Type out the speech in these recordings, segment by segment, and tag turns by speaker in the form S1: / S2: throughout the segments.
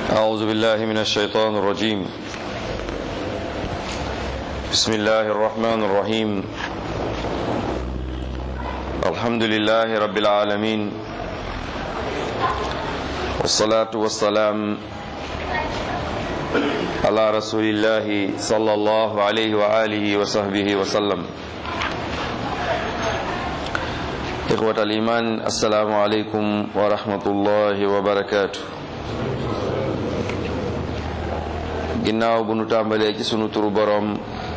S1: أعوذ بالله من الشيطان الرجيم بسم الله الرحمن الرحيم الحمد لله رب العالمين والصلاة والسلام على رسول الله صلى الله عليه وآله وصحبه وسلم إخوة الإيمان السلام عليكم ورحمة الله وبركاته ginnaaw bu nu tàmbalee ci sunu turu boroom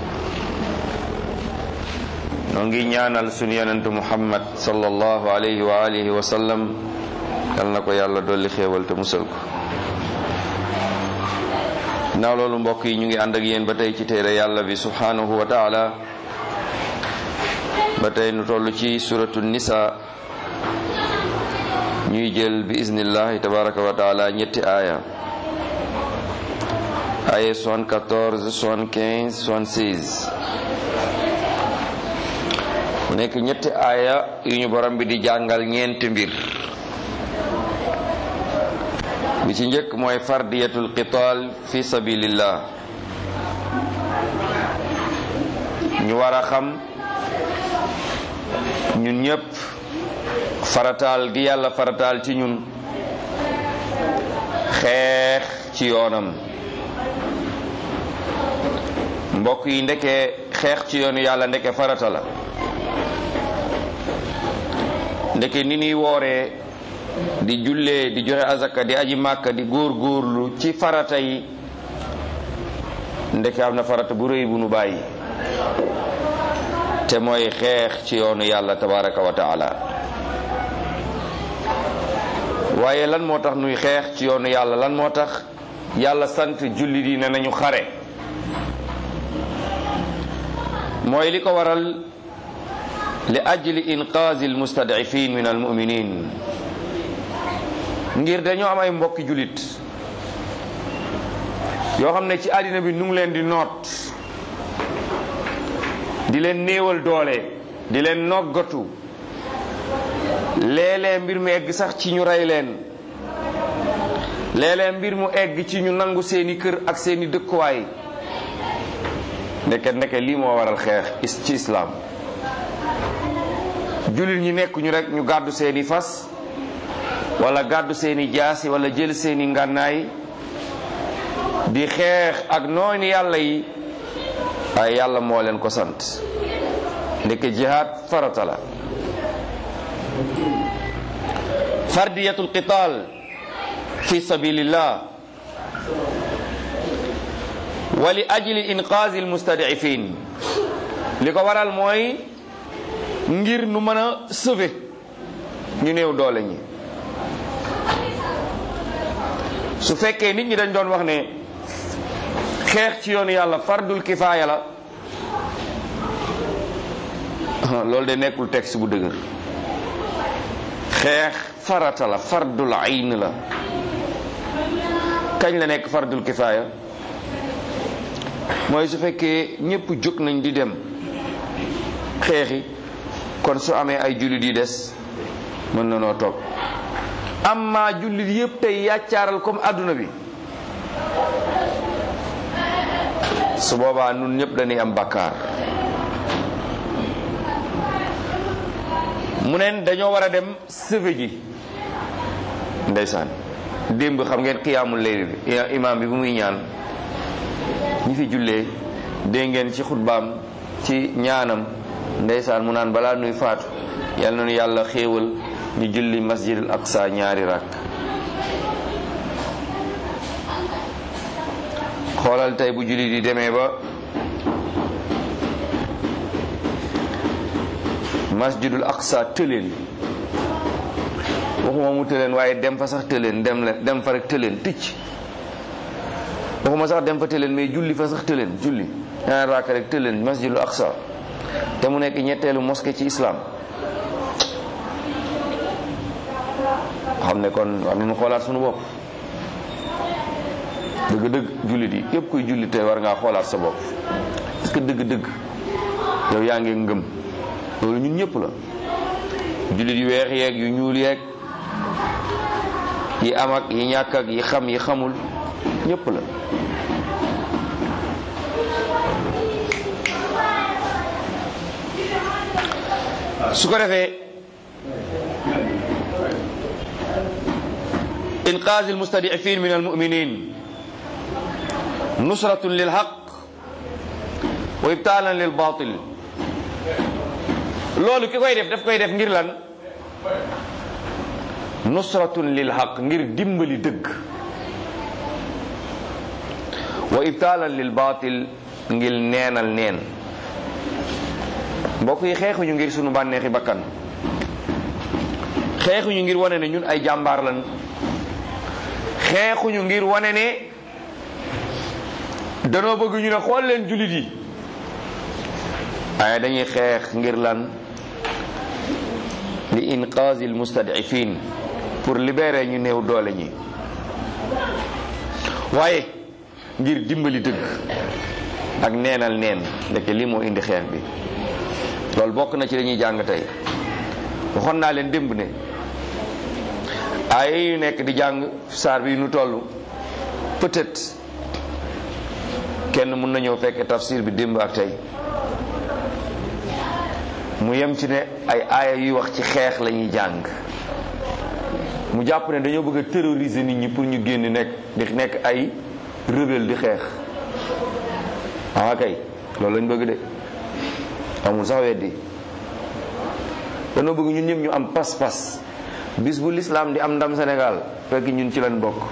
S1: noo ngi ñaanal sunu yonentu muhammad sallallahu alayhi wa alihi wa sallam yal na ko yàlla dolli xéewal te musal ko ginnaaw loolu mbokk yi ñu ngi ànd ak yéen ba tey ci téere yàlla bi subhanahu wa taala ba tey nu toll ci suratu nisa ñuy jël bi iznillahi tabaraka wa taala ñetti aaya aye 74 75 76 mu nekk ñetti aaya yu ñu borom bi di jàngal ñeenti mbir bi ci njëkk mooy fardiyatul qital fi sabilillah ñu war a xam ñun ñëpp farataal gi yàlla farataal ci ñun xeex ci yoonam mbokk yi ndeke xeex ci yoonu yàlla ndeke farata la ndeke ni ñuy wooree di jullee di joxe azaka di aji màkka di góor góorlu ci farata yi ndeke am na farata bu rëy bu nu bàyyi te mooy xeex ci yoonu yàlla tabaraka wa taala waaye lan moo tax nuy xeex ci yoonu yàlla lan moo tax yàlla sant jullit yi ne nañu xare mooy li ko waral li ajli inqaazi almustad'ifin min almuminin ngir dañoo am ay mbokki jullit yoo xam ne ci àddina bi nu ngi leen di noot di leen néewal doole di leen noggatu léeg-léeg mbir mu egg sax ci ñu rey leen léeg-léeg mbir mu egg ci ñu nangu seeni kër ak seeni dëkkuwaay ndeke ndeke lii moo waral xeex ci islaam jullit ñi nekk ñu rek ñu gàddu seeni fas wala gàddu seeni jaasi wala jël seeni ngànnaay di xeex ak noonu yàlla yi ay yàlla moo leen ko sant ndeke jihaad farata la fardiyatul qital fi sabilillah wa li ajli inqaazi almustad'ifin li ko waral mooy ngir nu mën a sauver ñu néew doole ñi su fekkee nit ñi dañ doon wax ne xeex ci yoonu yàlla fardul kifaaya la loolu de nekkul texte bu dëgër xeex farata la fardul ayn la kañ la nekk fardul kifaaya mooy su fekkee ñëpp jóg nañ di dem xeexi kon su amee ay jullit yi des mën na noo toog amma jullit yëpp tey yàccaaral comme adduna bi su boobaa nun ñëpp dañuy am bakkaar mu neen dañoo war a dem sëfe ji ndeysaan démb xam ngeen xiyaamul layl bi imaam bi bu muy ñaan ñi fi jullee dégg ngeen ci xutbaam ci ñaanam ndeysaan mu naan balaa nuy faatu yal na nu yàlla xéewal ñu julli masjidul aqsa ñaari rakk xoolal tey bu julli di demee ba masjidul aqsa tëleen waxuma mu tëleen waaye dem fa sax tëleen dem leen dem fa rek tëleen ticc waxuma sax dem fa tëleen mais julli fa sax tëleen julli ñaari rakk rek tëleen masjidul aqsa te mu nekk ñetteelu mosquée ci islam xam ne kon war nañu xoolaat suñu bopp dëgg-dëgg jullit yi képp kuy jullit te war ngaa xoolaat sa bopp est-ce que dëgg-dëgg yow yaa ngi ngëm loolu ñun ñëpp la jullit yu weex yeeg yu ñuul yeeg yi am ak yi ñàkk ak yi xam yi xamul ñépp la su ko defee inqaaz almustadifin min almuminin nusratun lilhaq wa ibtaalan lilbatil loolu ki koy def daf koy def ngir lan nusratun lilhaq ngir dimbali dëgg wa ibtaalan lilbatil ngir neenal neen mbokk yi xeexuñu ngir sunu bànneexi bakkan xeexuñu ngir wane ne ñun ay jàmbaar lan xeexuñu ngir wane ne danoo bëgg ñu ne xool leen jullit yi waaye dañuy xeex ngir lan li inqaazi al mustadifin pour libérer ñu néew doole ñi waaye ngir dimbali dëgg ak neenal neen ndeke lii moo indi xeex bi loolu bokk na ci dañuy jàng tey waxoon naa leen démb ne ay yu nekk di jàng saar bi nu toll peut-être kenn mun na ñëw fekk tafsir bi démb ak tey mu yem ci ne ay aaya yuy wax ci xeex la ñuy jàng mu jàpp ne dañoo bëgg a terroriser nit ñi pour ñu génn nekk di nekk ay rebelle di xeex ah kay loolu lañ bëgg de amul sax weddi dañoo bëgg ñun ñëpp ñu am pas-pas bis bu lislaam di am ndam Sénégal fekk ñun ci lañ bokk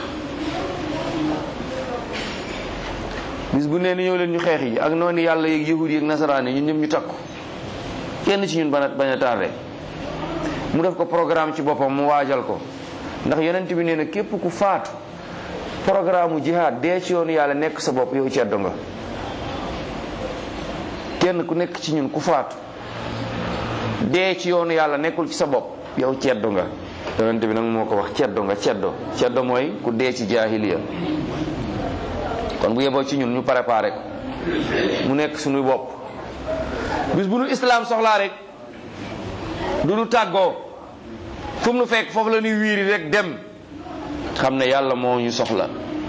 S1: bis bu nee ni ñëw leen ñu xeex yi ak noonu yàlla yeeg yahud yi ak nasaraan yi ñun ñëpp ñu takku kenn ci ñun bañ a bañ a tardé mu def ko programme ci boppam mu waajal ko ndax yonent bi nee na képp ku faatu programme mu jihaad dee ci yoonu yàlla nekk sa bopp yow ceddo nga kenn ku nekk ci ñun ku faatu dee ci yoonu yàlla nekkul ci sa bopp yow ceddo nga yonent bi nag moo ko wax ceddo nga ceddo ceddo mooy ku dee ci jaahiliya kon bu yeboo ci ñun ñu préparé ko mu nekk suñu bopp bis bu nu islaam soxlaa rek du nu tàggoo fu mu nu fekk foofu la ñuy wiiri rek dem xam ne yàlla moo ñu soxla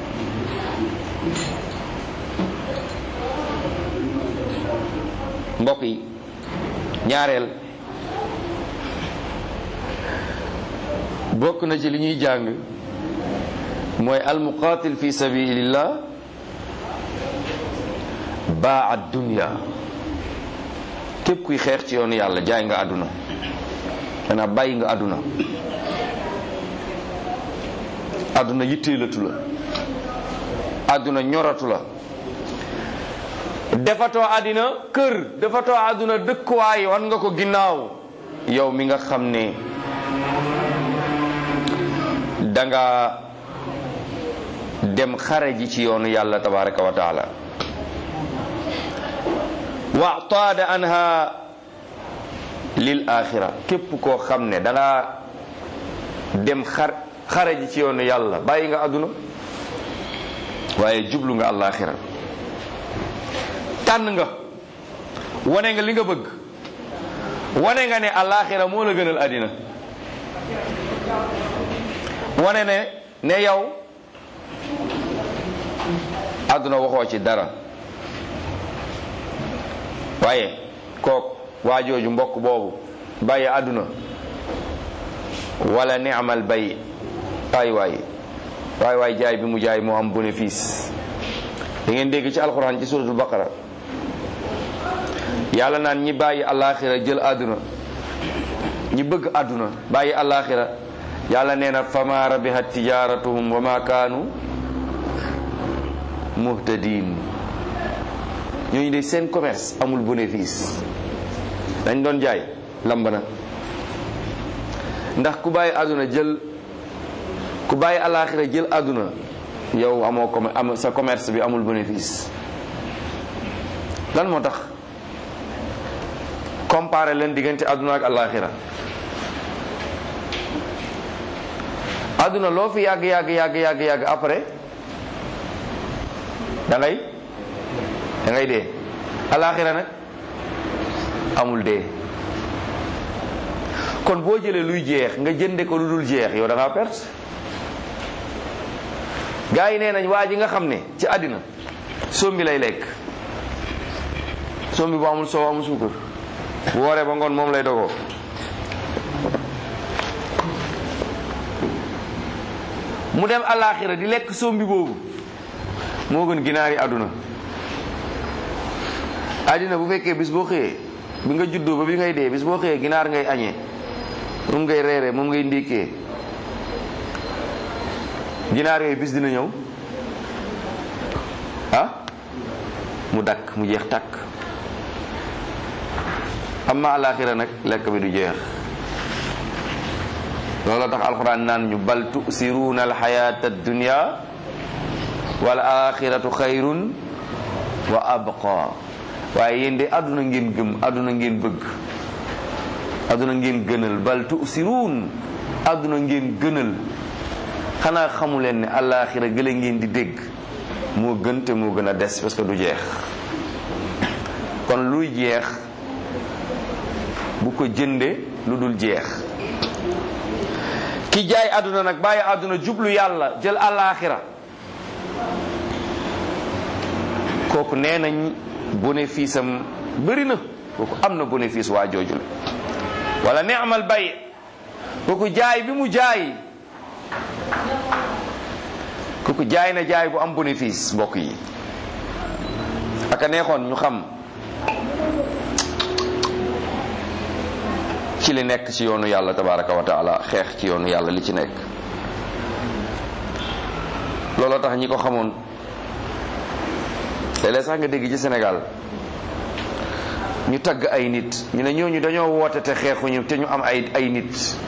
S1: mbokk yi ñaareel bokk na ci li ñuy jàng mooy almuqatil fi sabilillah baa dunya képp kuy xeex ci yoonu yàlla jaay nga àdduna maanaam bàyyi nga àdduna àdduna yitteelatu la àdduna ñoratu la defatoo àddina kër defatoo àdduna dëkkuwaay wan nga ko ginnaaw yow mi nga xam ne danga dem xare ji ci yoonu yàlla tabaraka wa taala wataada anha lil axira képp koo xam ne danga dem xar xare ji ci yoonu yàlla bàyyi nga àdduna waaye jublu nga àllaaxira tànn nga wane nga li nga bëgg wane nga ne àllaaxira moo la gënal àddina wane ne ne yow àdduna waxoo ci dara waaye kook waajooju mbokk boobu bàyyi àdduna wala ni'mal bay waay waay waay waay jaay bi mu jaay moo am bénéfice da ngeen dégg ci alxuraan ci suratul baqara yàlla naan ñi bàyyi àllaaxira jël àdduna ñi bëgg àdduna bàyyi àllaaxira yàlla nee na fama rabihat tijaratuhum wa ma kaanu muhtadin ñooñu de seen commerce amul bénéfice dañ doon jaay lamb na ndax ku bàyyi àdduna jël ku bàyyi alaaxira jël àdduna yow amoo com am sa commerce bi amul bénéfice lan moo tax comparé leen diggante àdduna ak alaaxira àdduna loo fi yàgg yàgg yàgg yàgg yàgg après da ngay da ngay dee alaaxira nag amul dee kon boo jëlee luy jeex nga jënde ko lu dul jeex yow da ngaa perte gaa yi nee nañ waa ji nga xam ne ci àddina sombi lay lekk sombi bu amul soow amul suukar bu wooree ba ngoon moom lay dogoo mu dem àllaaxira di lekk sombi boobu moo gën ginaar yi àdduna àddina bu fekkee bis boo xëyee bi nga juddoo ba bi ngay dee bis boo xëyee ginaar ngay añee moom ngay reeree moom ngay ndékkee ginaar yooyu bis dina ñëw ah mu dakk mu jeex takk amma alaxira nag lekk bi du jeex loolu tax alxuraan naan ñu bal tusiruuna alxayata addunia wal axiratu xayrun wa abqa waaye yéen de àdduna ngeen gëm àdduna ngeen bëgg àdduna ngeen gënal bal tusiruun àdduna ngeen gënal xanaa xamu leen ne àllaaxira gële ngeen di dégg moo gën te moo gën a des parce que du jeex kon luy jeex bu ko jënde lu dul jeex ki jaay àdduna nag bàyyi àdduna jublu yàlla jël àllaaxira kooku nee nañ bénéfice am bëri na kooku am na bénéfice waa jooju la wala neexmal bay kooku jaay bi mu jaay kooku jaay na jaay bu am bénéfice mbokk yi aka neexoon ñu xam ci li nekk ci yoonu yàlla tabaraka wa taala xeex ci yoonu yàlla li ci nekk looloo tax ñi ko xamoon léeg-léeg sax nga dégg ci Sénégal ñu tagg ay nit ñu ne ñooñu dañoo woote te xeexuñu te ñu am ay ay nit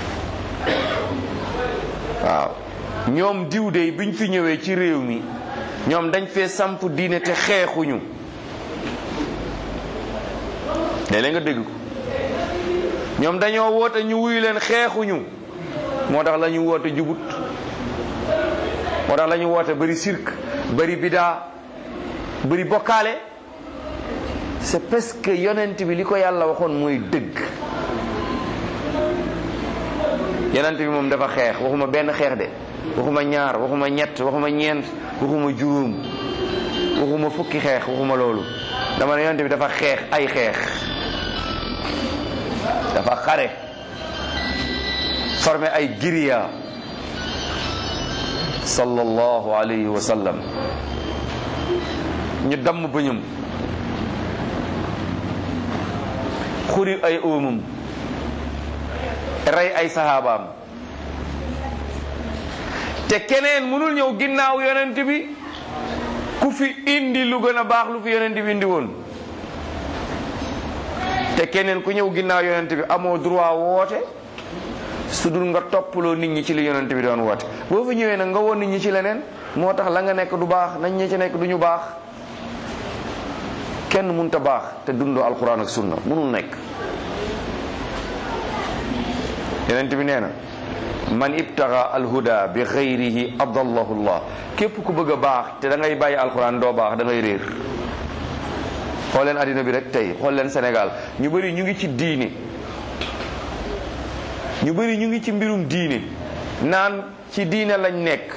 S1: waaw ñoom diw de biñ fi ñëwee ci réew mi ñoom dañ fee samp diine te xeexuñu léeg-léeg nga dégg ko ñoom dañoo woote ñu wuyu leen xeexuñu moo tax la ñu woote jubut moo tax la ñu woote bari sirk bari bidaa bari bokkaale c'est parce que yonent bi li ko yàlla waxoon mooy dëgg yonent bi moom dafa xeex waxuma benn xeex de waxuma ñaar waxuma ñett waxuma ñeent waxuma juróom waxuma fukki xeex waxuma loolu dama ne yonent bi dafa xeex ay xeex dafa xare formé ay giriya sallallahu alayhi wa sallam ñu damm bëñam xuri ay óomam rey ay sahabaam te keneen mënul ñëw ginnaaw yonent bi ku fi indi lu gën a baax lu fi yonent bi indi woon te keneen ku ñëw ginnaaw yonent bi amoo droit woote su dul nga toppaloo nit ñi ci li yonent bi doon woote boo fi ñëwee nag nga woon nit ñi ci leneen moo tax la nga nekk du baax nañ ñi ci nekk du ñu baax kenn mënta baax te dundoo alquran ak sunna mënul nekk yonent bi nee na man ibtaga alhuda bi xayrihi adallahu llah képp ku bëgg a baax te da ngay bàyyi alquran doo baax da ngay réer xool leen addina bi rek tey xool leen Sénégal ñu bëri ñu ngi ci diine ñu bëri ñu ngi ci mbirum diine naan ci diine lañ nekk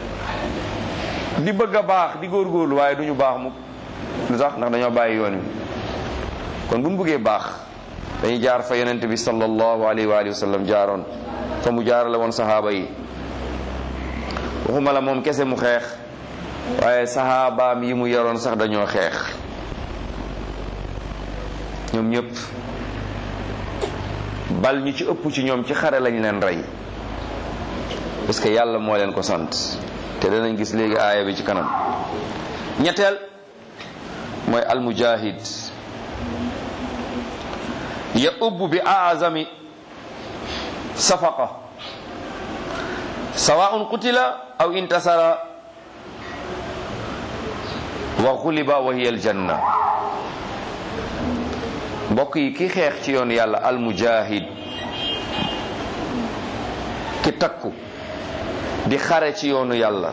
S1: di bëgg a baax di góorgóorlu waaye du ñu baax mukk lu tax ndax dañoo bàyyi yoon wi kon bu ñu bëggee baax dañuy jaar fa yonent bi sallallahu alayhi wa alihi wa sallam jaaroon fa mu jaarale woon sahaaba yi waxuma la moom kese mu xeex waaye sahabaam yi mu yoroon sax dañoo xeex ñoom ñëpp bal ñu ci ëpp ci ñoom ci xare lañ leen rey parce que yàlla moo leen ko sant te danañ gis léegi aaya bi ci kanam ñetteel mooy almujahid ya ubbu bi aazami safaqa sawaun qutila aw intasara wa xuliba wa hiya aljanna mbokk yi ki xeex ci yoon yàlla almujahid ki takku di xare ci yoonu yàlla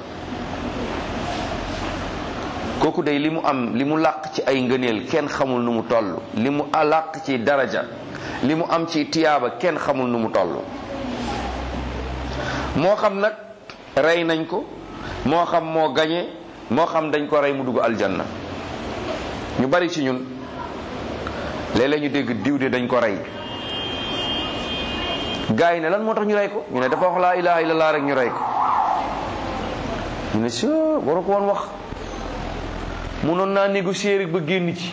S1: kooku day li mu am li mu làq ci ay ngëneel kenn xamul nu mu toll li mu làq ci daraja li mu am ci tiyaaba kenn xamul nu mu toll moo xam nag rey nañ ko moo xam moo gañe moo xam dañ ko rey mu dugg aljanna ñu bari ci ñun léeg-léeg ñu dégg diw de dañ ko rey gars yi ne lan moo tax ñu rey ko ñu ne dafa wax laa ilaha illallah rek ñu rey ko ñu ne si waru ko woon wax munoon naa négocier rek ba génn ci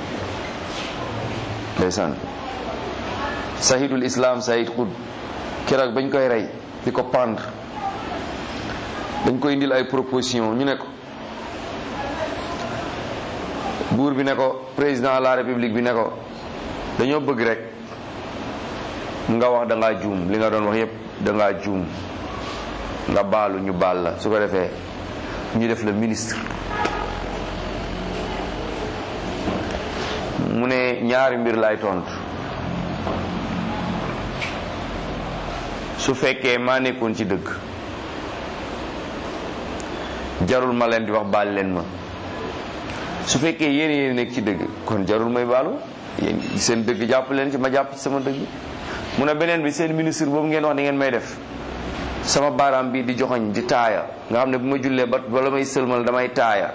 S1: ndeysaan sahidul islam sahid xud keroog bañ koy rey di ko pendre dañ koy indil ay proposition ñu ne ko buur bi ne ko président de la république bi ne ko dañoo bëgg rek nga wax da ngaa juum li nga doon wax yépp da ngaa juum nga baalu ñu baal la su ko defee ñu def la ministre mu ne ñaari mbir lay tontu su fekkee maa nekkoon ci dëgg jarul ma leen di wax baal leen ma su fekkee yéen yéen nekk ci dëgg kon jarul may baalu yéen seen dëgg jàpp leen ci ma jàpp ci sama dëgg mu ne beneen bi seen ministre boobu ngeen wax ni ngeen may def sama baaraam bi di joxoñ di taaya nga xam ne bu ma jullee ba wala may sëlmal damay taaya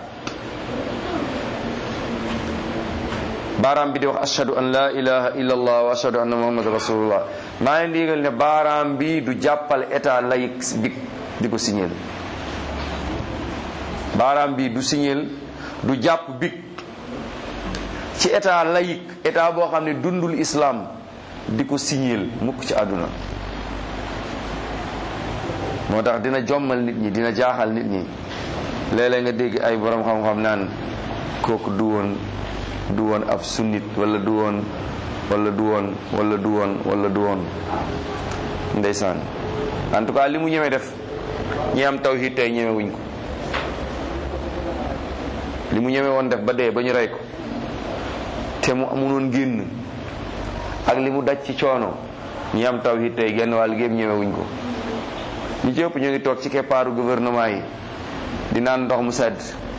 S1: baaraam bi di wax ashhadu an la ilaha illa allah wa ashhadu anna muhammad rasulullah maa leen di yëgal ne baaraam bi du jàppal état laïque bi di ko signeel baaraam bi du signeel du jàpp big ci état laïque état boo xam ne dundul islam di ko signeel mukk ci àdduna moo tax dina jommal nit ñi dina jaaxal nit ñi léeg-léeg nga dégg ay borom xam-xam naan kooku du woon du woon ab sunnit wala du woon wala du woon wala du woon wala du woon ndeysaan en tout cas li mu ñeme def ñi am tawhid tey ñeme wuñ ko li mu ñeme woon def ba dee ba ñu rey ko te mu amunoon génn ak li mu daj ci coono ñi am tawhid tey genn wàll gépp ñeme wuñ ko ñi ci ëpp ñu ngi toog ci keppaaru gouvernement yi di naan ndox mu sedd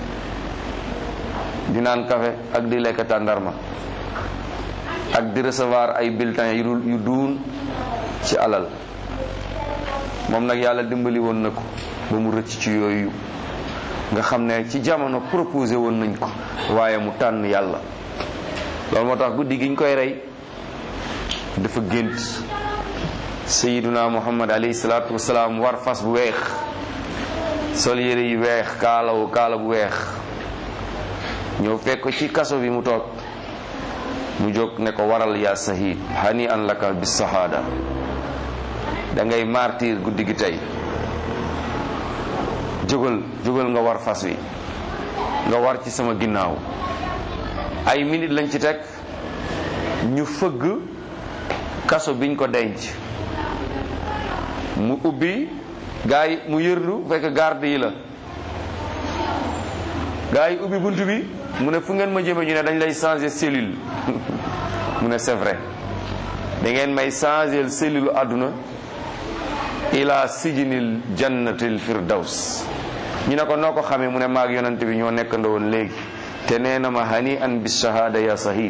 S1: di naan café ak di lekk tàndarma ak di recevoir ay bulletins yu yu duun ci alal moom nag yàlla dimbali woon na ko ba mu rëcc ci yooyu nga xam ne ci jamono proposé woon nañ ko waaye mu tànn yàlla loolu moo tax guddi gi ñu koy rey dafa gént sayiduna muhammad alayhi salaatu wasalaam war fas bu weex sol yére yu weex kaalawu kaala bu weex ñëw fekk ko ci kaso bi mu toog mu jóg ne ko waral yaa sahid hani an laka bis sahada da ngay martir guddi gi tey jógal jógal nga war fas wi nga war ci sama ginnaaw ay minute lañ ci teg ñu fëgg kaso biñ ko denc mu ubbi gaa yi mu yërlu fekk garde yi la gaa yi ubbi bunt bi mu ne fu ngeen ma jëme ñu ne dañ lay changer cellule mu ne c'est vrai da ngeen may changer cellule àdduna ila sijinil jannatil firdaws ñu ne ko noo ko xamee mu ne maag yonante bi ñoo nekkandoo woon léegi te nee na ma hani an bis shahada ya sahid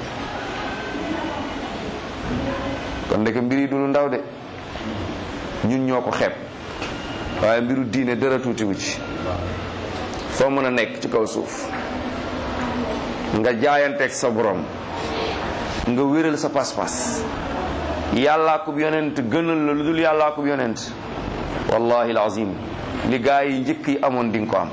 S1: kon ndeke mbir yi du lu ndaw de ñun ñoo ko xeeb waaye mbiru diine dara tuutiwu ci foo mën a nekk ci kaw suuf nga jaayanteeg sa borom nga wéral sa pas-pas yàllaa ko yonent gënal la lu dul yàllaa ko yonent wallahi alazim li gaa yi njëkk yi amoon di nga ko am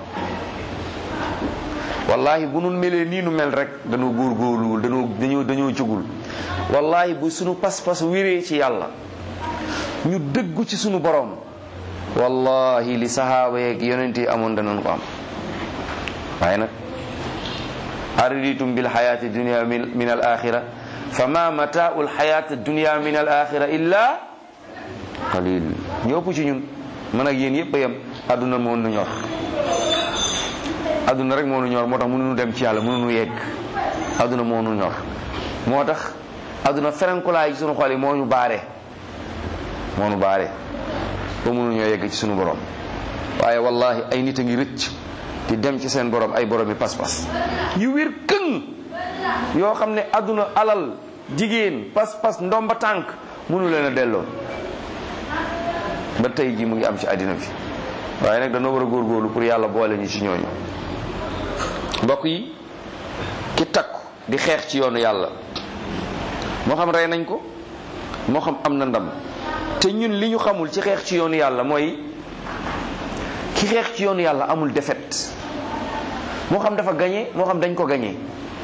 S1: wallahi bu nu melee nii nu mel rek dañoo góorgóorluwul dañoo dañoo dañoo jógul wallahi bu sunu pas-pas wéree ci yàlla ñu dëggu ci sunu borom wallahi li sahaaba yeeg yonent yi amoon danañ ko am waaye nag araditum bil xayaati dunia min al axira fa ma mataau l xayaati dunia min al axira illa qalil ñëpp ci ñun man ak yéen yëpp a yem adduna moo nu ñor adduna rek moo nu ñor moo tax mënuñu dem ci yàlla mënuñu yegg adduna moo nu ñor moo tax adduna ferenkulaay ci sunu xol yi moo ñu baare moo nu baare ba mënuñoo yegg ci sunu borom waaye wallahi ay nit a ngi rëcc di dem ci seen borom ay borom yi pas-pas yu wér këng yoo xam ne adduna alal jigéen pas-pas ndomba tànk mënu leen a delloo ba tey ji mu ngi am ci àddina bi waaye nag dañoo war a góorgóorlu pour yàlla boole ñu ci ñooñu mbokk yi ki takku di xeex ci yoonu yàlla moo xam rey nañ ko moo xam am na ndam te ñun li ñu xamul ci xeex ci yoonu yàlla mooy ki xeex ci yoonu yàlla amul défaite moo xam dafa gañe moo xam dañ ko gañe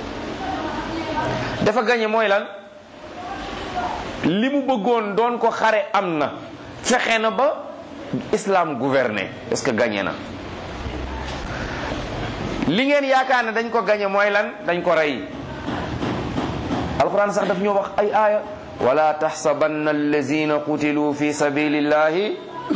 S1: dafa gañe mooy lan li mu bëggoon doon ko xare am na fexe na ba islam gouverné est-ce que gañe na li ngeen yaakaar ne dañ ko gañe mooy lan dañ ko rey alquran sax daf ñoo wax ay aaya wala taxsabanna allazina qutilu fi sabilillahi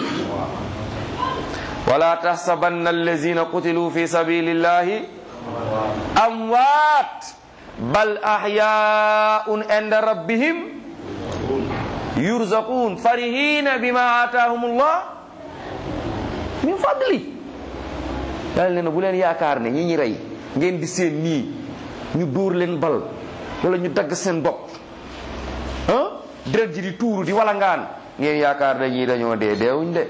S1: wala taxsabanna allazina qutilu fi sabilillahi amwaat bal ahyaun inda rabbihim yurzaqun farihina bima ataahumullah min fadli yàlla ne na bu leen yaakaar ne ñi ñi rey ngeen di seen nii ñu dóor leen bal wala ñu dagg seen bopp ah deret ji di tuuru di walangaan ngeen yaakaar dañuy dañoo dee deewuñ de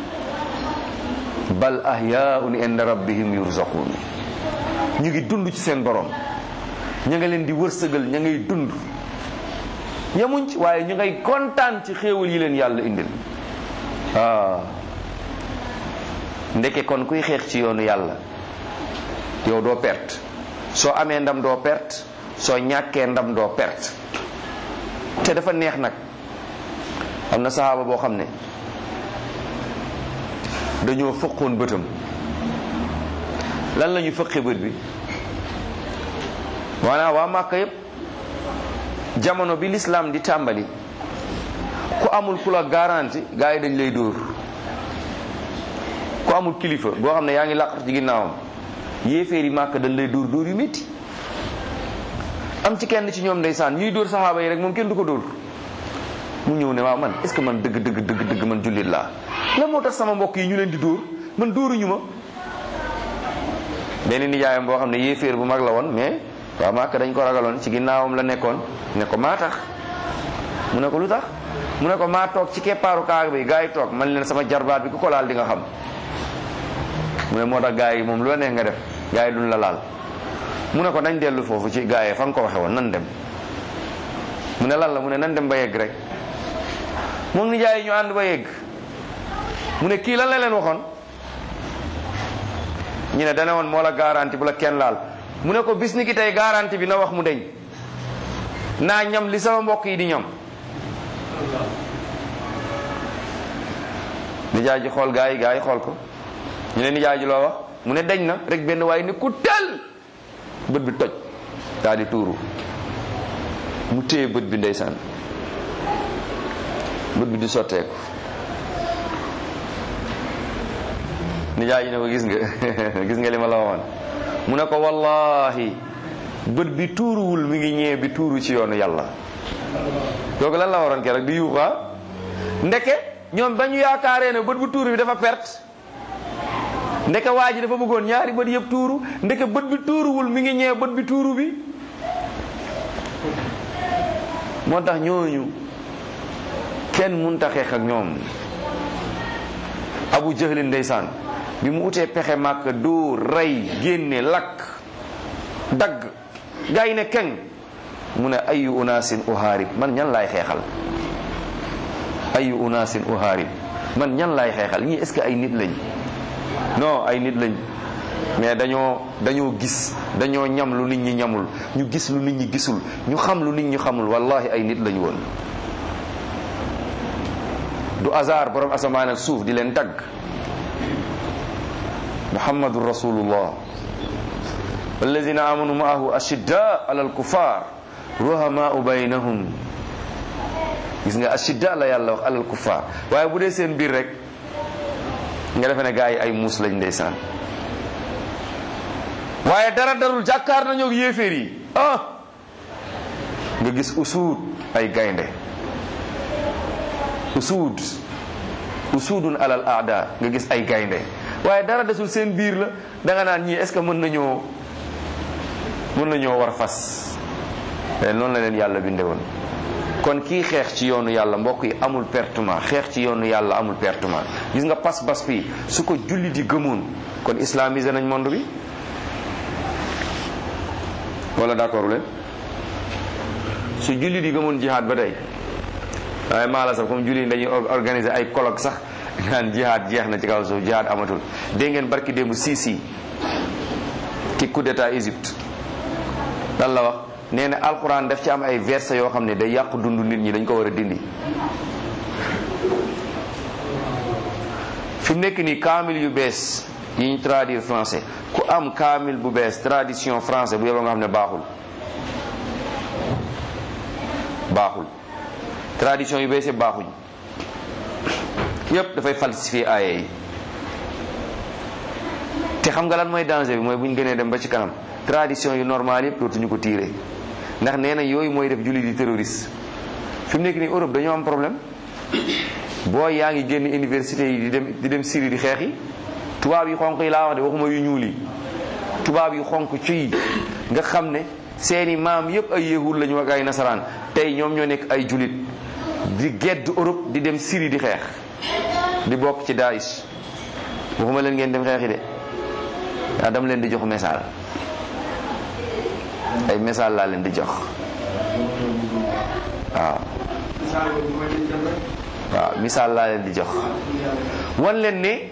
S1: bal ahyaun inda rabbihim yurzaqun ñu ngi dund ci seen borom ña nga leen di wërsëgal ña ngay dund yemuñ ci waaye ñu ngay kontaan ci xéewal yi leen yàlla indil ah ndeke kon kuy xeex ci yoonu yàlla yow doo perte soo amee ndam doo perte soo ñàkkee ndam doo perte te dafa neex nag am na saxaaba boo xam ne dañoo fëqoon bëtam lan la ñu fëqe bët bi maanaam waa Màkka yépp jamono bi lislaam di tàmbali ku amul ku la garanti gaa yi dañ lay dóor ku amul kilifa boo xam ne yaa ngi làqatu ci ginnaawam yéeféeri màkk dañ lay dóor dóor yu métti am ci kenn ci ñoom ndeysaan ñuy dóor saxaaba yi rek moom kenn du ko dóor mu ñëw ne waaw man est ce que man dëgg dëgg dëgg dëgg man jullit laa lan moo tax sama mbokk yi ñu leen di dóor man dóoruñu ma benn nijaayam boo xam ne yéeféer bu mag la woon mais waaw màkk dañ ko ragaloon ci ginnaawam la nekkoon ne ko maa tax mu ne ko lu tax mu ne ko maa toog ci keppaaru kaag bi gaa yi toog man leen sama jarbaat bi ku ko laal di nga xam mu ne moo tax gaa yi moom lu la neex nga def gaa yi duñ la laal mu ne ko nañ dellu foofu ci gaa yi fa nga ko waxe woon nan dem mu ne lan la mu ne nan dem ba yegg rek moom ni jaay yi ñu ànd ba yegg mu ne kii lan la leen waxoon ñu ne dana woon moo la garanti bu la kenn laal mu ne ko bis ni ki tey garanti bi na wax mu deñ naa ñam li sama mbokk yi di ñam nijaay ji xool gaa yi gaa yi xool ko ñu ne nijaay ji loo wax mu ne deñ na rek benn waaye ni ku tel bët bi toj daal di tuuru mu téye bët bi ndeysaan bët bi di sotteeku nijaay ji ne ko gis nga gis nga li ma la waxoon mu ne ko wallahi bët bi tuuruwul mi ngi ñëwee bi tuuru ci yoonu yàlla kooku lan la waroon ke rek di yuuxaa ndeke ñoom ba ñu yaakaaree ne bët bu tuuru bi dafa perte ndeke waa ji dafa bëggoon ñaari bët yëpp tuuru ndeke bët bi tuuruwul mi ngi ñëwee bët bi tuuru bi moo tax ñooñu kenn munta xeex ak ñoom abu jahlin ndeysaan bi mu utee pexe màkk dóor rey génne lakk dagg gaa yi ne keng mu ne ayu unaasin uhaarib man ñan laay xeexal ayu unaasin uhaarib man ñan laay xeexal ñii est-ce que ay nit lañ non ay nit lañ mais dañoo dañoo gis dañoo ñam lu nit ñi ñamul ñu gis lu nit ñi gisul ñu xam lu nit ñi xamul wallahi ay nit lañ woon du hasard borom asamaan ak suuf di leen tagg muhammadu rasulullah walladina amanu maahu ashidda ala alkufar ruhamaau baynahum gis nga ashidda la yàlla wax ala alkufar waaye bu dee seen biir rek nga defe ne gaa yi ay muus lañ ndeysaan waaye dara darul jàkkaar nañoo yéeféer yi ah nga gis usuud ay gaynde usuud usuudun alal aada nga gis ay gaynde waaye dara desul seen biir la da nga naan ñii est ce que mën nañoo mën nañoo war fas te noonu la leen yàlla binde woon kon kii xeex ci yoonu yàlla mbokk yi amul pertement xeex ci yoonu yàlla amul pertement gis nga pas-pas bi su ko julli di gëmoon kon islamisé nañ monde bi wala d'accord leen su julli di gëmoon jihaad ba tey waaye maa la sax comme julli dañuy organiser ay colloque sax naan jihaad jeex na ci kaw suuf jihaad amatul dégg ngeen barki démb Sisi ci coup d'état Égypte lan la wax nee na alxuraan daf ci am ay versets yoo xam ne day yàq dundu nit ñi dañ ko war a dindi fi mu nekk nii kaamil yu bees yi ñu traduire français ku am kaamil bu bees tradition français bu yeboo nga xam ne baaxul baaxul tradition yu bees yëpp baaxuñ yëpp dafay falsifier aaye yi te xam nga lan mooy danger bi mooy bu ñu gënee dem ba ci kanam tradition yu normal yëpp dootuñu ko tiire ndax nee na yooyu mooy def julli di terroriste fi mu nekk nii Europe dañoo am problème boo yaa ngi génn université yi di dem di dem Syrie di xeex yi tubaab yi xonq yi laa wax de waxuma yu ñuul yi tubaab yi xonq ci nga xam ne seeni maam yëpp ay yahud lañu ak ay nasaraan tey ñoom ñoo nekk ay julit di gedd Europe di dem Syrie di xeex di bokk ci Daesh waxuma leen ngeen dem xeexi de yaa dama leen di jox message ay message laa leen di jox waaw waaw misaal laa leen di jox wan leen ne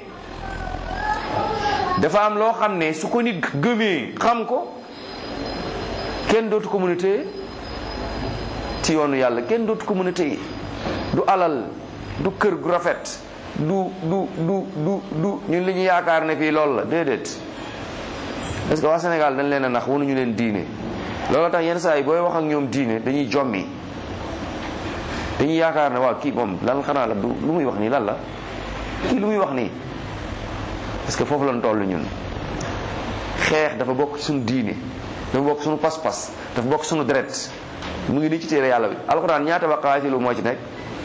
S1: dafa am loo xam ne su ko nit gëmee xam ko kenn dootu ko mën a téye ci yoonu yàlla kenn dootu ko mën a téye du alal du kër gu rafet du du du du du ñun li ñu yaakaar ne fii loolu la déedéet parce que waa Sénégal dañ leen a nax wanuñu leen diine loolu tax yenn saa yi booy wax ak ñoom diine dañuy jommi dañuy yaakaar ne waaw kii moom lan xanaa la du lu muy wax nii lan la kii lu muy wax nii parce que foofu lañ toll ñun xeex dafa bokk suñu diine dafa bokk suñu pas-pas dafa bokk suñu deret mu ngi nii ci téere yàlla bi alxuraan ñaata wa qaatilu moo ci nekk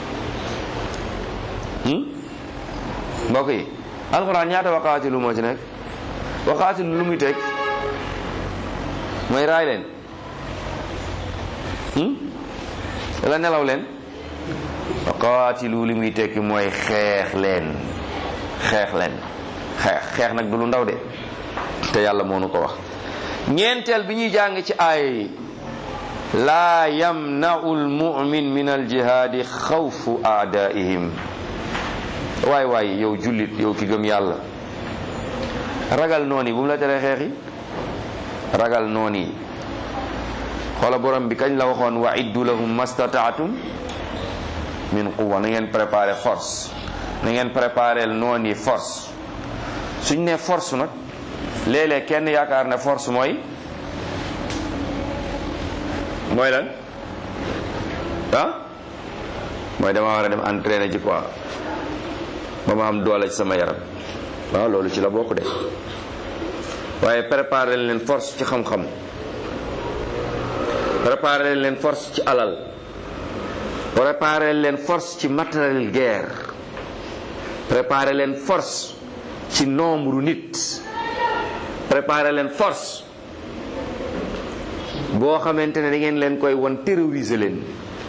S1: mbokk yi alxuraan ñaata wa qaatilu moo ci nekk wa qaatilu lu muy teg mooy raay leen wala nelaw leen wa qaatilu li muy tekki mooy xeex leen xeex leen xeex xeex nag du lu ndaw de te yàlla moo nu ko wax ñeenteel bi ñuy jàng ci aaya yi laa yamna'u almu'min min aljihaadi xawfu aadaihim waay waay yow jullit yow ki gëm yàlla ragal noon yi bu mu la teree xeex yi ragal noon yi xoola borom bi kañ la waxoon wa iddu lahum mastataatum min quwa na ngeen préparé force na ngeen préparé noon yi force suñ ne force nag léeg-léeg kenn yaakaar ne force mooy mooy lan ah mooy dama war a dem entraîner ji quoi ba ma am doole ci sama yaram waaw loolu ci la bokk de waaye préparer leen force ci xam-xam préparer leen force ci alal préparer leen force ci matériel guerre préparer leen force ci nombre nit préparer leen force boo xamante ne da ngeen leen koy won terroriser leen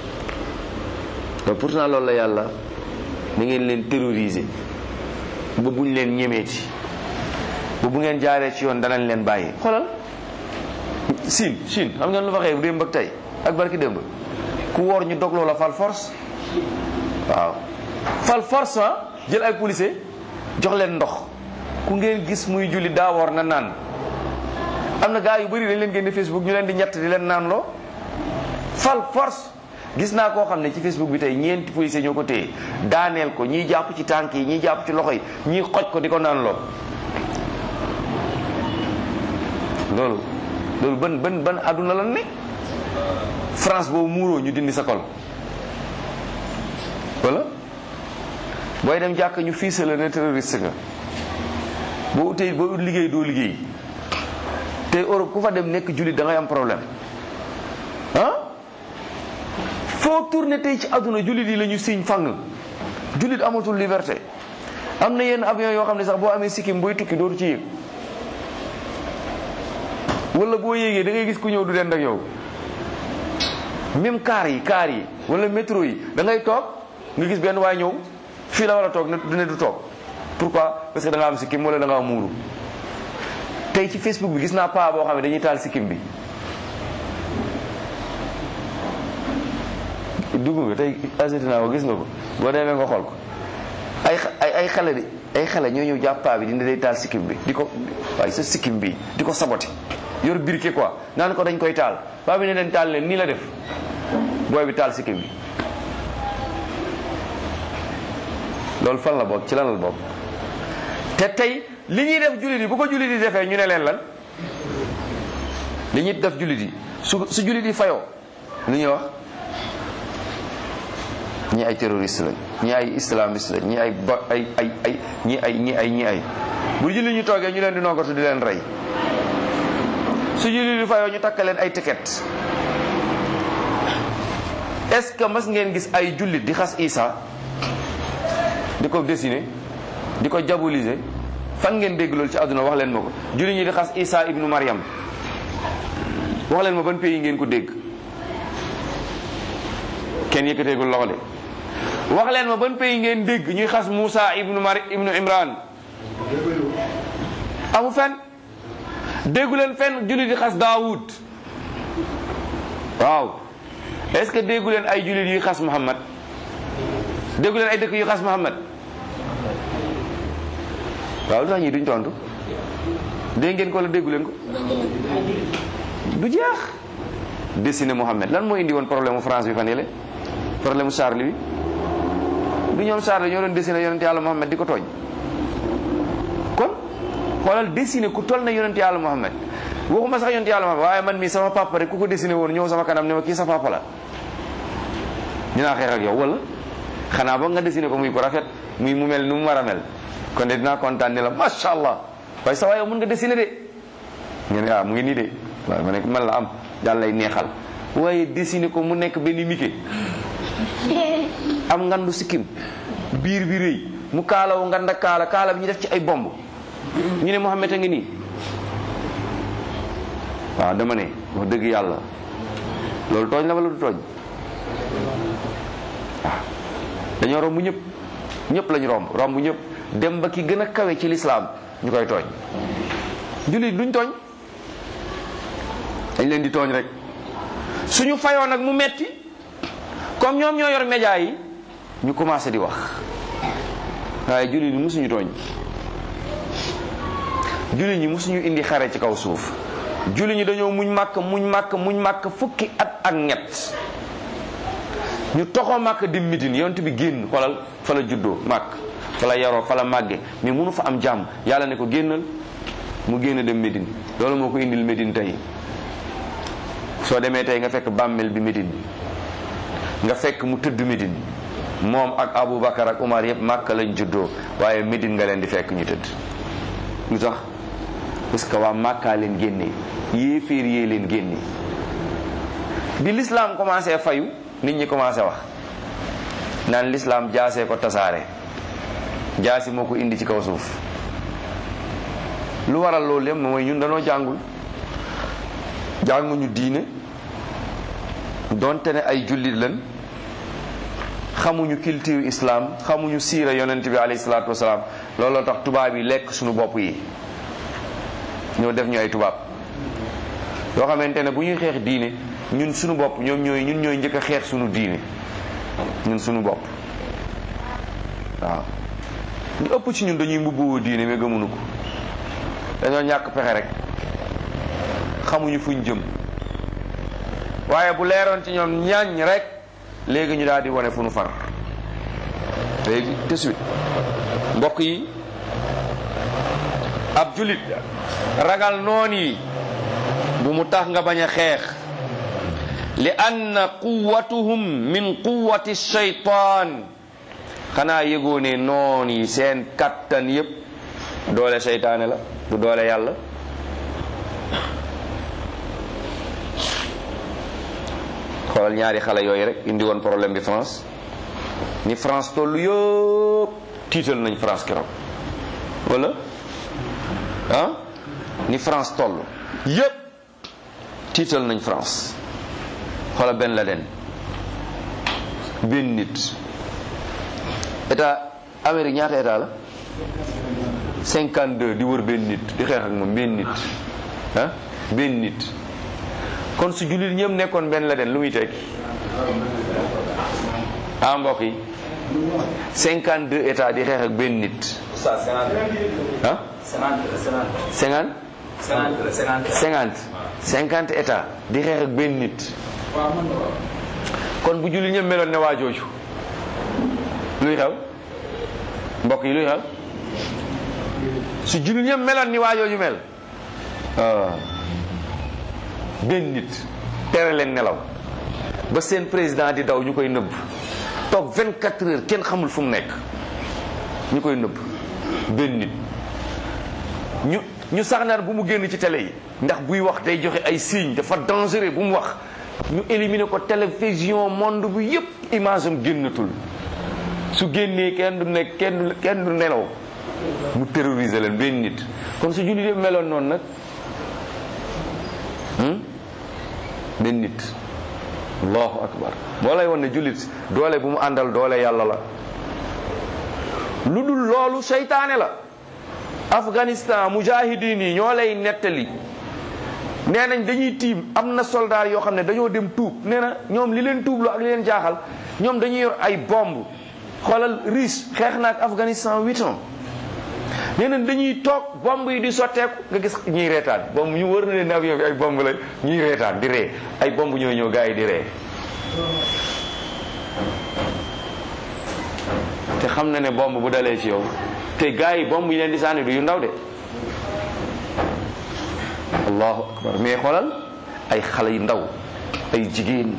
S1: te pourtant loolu la yàlla da ngeen leen terroriser ba buñ leen ñemeeti ba bu ngeen jaaree ci yoon danañ leen bàyyi xoolal Chine Chine xam ngeen lu fa xew démb ak tey ak barki démb ku woor ñu dogloo la fal force waaw fal force ah jël ay policier jox leen ndox ku ngeen gis muy julli daa woor na naan am na gaa yu bëri dañ leen génne Facebook ñu leen di ñett di leen naan loo fal force gis naa koo xam ne ci Facebook bi tey ñeenti policier ñoo ko téye daaneel ko ñiy jàpp ci tànk yi ñiy jàpp ci loxo yi ñiy xoj ko di ko naan loo loolu loolu ban ban ban àdduna lan ne France boobu muuroo ñu dindi sa kol wala booy dem jàkk ñu fiisa la ne terroriste nga boo utee boo ut liggéey doo liggéey te Europe ku fa dem nekk jullit da ngay am problème ah foo tourné tey ci àdduna jullit yi la ñu siñ fang jullit amatul liberté am na yenn avion yoo xam ne sax boo amee sikkim booy tukki dootu ci yéeg wala boo yéegee da ngay gis ku ñëw du dend ak yow même car yi car yi wala métro yi da ngay toog nga gis benn waay ñëw fii la war a toog ne du ne du toog pourquoi parce que da nga am sikkim wala da nga am muuru tey ci Facebook bi gis naa paa boo xam ne dañuy taal sikkim bi dugg nga tey agité naa ko gis nga ko boo demee nga xool ko ay ay ay xale di ay xale ñoo ñëw jàpp paa bi dina day taal sikkim bi di ko waaye sa sikkim bi di ko saboté yor briquet quoi naan ko dañ koy taal paa bi ne leen taal leen nii la def booy bi taal sikkim bi loolu fan la bokk ci lan la bokk te tey li ñuy def jullit yi bu ko jullit yi defee ñu ne leen lan li ñuy def jullit yi su su jullit yi fayoo lu ñuy wax ñi ay terroriste lañ ñi ay islamiste lañ ñi ay ba ay ay ay ñi ay ñi ay ñi ay bu jullit ñu toogee ñu leen di noggatu di leen rey su jullit yi fayoo ñu takk leen ay ticket est-ce que mas ngeen gis ay jullit di xas Isa di ko dessiner di ko diaboliser fan ngeen dégg loolu ci àdduna wax leen ma ko jullit ñi di xas Isa ibnu Maryam wax leen ma ban pays ngeen ko dégg kenn yëkkateegul loxo de wax leen ma ban pays ngeen dégg ñuy xas Moussa ibnu Mari ibnu Imran amu fen déggu leen fenn jullit di xas Daawud waaw est-ce que déggu leen ay jullit yuy xas Muhammad déggu leen ay dëkk yuy xas Muhammad waaw lu tax ñii duñ tontu dégg ngeen ko wala déggu leen ko du jeex dessiné Muhammad lan moo indi woon problème mu France bi fan yële problème mu Charlie bi du ñoom Charlie ñoo doon dessiné yonent yàlla Muhammad di ko tooñ kon xoolal dessiné ku toll na yonent yàlla Muhammad waxuma sax yonent yàlla Muhammad waaye man mii sama papa rek ku ko dessiné woon ñëw sama kanam ne ma kii sa papa la dinaa xeex ak yow wala xanaa ba nga dessiné ko muy ko rafet muy mu mel nu mu war a mel kon de dinaa kontaan ne la macha allah waaye sa waaye mën nga dessiné de ngeen ne ah mu ngi nii de waaye ma ne man la am daal lay neexal waaye dessiné ko mu nekk benn mike am ngandu sikkim biir bi rëy mu kaalawu nganda kaala kaala bi ñu def ci ay bomb ñu ne Muhammad a ngi nii waaw dama ne wax dëgg yàlla loolu tooñ la wala du tooñ waaw dañoo romb ñëpp ñëpp lañu romb romb ñëpp dem ba ki gën a kawe ci lislaam ñu koy tooñ jullit duñ tooñ dañ leen di tooñ rek suñu fayoo nag mu metti comme ñoom ñoo yor média yi ñu commencé di wax waaye jullit ñi musuñu tooñ jullit ñi musuñu indi xare ci kaw suuf jullit ñi dañoo muñ màkk muñ màkk muñ màkk fukki at ak ñett ñu toxoo màkk di Médine yonent bi génn xoolal fa la juddoo màkk fa la yaroo fa la màgge mais mënu fa am jàmm yàlla ne ko génnal mu génn dem Médine loolu moo ko indil Médine tey soo demee tey nga fekk bàmmeel bi Médine nga fekk mu tëdd Médine moom ak Aboubacar ak Umar yëpp màkk lañ juddoo waaye Médine nga leen di fekk ñu tëdd lu tax parce que waa màkkaa leen génne yéeféer yee leen génne bi l'islam commencé fayu nit ñi commencé wax naan l'islam jaasee ko tasaare jaasi moo ko indi ci kaw suuf lu waral loolu yëpp mooy ñun dañoo jàngul jànguñu diine donte ne ay jullit lañ xamuñu culture islam xamuñu siira yonent bi alayhi salaatu wasalaam looloo tax tubaab yi lekk suñu bopp yi ñoo def ñu ay tubaab yoo xamante ne bu ñuy xeex diine ñun suñu bopp ñoom ñooy ñun ñooy njëkk a xeex suñu diine ñun suñu bopp waaw ñu ëpp ci ñun dañuy mbubboo diine mais gëmuñu ko dañoo ñàkk pexe rek xamuñu fuñ jëm waaye bu leeroon ci ñoom ñaañ rek léegi ñu daal di wane fu nu far léegi de suite mbokk yi ab julit ragal noon yi bu mu tax nga bañ a xeex li anna quwwatuhum min quwwati shaytaan xanaa yëgoo ne noon yi seen kattan yépp doole seytaane la du doole yàlla xoolal ñaari xale yooyu rek indi woon problème bi France ni France tollu yëpp tiital nañ France keroog wala ah ni France toll yëpp tiital nañ France xoola Ben Laden benn nit état Amérique ñaata état la 52 di wër benn nit di xeex ak moom benn nit ah benn nit kon su jullit ñëpp nekkoon Ben Laden lu muy tekki ah mbokk yi 52 état di xeex ak benn nit ah 50 50 50 état di xeex ak benn nit kon bu jullit ñëpp meloon ne waa jooju luy xew mbokk yi luy xew su jullit ñëpp meloon ni waa jooju mel benn nit tere leen nelaw ba seen président di daw ñu koy nëbb toog 24 heures kenn xamul fu mu nekk ñu koy nëbb benn nit ñu ñu sax naan bu mu génn ci télé yi ndax buy wax day joxe ay signes dafa dangereux bu mu wax ñu éliminer ko télévision monde bi yépp image am génnatul su génnee kenn du nekk kenn du kenn du nelaw mu terroriser leen benn nit kon su jullit yëpp meloon noonu nag benn nit allahu akbar moo lay won ne jullit doole bu mu àndal doole yàlla la lu dul loolu seytaane la afghanistan mujahidin yi ñoo lay nettali nee nañ dañuy tiim am na soldat yoo xam ne dañoo dem tuub nee na ñoom li leen tuublu ak li leen jaaxal ñoom dañuy yor ay bomb xoolal riche xeex na ak afghanistan huit ans nee nañ dañuy toog bomb yi di sotteeku nga gis ñuy reetaan bomb ñu wër na leen avion bi ay bomb la ñuy reetaan di ree ay bomb ñooy ñëw gars yi di ree te xam na ne bomb bu dalee ci yow te gars yi bomb yi leen di sànni du yu ndaw de allahu akbar mais xoolal ay xale yu ndaw ay jigéen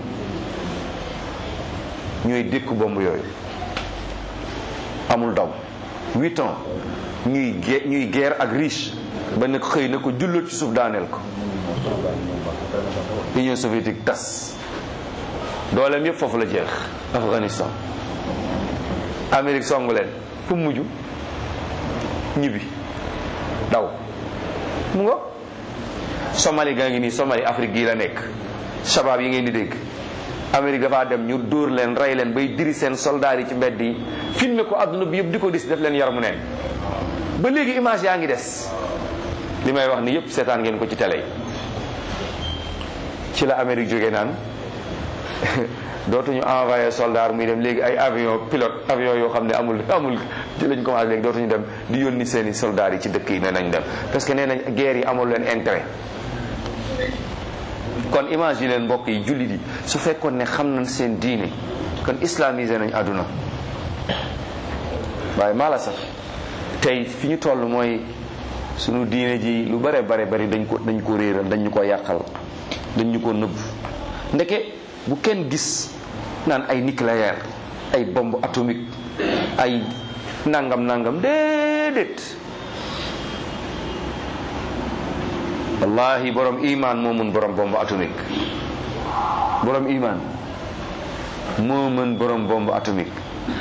S1: ñooy dékku bomb yooyu amul daw huit ans ñuy ge ñuy guerre ak riche ba ne xëy na ko jullat ci suuf daaneel ko Union soviétique tas dooleem yëpp foofu la jeex Afghanistan Amérique songu leen fu mu mujj ñibbi daw mu nga Somalie gaa ngi nii Somalie Afrique gii la nekk shabaab yi ngeen di dégg Amérique dafaa dem ñu dóor leen rey leen bay diri seen soldats yi ci mbedd yi filmé ko adduna bi yëpp di ko gis def leen yaramu neen ba léegi image yaa ngi des li may wax ni yëpp seetaan ngeen ko ci télé yi ci la Amérique jógee naan dootuñu envoyé soldat muy dem léegi ay avion pilote avion yoo xam ne amul amul ci lañ commencé léegi dootuñu dem di yónni seeni soldats yi ci dëkk yi nee nañ dem parce que nee nañ guerre yi amul leen intérêt kon image yi leen mbokk yi jullit yi su fekkoon ne xam nañ seen diine kon islamisé nañ àdduna waaye maa la sax tey fi ñu toll mooy sunu diine ji lu bare bare bari dañ ko dañ ko réeral dañ ñu ko yàqal dañ ñu ko nëbb ndeke bu kenn gis naan ay nucléaire ay bombe atomique ay nangam nangam déedéet wallahi borom iman moo mën borom bombe atomique borom iman moo mën borom bombe atomique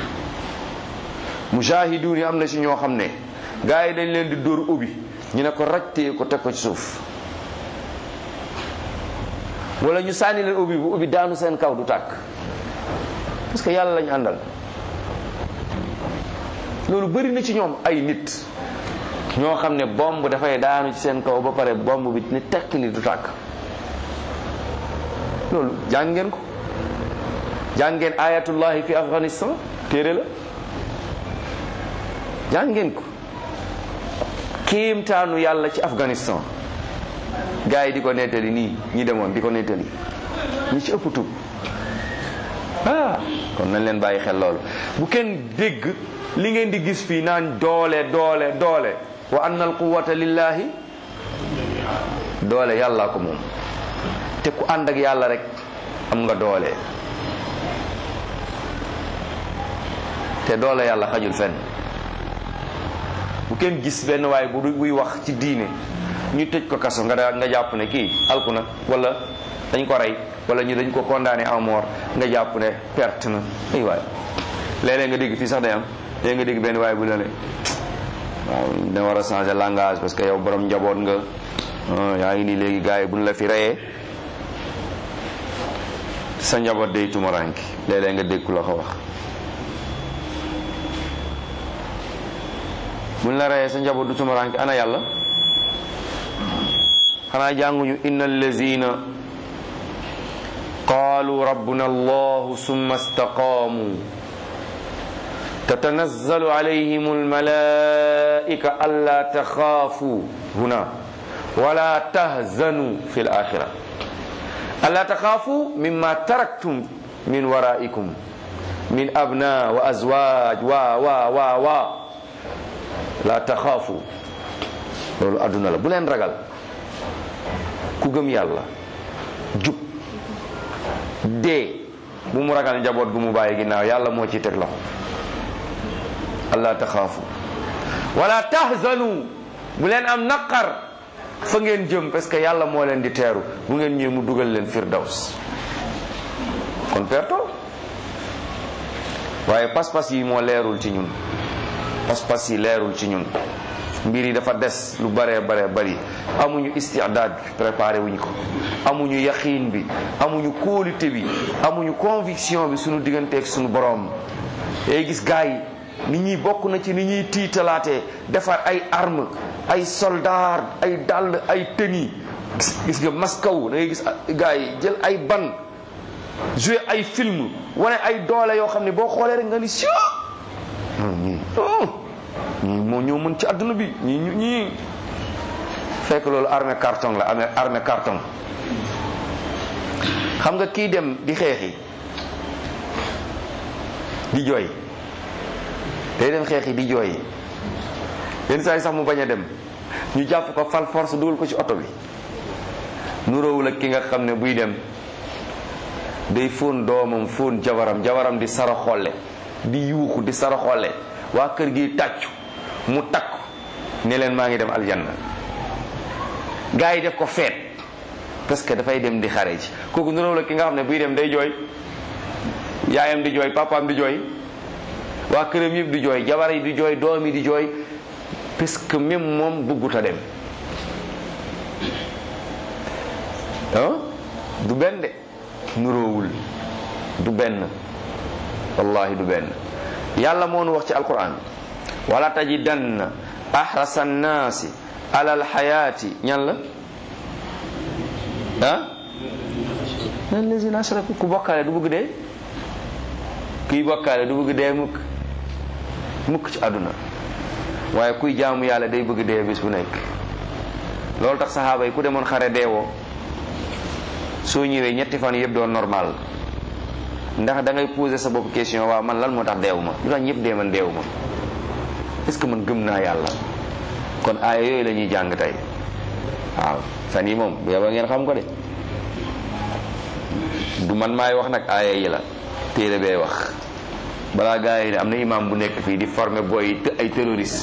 S1: mujahidun yi am na ci ñoo xam ne gars yi dañ leen di dóor ubbi ñu ne ko rajtee ko teg ko ci suuf wala ñu sànni leen ubbi bu ubbi daanu seen kaw du tàkk parce que yàlla lañu àndal loolu bëri na ci ñoom ay nit ñoo xam ne bomb dafay daanu ci seen kaw ba pare bomb bi ni tekk ni du tàkk loolu jàng ngeen ko jàng ngeen ayatullahi fi afghanistan téere la jàng ngeen ko kéemtaanu yàlla ci afghanistan gars yi di ko nettali nii ñi demoon di ko nettali ñi ci ëpp tub ah kon nañ leen bàyyi xel loolu bu kenn dégg li ngeen di gis fii naan doole doole doole wa anna al quwata lillahi doole yàlla ko moom te ku ànd ak yàlla rek am nga doole te doole yàlla xajul fenn bu kenn gis benn waaye bu buy wax ci diine ñu tëj ko kaso nga nga jàpp ne kii alku na wala dañ ko rey wala ñu dañ ko condamné à mort nga jàpp ne perte na ay waay léeg-léeg nga dégg fii sax day am léeg nga dégg benn waaye bu la ne waaw da war a changer langage parce que yow borom njaboot nga yaa ngi nii léegi gars yi buñ la fi reyee sa njaboot day tumaranki léeg-léeg nga dégg ku la ko wax buñ la reyee sa njaboot du tumaranki ana yàlla xanaa jànguñu inna allazina qaalu rabbuna allahu summa istaqaamu tatanazzalu alayhim almalaika alla taxaafu huna wala tahzanu fi alaxira alla taxaafu mimma taraktum min waraikum min abna wa azwaj wa wa wa wa la taxaafu loolu adduna la bu leen ragal ku gëm yàlla jub dee bu mu ragal njaboot gu mu bàyyi ginnaaw yàlla moo ci teg loxo allah taxaafu wala tahzanu bu leen am naqar fa ngeen jëm parce que yàlla moo leen di teeru bu ngeen ñëwee mu dugal leen firdaws kon perto waaye pas-pas yi moo leerul ci ñun pas-pas yi leerul ci ñun mbir yi dafa des lu baree baree bari amuñu istidaad bi préparé wuñ ko amuñu yaqiin bi amuñu kóolute bi amuñu conviction bi suñu digganteeg suñu borom day gis gars yi nit ñi bokk na ci ni ñuy tiitalaatee defar ay arme ay soldat ay dàll ay tëni gis nga maskaw da ngay gis gars yi jël ay ban joué ay film wane ay doole yoo xam ne boo xoolee rek nga ni si ñii ñii moo ñoo mën ci àdduna bi ñii ñu ñii fekk loolu armée carton la amee armée carton xam nga kii dem di xeexi di jooy day dem xeexi di jooy yenn saa yi sax mu bañ a dem ñu jàpp ko fal force dugal ko ci oto bi nuróowul ak ki nga xam ne buy dem day fóon doomam fóon jabaram jabaram di sara xolle di yuuxu di sara xolle waa kër gi tàccu mu takku ne leen maa ngi dem aljanna gars yi def ko feet parce que dafay dem di xare ji kooku nuróowul ak ki nga xam ne buy dem day jooy yaayam di jooy papaam di jooy waa këram yëpp di jooy jabar yi di jooy doom yi di jooy parce que même moom bëggut a dem ah du benn de nuróowul du benn wallahi du benn yàlla moo nu wax ci alquran wala tajidanna ahrasa nnaasi ala alxayaati ñan la ah allazina ashraku ku bokkaale du bëgg dee kuy bokkaale du bëgg dee mukk mukk ci àdduna waaye kuy jaamu yàlla day bëgg dee bis bu nekk loolu tax saxaaba yi ku demoon xare deewoo soo ñëwee ñetti fan yëpp doon normal ndax da ngay poser sa bopp question waaw man lan moo tax deewu ma lu tax ñëpp dee man deewu ma est ce que man gëm naa yàlla kon aaya yooyu la ñuy jàng tey waaw fan yi moom bu yeba ngeen xam ko de du man maay wax nag aaya yi la téere bee wax balaa gaa yi ne am na imam bu nekk fii di former booy ay terroriste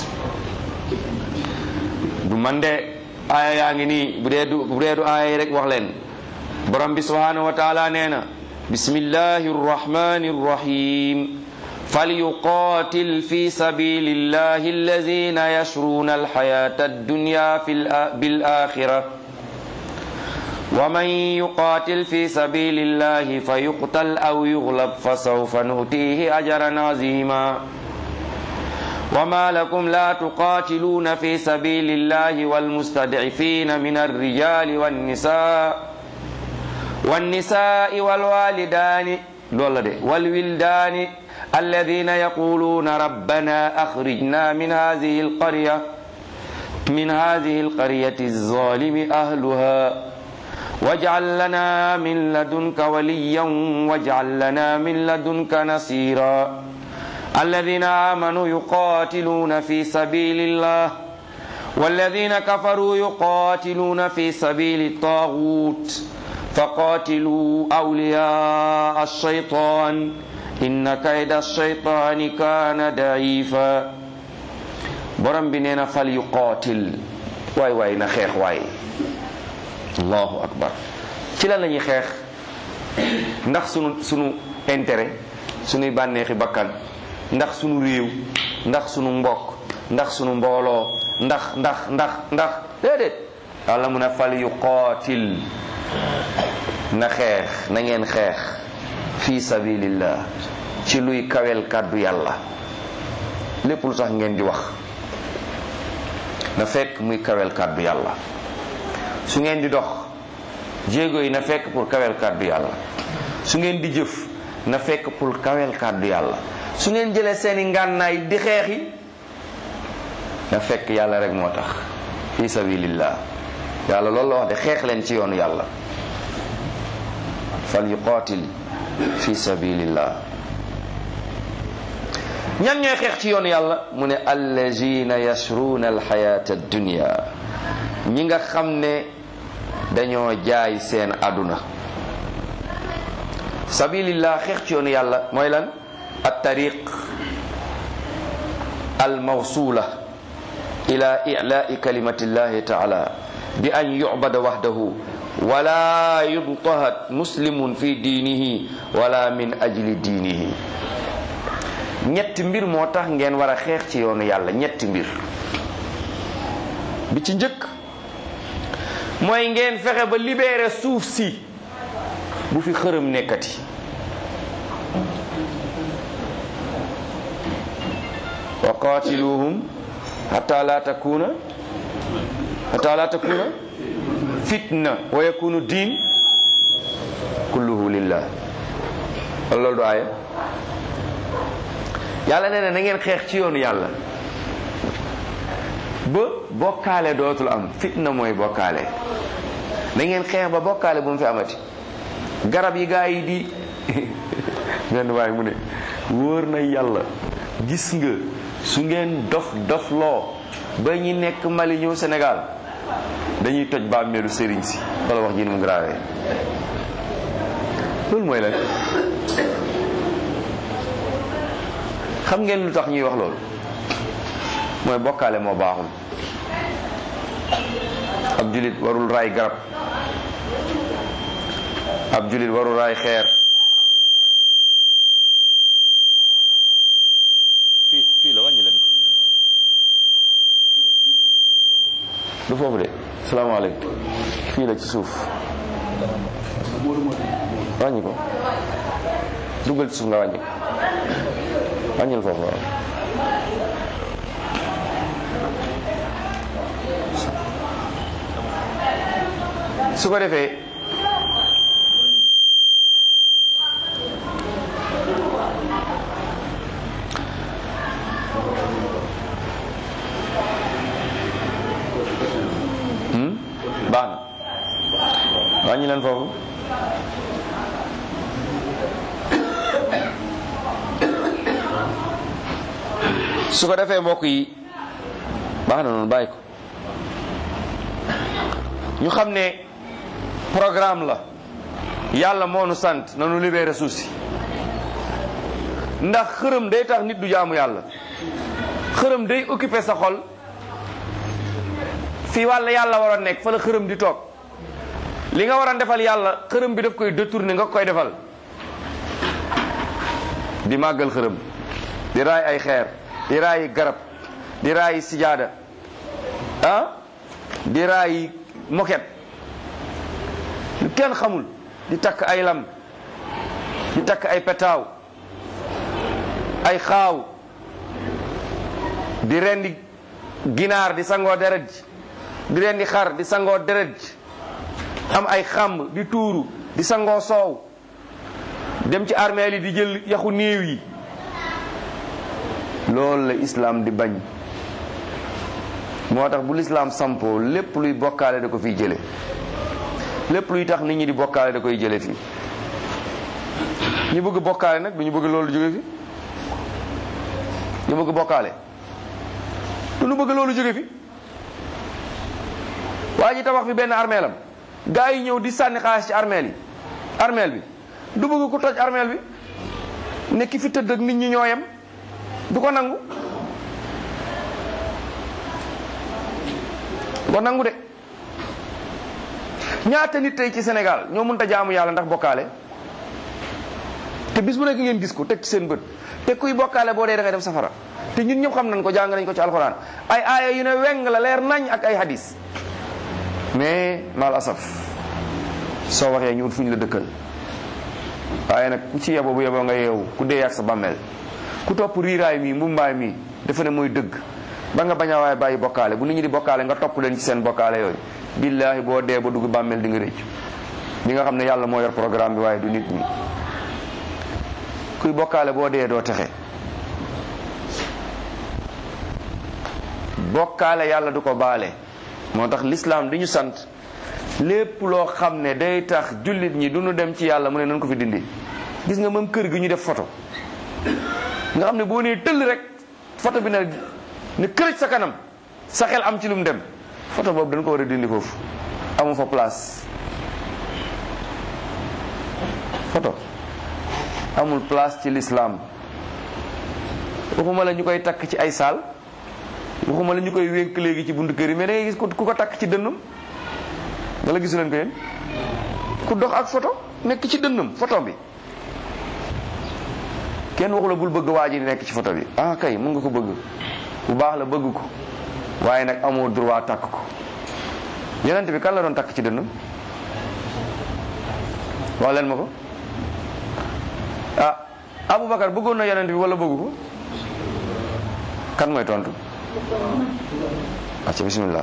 S1: du man de aaya yaa ngi nii bu dee du bu dee du aaya yi rek wax leen borom bi subhanahu wa taala nee na bismillahi rrahmani rrahim فليقاتل في سبيل الله الذين يشرون الحياة الدنيا في بالآخرة ومن يقاتل في سبيل الله فيقتل أو يغلب فسوف نؤتيه أجرا عظيما وما لكم لا تقاتلون في سبيل الله والمستضعفين من الرجال والنساء والنساء والوالدان والولدان الذين يقولون ربنا أخرجنا من هذه القرية من هذه القرية الظالم أهلها واجعل لنا من لدنك وليا واجعل لنا من لدنك نصيرا الذين آمنوا يقاتلون في سبيل الله والذين كفروا يقاتلون في سبيل الطاغوت فقاتلوا أولياء الشيطان إن كيد الشيطان كان ضعيفا borom bi nee na fal yuqaatil waay waay na xeex waay allahu akbar ci lan la ñuy xeex ndax sunu sunu intérêt sunuy bànneexi bakkan ndax sunu réew ndax sunu mbokk ndax sunu mbooloo ndax ndax ndax ndax déedéet yàlla mun a fal yuqaatil na xeex na ngeen xeex fi sabilillah ci luy kawel kàddu yàlla lépp lu tax ngeen di wax na fekk muy kawel kàddu yàlla su ngeen di dox jéego yi na fekk pour kawel kàddu yàlla su ngeen di jëf na fekk pour kawel kàddu yàlla su ngeen jëlee seeni ngànnaay di xeexi na fekk yàlla rek moo tax fi sabilillah yàlla loolu la wax de xeex leen ci yoonu yàlla fal yuqaatil fi sabilillah ñan ñooy xeex ci yoonu yàlla mu ne allazina yashruuna alxayata addunia ñi nga xam ne dañoo jaay seen àdduna sabilillah xeex ci yoonu yàlla mooy lan at tariq al mawsula ila ilaai kalimatillahi taala bi an yubada wahdahu wala yudtahat muslimun fi diinihi wala min ajli diinihi ñetti mbir moo tax ngeen war a xeex ci yoonu yàlla ñetti mbir bi ci njëkk mooy ngeen fexe ba libérer suuf si bu fi xërëm nekkati wa qatiluhum hatta la takuna hatta la takuna fitna wa yakunu diin kulluhu lillah wala loolu du aaya yàlla nee na na ngeen xeex ci yoonu yàlla ba bokkaale dootul am fitna mooy bokkaale na ngeen xeex ba bokkaale bu mu fi amati garab yi gaa yi di benn waaye mu ne wóor na yàlla gis nga su ngeen dof dof loo ba ñi nekk Mali ñëw Sénégal dañuy toj bàmmeelu sëriñ si wala wax ji ni mu grave loolu mooy lan xam ngeen lu tax ñuy wax loolu mooy bokkaale moo baaxul ab julit warul raay garab ab julit warul raay xeer fii fii la wàññi leen ko du foofu de salaamaaleykum fii la ci suuf wàññi ko dugal ci suuf nga wàññi ko wàññil foofu waaw su ko defee baax na wàññi leen foofu su ko defee mbokk yi baax na noonu bàyyi ko ñu xam ne programme la yàlla moo nu sant nanu libéré suuf si ndax xërëm day tax nit du jaamu yàlla xërëm day occupé sa xol fii wàlla yàlla war a nekk fa la xërëm di toog li nga war a defal yàlla xërëm bi daf koy détourné nga koy defal di màggal xërëm di raay ay xeer di raayi garab di raayi sijaada ah di raayi moket lu kenn xamul di takk ay lam di takk ay petaaw ay xaaw di rendi ginaar di sangoo deret ji di rendi xar di sangoo deret ji am ay xàmb di tuuru di sangoo soow dem ci armeel yi di jël yaxu néew yi loolu la islaam di bañ moo tax bu lislaam sampoo lépp luy bokkaale da ko fiy jële lépp luy tax nit ñi di bokkaale da koy jële fii ñu bëgg bokkaale nag du ñu bëgg loolu jóge fi ñu bëgg bokkaale du ñu bëgg loolu jóge fi waa ji tabax fi benn armeelam gaa yi ñëw di sànni xaalis ci armeel yi armeel bi du bëgg ku toj armeel bi ne ki fi tëdd ak nit ñi ñoo yem du ko nangu du ko nangu de ñaata nit tey ci Sénégal ñoo mënta jaamu yàlla ndax bokkaale te bis bu nekk ngeen gis ko teg ci seen bët te kuy bokkaale boo dee da ngay dem safara te ñun ñëpp xam nañ ko jàng nañ ko ci alxuraan ay aaya yu ne weng la leer nañ ak ay hadis mais mal asaf soo waxee ñu ut fu ñu la dëkkal waaye nag ku ci yebo bu yeboo nga yeewu ku dee ak sa bàmmeel ku topp riiraay mi mbumbaay mi dafa ne mooy dëgg ba nga bañ a waaye bàyyi bokkaale bu nit ñi di bokkaale nga topp leen ci seen bokkaale yooyu billaahi boo dee ba dugg bàmmeel di nga rëcc di nga xam ne yàlla moo yor programme bi waaye du nit ñi kuy bokkaale boo dee doo texe bokkaale yàlla du ko baale moo tax lislaam di ñu sant lépp loo xam ne day tax jullit ñi du ñu dem ci yàlla mu ne nañ ko fi dindi gis nga même kër gi ñu def photo nga xam ne boo nee tëll rek photo bi ne ne kërëj sa kanam sa xel am ci lu mu dem photo boobu dañ ko war a dindi foofu amu fa place photo amul place ci l'islam waxuma la ñu koy takk ci ay saal waxuma la ñu koy wénk léegi ci buntu kër yi mais da ngay gis ku ko takk ci dënnam wala gisu leen ko yéen ku dox ak photo nekk ci dënnam photo bi kenn waxu la bul bëgg waa ji nekk ci photo bi ah kay mun nga ko bëgg bu baax la bëgg ko waaye nag amoo droit takk ko yonent bi kan la doon takk ci dënnam wax leen ma ko ah Aboubacar bëggoon na yonent bi wala bëggu ko kan mooy tontu acca bismillah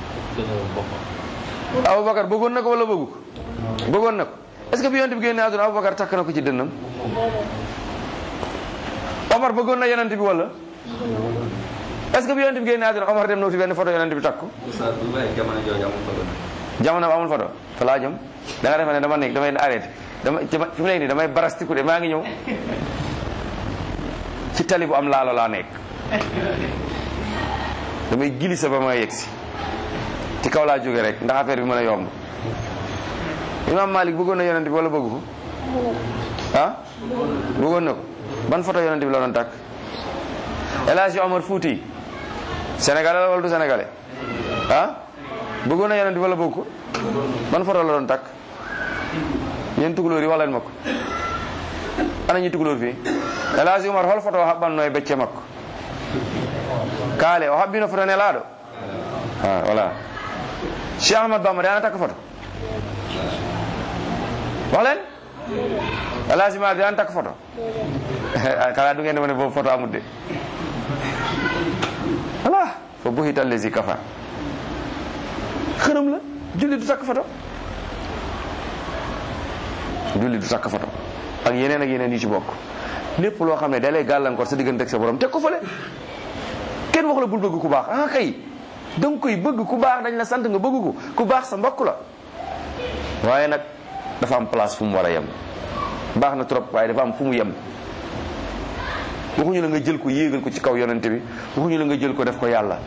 S1: Aboubacar bëggoon na ko wala bëggu ko bëggoon na ko est-ce que bi yonent bi génne àdduna Aboubacar takk na ko ci dënnam Omar bëggoon na yonent bi wala est-ce que bi yonent bi génne àdduna Omar dem na wuti benn photo yonent bi takk ko jamono amul photo fa laa jëm da nga defe ne dama nekk damay arrêté dama fi mu nekk nii damay barastiku de maa ngi ñëw ci tali bu am laalo laa nekk damay glissé ba ma yegg si ci kaw laa jóge rek ndax affaire bi mën a yomb imam Malik bëggoon na yonent bi wala bëggu ko ah bëggoon na ko ban photo yonent bi la doon takk El Hadji Omar Fouti sénégalais la wala du sénégalais ah bëggoon na yonent bi wala bëgg ko ban photo la doon takk yéen tukulóor yi wax leen ma ko ana ñi tukulóor fii El Hadji Omar hol photo o haɓɓanno e becce makko kaale o haɓɓino photo nelaɗo ah voilà cheikh ahmad bamba de ana takka photo wax leen El Hadji Malick de ana takka photo kala du ngeen ne boobu photo amul de voilà fo buhita allazi kafa xërëm la julli du takk photo julli du takk photo ak yeneen ak yeneen yu ci bokk lépp loo xam ne da lay gàllankoor sa diggante ak sa borom teg ko fële kenn wax la bul bëgg ku baax ah kay da nga koy bëgg ku baax dañ la sant nga bëgg ko ku baax sa mbokk la waaye nag dafa am place fu mu war a yem baax na trop waaye dafa am fu mu yem waxuñu la nga jël ko yéegal ko ci kaw yonente bi waxuñu la nga jël ko def ko yàlla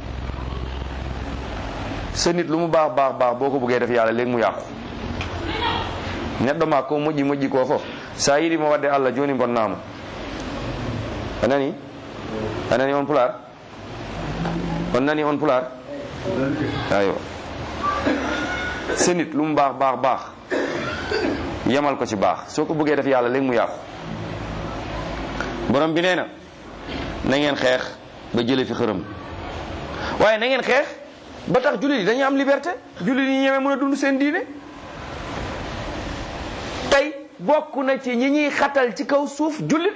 S1: sa nit lu mu baax baax baax boo ko bëggee def yàlla léegi mu yàqu neɗɗo ma ko moƴƴi moƴƴi ko fof sa yiɗimo wadde allah joni bonnama a nani a nani on pular on nani on pular aywa sa nit lu mu baax baax baax yemal ko ci baax soo ko bëggee def yàlla léegi mu yàqu borom bi nee na na ngeen xeex ba jële fi xërëm waaye na ngeen xeex ba tax jullit yi dañuy am liberté jullit yi ñeme mën a dund seen diine tey bokk na ci ñi ñuy xatal ci kaw suuf jullit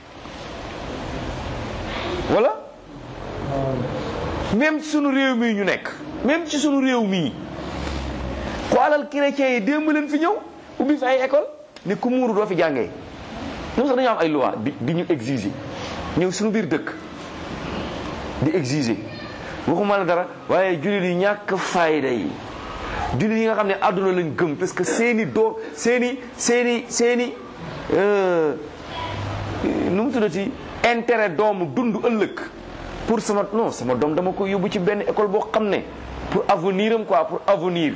S1: wala même ci sunu réew mii ñu nekk même ci sunu réew mii xoolal chrétiens yi démb leen fi ñëw ubbi fi ay école ne ku muuru doo fi jàngee ñoom sax dañoo am ay loi di di ñu exiger ñëw suñu biir dëkk di exiger waxuma la dara waaye jullit yi ñàkk fayda yi jullit yi nga xam ne àdduna lañ gëm parce que seeni doo seeni seeni seeni nu mu tuddati intérêt doomu dund ëllëg pour sama non sama doom dama ko yóbbu ci benn école boo xam ne pour avenir am quoi pour avenir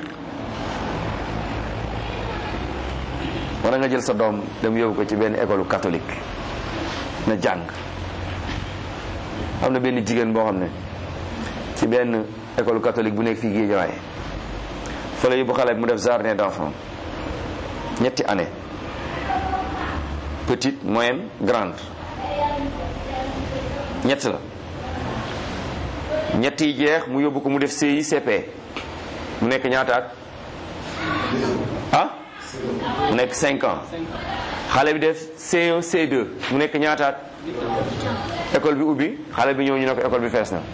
S1: wala nga jël sa doom dem yóbbu ko ci benn école catholique na jàng am na benn jigéen boo xam ne ci benn école catholique bu nekk fii Guédiawaye fa la yóbbu xale bi mu def jardin d'enfant ñetti année petite moyenne grande ñett la ñett yi jeex mu yóbbu ko mu def CICP mu nekk ñaata at ah mu nekk cinq ans xale bi def C1 C2 mu nekk ñaataat école bi ubbi xale bi ñëw ñu ne ko école bi fees na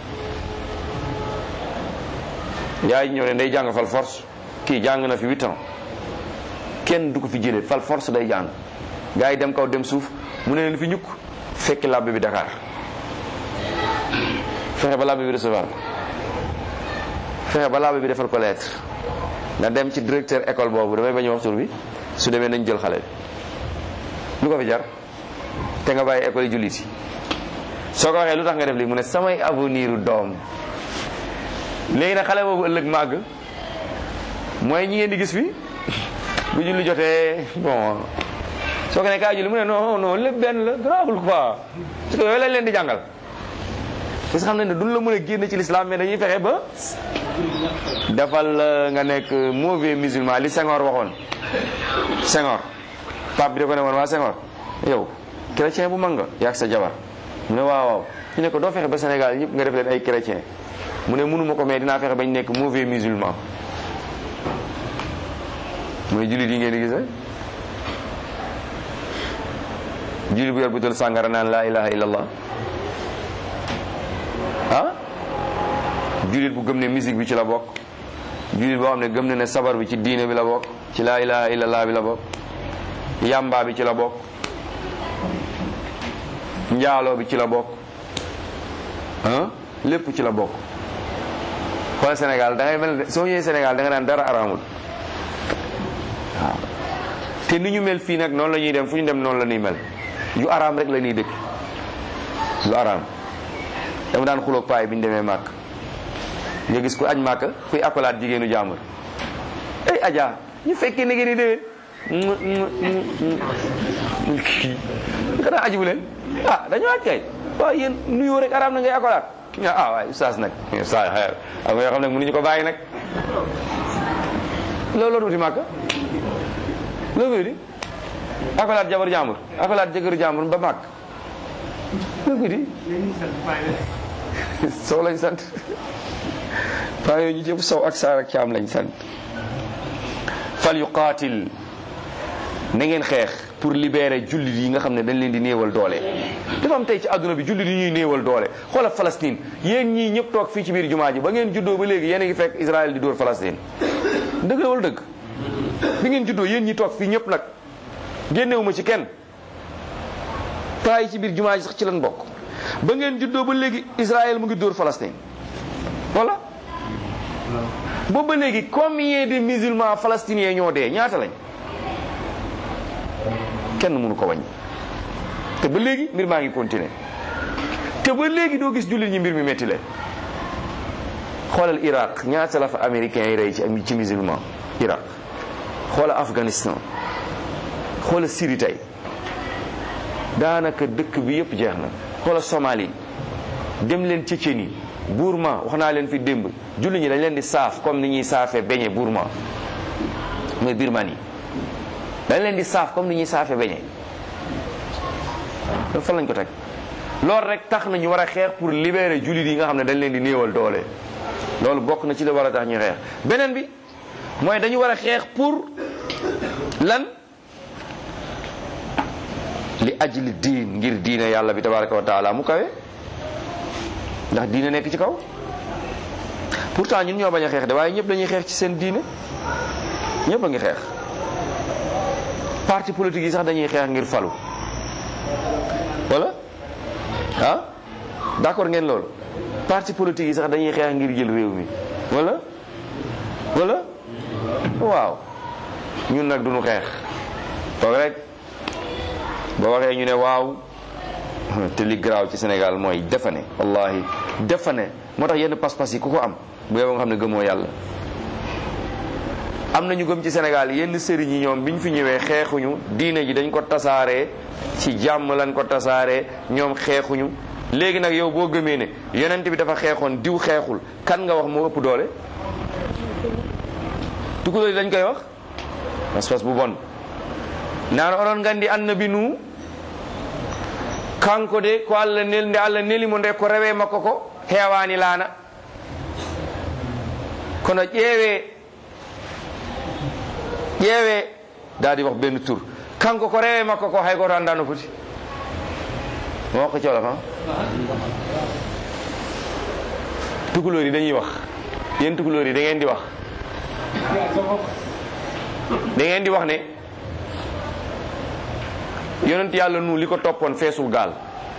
S1: yaay ñëw ne day jàng fal force kii jàng na fi huit ans kenn du ko fi jëlee fal force day jàng gars yi dem kaw dem suuf mu ne leen fi ñukk fekki làbbe bi Dakar fexe ba làbbe bi recevoir fexe ba làbbe bi defal ko lettre na dem ci directeur école boobu damay bañ a wax tur bi su demee nañ jël xale bi lu ko fi jar te nga bàyyi école yi jullit yi soo ko waxee lu tax nga def lii mu ne samay avenir u doom léegi nag xale boobu ëllëg màgg mooy ñi ngeen di gis fi bu julli jotee bon soo ko ne kaa julli mu ne non non lépp benn la grawul quoi parce que yooyu lañ leen di jàngal parce que xam nañ ne duñ la mën a génn ci l'islam mais dañuy fexe ba defal nga nekk mauvais musulman li Senghor waxoon Senghor pape bi da ko ne woon waa Senghor yow chrétien bu mag nga yaag sa jabar mu ne waaw waaw ñu ne ko doo fexe ba Sénégal ñëpp nga def leen ay chrétien mu ne mënuma ko mais dinaa fexe bañ nekk mauvais musulman mooy jullit yi ngeen di gis rek jullit bu yor butal sàngara naan laa ilaha illallah ah jullit bu gëm ne musique bi ci la bokk jullit boo xam ne gëm na ne sabar bi ci diine bi la bokk ci laa ilaha illallah bi la bokk yamba bi ci la bokk njaaloo bi ci la bokk ah lépp ci la bokk xool Sénégal da ngay mel soo ñëwee Sénégal da nga naan dara araamul waaw te ni ñu mel fii nag noonu la ñuy dem fu ñu dem noonu la ñuy mel yu araam rek la ñuy dëkk yu araam dama daan xuloog paay bi ñu demee màkk nga gis ku añ màkk kuy akolaat jigéenu jàmbur ay aja ñu fekkee ne ngeen di déwén xanaa aji bu leen ah dañoo aj kay waaw yéen nuyoo rek araam na ngay akolaat ah waaye ustaas nag ustaas xeer am nga yoo xam ne mënuñu ko bàyyi nag loolu loolu wuti màkk loolu koy di akolaat jabar jàmbur akolaat jëkkëru jàmbur ba màkk loolu koy di sow lañ sant paa yooyu ñu jëpp sow ak saar ak caam lañ sant fal yuqaatil na ngeen xeex pour libérer jullit yi nga xam ne dañ leen di néewal doole dafa am tey ci àdduna bi jullit yi ñuy néewal doole xoolal Palestine yéen ñii ñëpp toog fii ci biir jumaa ji ba ngeen juddoo ba léegi yéen a ngi fekk Israël di dóor Palestine dëgg la wala dëgg bi ngeen juddoo yéen ñi toog fii ñëpp nag génnewuma ci kenn paa yi ci biir jumaa ji sax ci lan bokk ba ngeen juddoo ba léegi Israël mu ngi dóor Palestine voilà boobu ba léegi combien de musulmans palestiniens ñoo dee ñaata lañ kenn mënu ko wàññi te ba léegi mbir maa ngi continuer te ba léegi doo gis jullit ñi mbir mi metti leen xoolal Irak ñaata la fa américains yi rey ci ci musulman Irak xoolal Afghanistan xoolal Syrie tey daanaka dëkk bi yëpp jeex na xoolal Somalie dem leen Tchétchénie Burma wax naa leen fi démb jullit ñi dañ leen di saaf comme ni ñuy saafee beñe Burma mooy Birmanie dañ leen di saaf comme ni ñuy saafee beñe loolu fan lañ ko teg loolu rek tax na ñu war a xeex pour libérer jullit yi nga xam ne dañ leen di néewal doole loolu bokk na ci la war a tax ñu xeex beneen bi mooy dañu war a xeex pour lan li ajli diin ngir diine yàlla bi tabaraka wa taala mu kawe ndax diine nekk ci kaw pourtant ñun ñoo bañ a xeex de waaye ñëpp dañuy xeex ci seen diine ñëpp a ngi xeex parti politique yi sax dañuy xeex ngir falu wala ah d'accord ngeen loolu parti politique yi sax dañuy xeex ngir jël réew mi wala wala waaw ñun nag duñu xeex toog rek boo waxee ñu ne waaw te li garaaw ci Sénégal mooy defane wallahi defane moo tax yenn pas-pas yi ku ko am bu yow nga xam ne gëmoo yàlla am na ñu gëm ci Sénégal yenn sëriñ yi ñoom bi ñu fi ñëwee xeexuñu diine ji dañ ko tasaaree ci jàmm lañ ko tasaaree ñoom xeexuñu léegi nag yow boo gëmee ne yonent bi dafa xeexoon diw xeexul kan nga wax moo ëpp doole tukulóor yi dañ koy wax pas-pas bu bon naan onon gandi annabi nu kanko de ko allah nel nde allah nelimo nde ko rewe makko ko heewani laana kono ƴeewe ƴeewe daal di wax benn tur kanko ko rewe makko ko hay goto andano foti mo ko colof ha tukulóor yi dañuy wax yéen tukulóor yi da ngeen di wax da ngeen di wax ne yonent yàlla nu li ko toppoon feesul gaal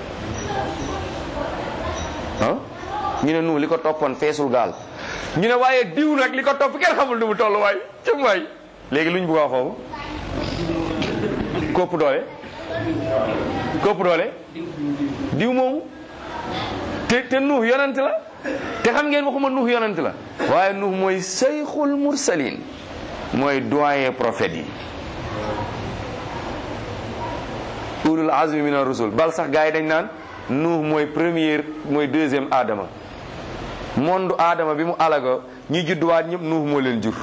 S1: ah ñu ne nu li ko toppoon feesul gaal ñu ne waaye diw nag li ko topp kenn xamul nu mu toll waay cëm waay léegi luñ bëgg a wax foofu kopp doole kopp doole diw moomu te te nuux yonent la te xam ngeen waxuma nuux yonent la waaye nuux mooy sayxul mursalin mooy doyen prophète yi ulul azmi min ar-rusul bal sax gars yi dañ naan nuux mooy première mooy deuxième adama monde adama bi mu alaga ñi judduwaat ñëpp nuux moo leen jur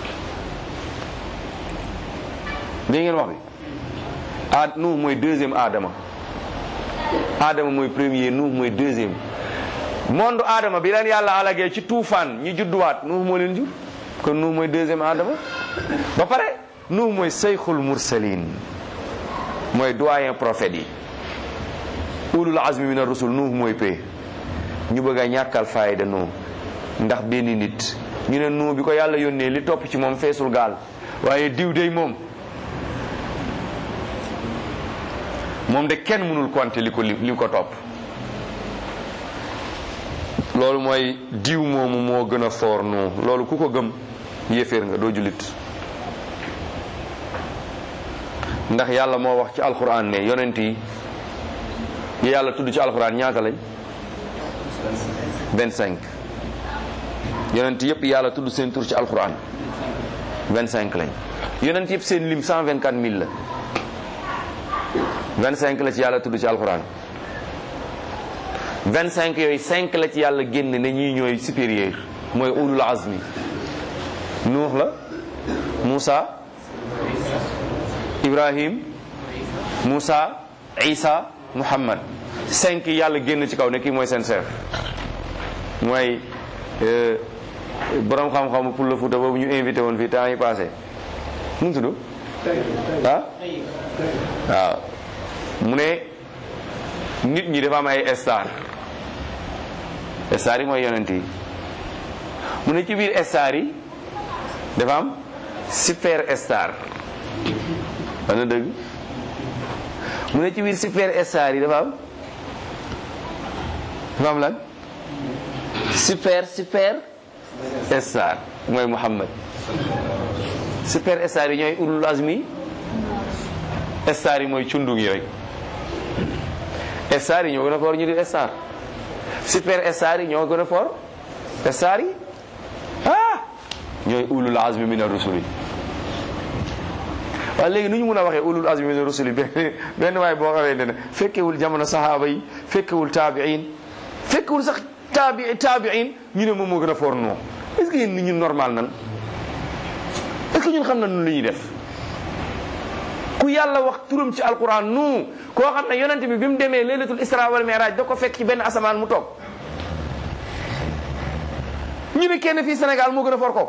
S1: dégg ngeen wax bi a nuux mooy deuxième adama adama mooy premier nuux mooy deuxième monde adama bi leen yàlla alagee ci tuufaan ñi judduwaat nuux moo leen jur kon nuux mooy deuxième adama ba pare nuux mooy sayxul mursalin mooy doyen prophète yi ulul azmi min ar-rusul nuux mooy pay ñu bëgg a ñàkkal fayda nuux ndax benn nit ñu ne nuux bi ko yàlla yónnee li topp ci moom feesul gaal waaye diw dey moom moom de kenn mënul compter li ko li ko topp loolu mooy diw moomu moo gën a foor nuux loolu ku ko gëm yéeféer nga doo jullit ndax yàlla moo wax ci alquran ne yonent yi yi yàlla tudd ci alquran ñaata lañ 25 yonent yëpp yàlla tudd seen tur ci alquran 25 lañ yonent yëpp seen lim 124 000 la 25 la ci yàlla tudd ci alquran 25 yooyu 5 la ci yàlla génn ne ñii ñooy supérieur mooy ulul azmi nuux la Moussa Ibrahim Moussa Isa Muhammad cinq yàlla génn ci kaw ne kii mooy seen chef mooy borom xam-xamu pour le Fouta boobu ñu invité woon fii temps yi passé nu mu tudd ah waaw mu ne nit ñi dafa am ay star star yi mooy yonent yi mu ne ci biir star yi dafa am super star wax na dëgg mu ne ci biir super star yi dafa am dafa am lan super super star mooy Muhammad super star yi ñooy ulul azmi star yi mooy cundug yi rek star yi ñoo gën a foor ñu di star super star yi ñoo gën a foor star yi ah ñooy ulul azmi min ar-rusuli waaye léegi nu ñu mun a waxee ulul azmi min ar-rusuli benn benn waay boo xamee ne fekkewul jamono sahaaba yi fekkewul taabiin fekkewul sax taabi taabiin ñu ne moom moo gën a foor noo est-ce que yéen nit ñu normal nan est-ce que ñun xam na nun li ñuy def ku yàlla wax turam ci alquran nu koo xam ne yonent bi bi mu demee laylatul isra wal mi'raj da ko fekk ci benn asamaan mu toog ñu ne kenn fii Sénégal moo gën a for kooku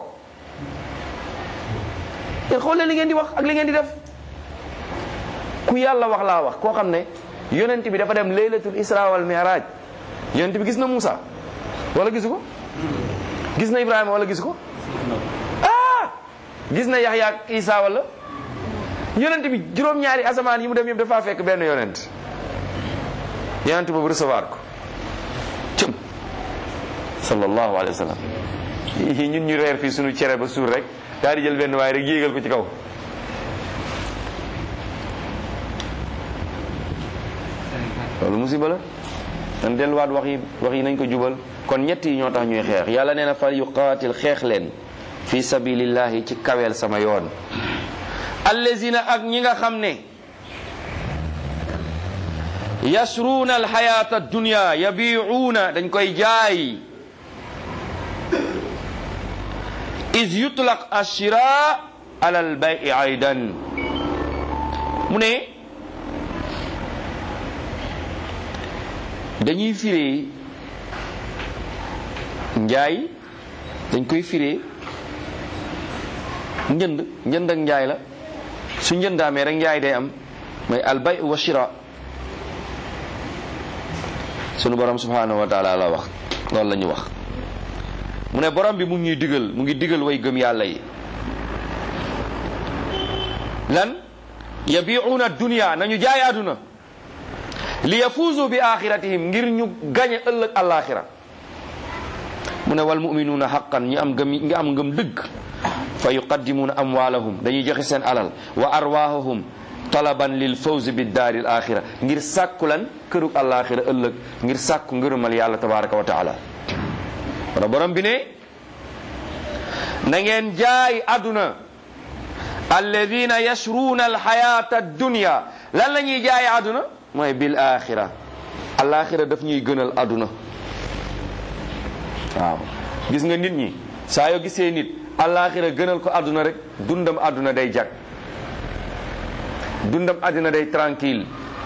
S1: te xool leen li ngeen di wax ak li ngeen di def ku yàlla wax laa wax koo xam ne yonent bi dafa dem laylatul isra wal mi'raj yonent bi gis na Moussa wala gisu ko gis na Ibrahima wala gisu ko ah gis na Yaxya ak Isa wala yonent bi juróom-ñaari asamaan yi mu dem yëpp dafa fekk benn yonent yonent boobu recevoir ko cëm sallallahu alayhi wa sallam ñun ñu reer fii suñu cere ba suur rek daal di jël benn waaye rek yéegal ko ci kaw loolu musiba la nan delluwaat wax yi wax yi nañ ko jubal kon ñett yi ñoo tax ñuy xeex yàlla nee na fal yuqaatil xeex leen fi sabilillahi ci kaweel sama yoon allazina ak ñi nga xam ne yasruuna alxayata dunya yabiuuna dañ koy jaay is yutlaq ashira ala albayi aydan mu ne dañuy firee njaay dañ koy firee njënd njënd ak njaay la su njëndaamee rek njaay day am mooy albay wa shira sunu borom subhanahu wa taala la wax loolu la ñu wax mu ne borom bi mu ngi ñuy digal mu ngi digal way gëm yàlla yi lan yabiuuna dunya nañu jaay àdduna li yafuuzu bi axiratihim ngir ñu gañe ëllëg alaxira mu ne wal muminuuna xaqan ñi am ngëm ñi am ngëm dëgg fa yuqaddimuuna amwaalahum dañuy joxe seen alal wa arwaahahum talaban lil fawzi bi daari al axira ngir sàkku lan kërug alaxira ëllëg ngir sàkku ngërëmal yàlla tabaraka wa taala wala borom bi ne na ngeen jaay àdduna alladina yashruuna alxayata addunya lan la ñuy jaay àdduna mooy bil axira alaxira daf ñuy gënal àdduna waaw gis nga nit ñi saa yoo gisee nit alaxira gënal ko àdduna rek dundam àdduna day jag dundam àdduna day tranquille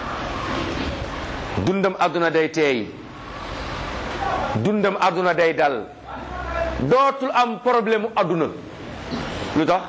S1: dundam àdduna day teey dundam àdduna day dal dootul am problème mu àdduna lu tax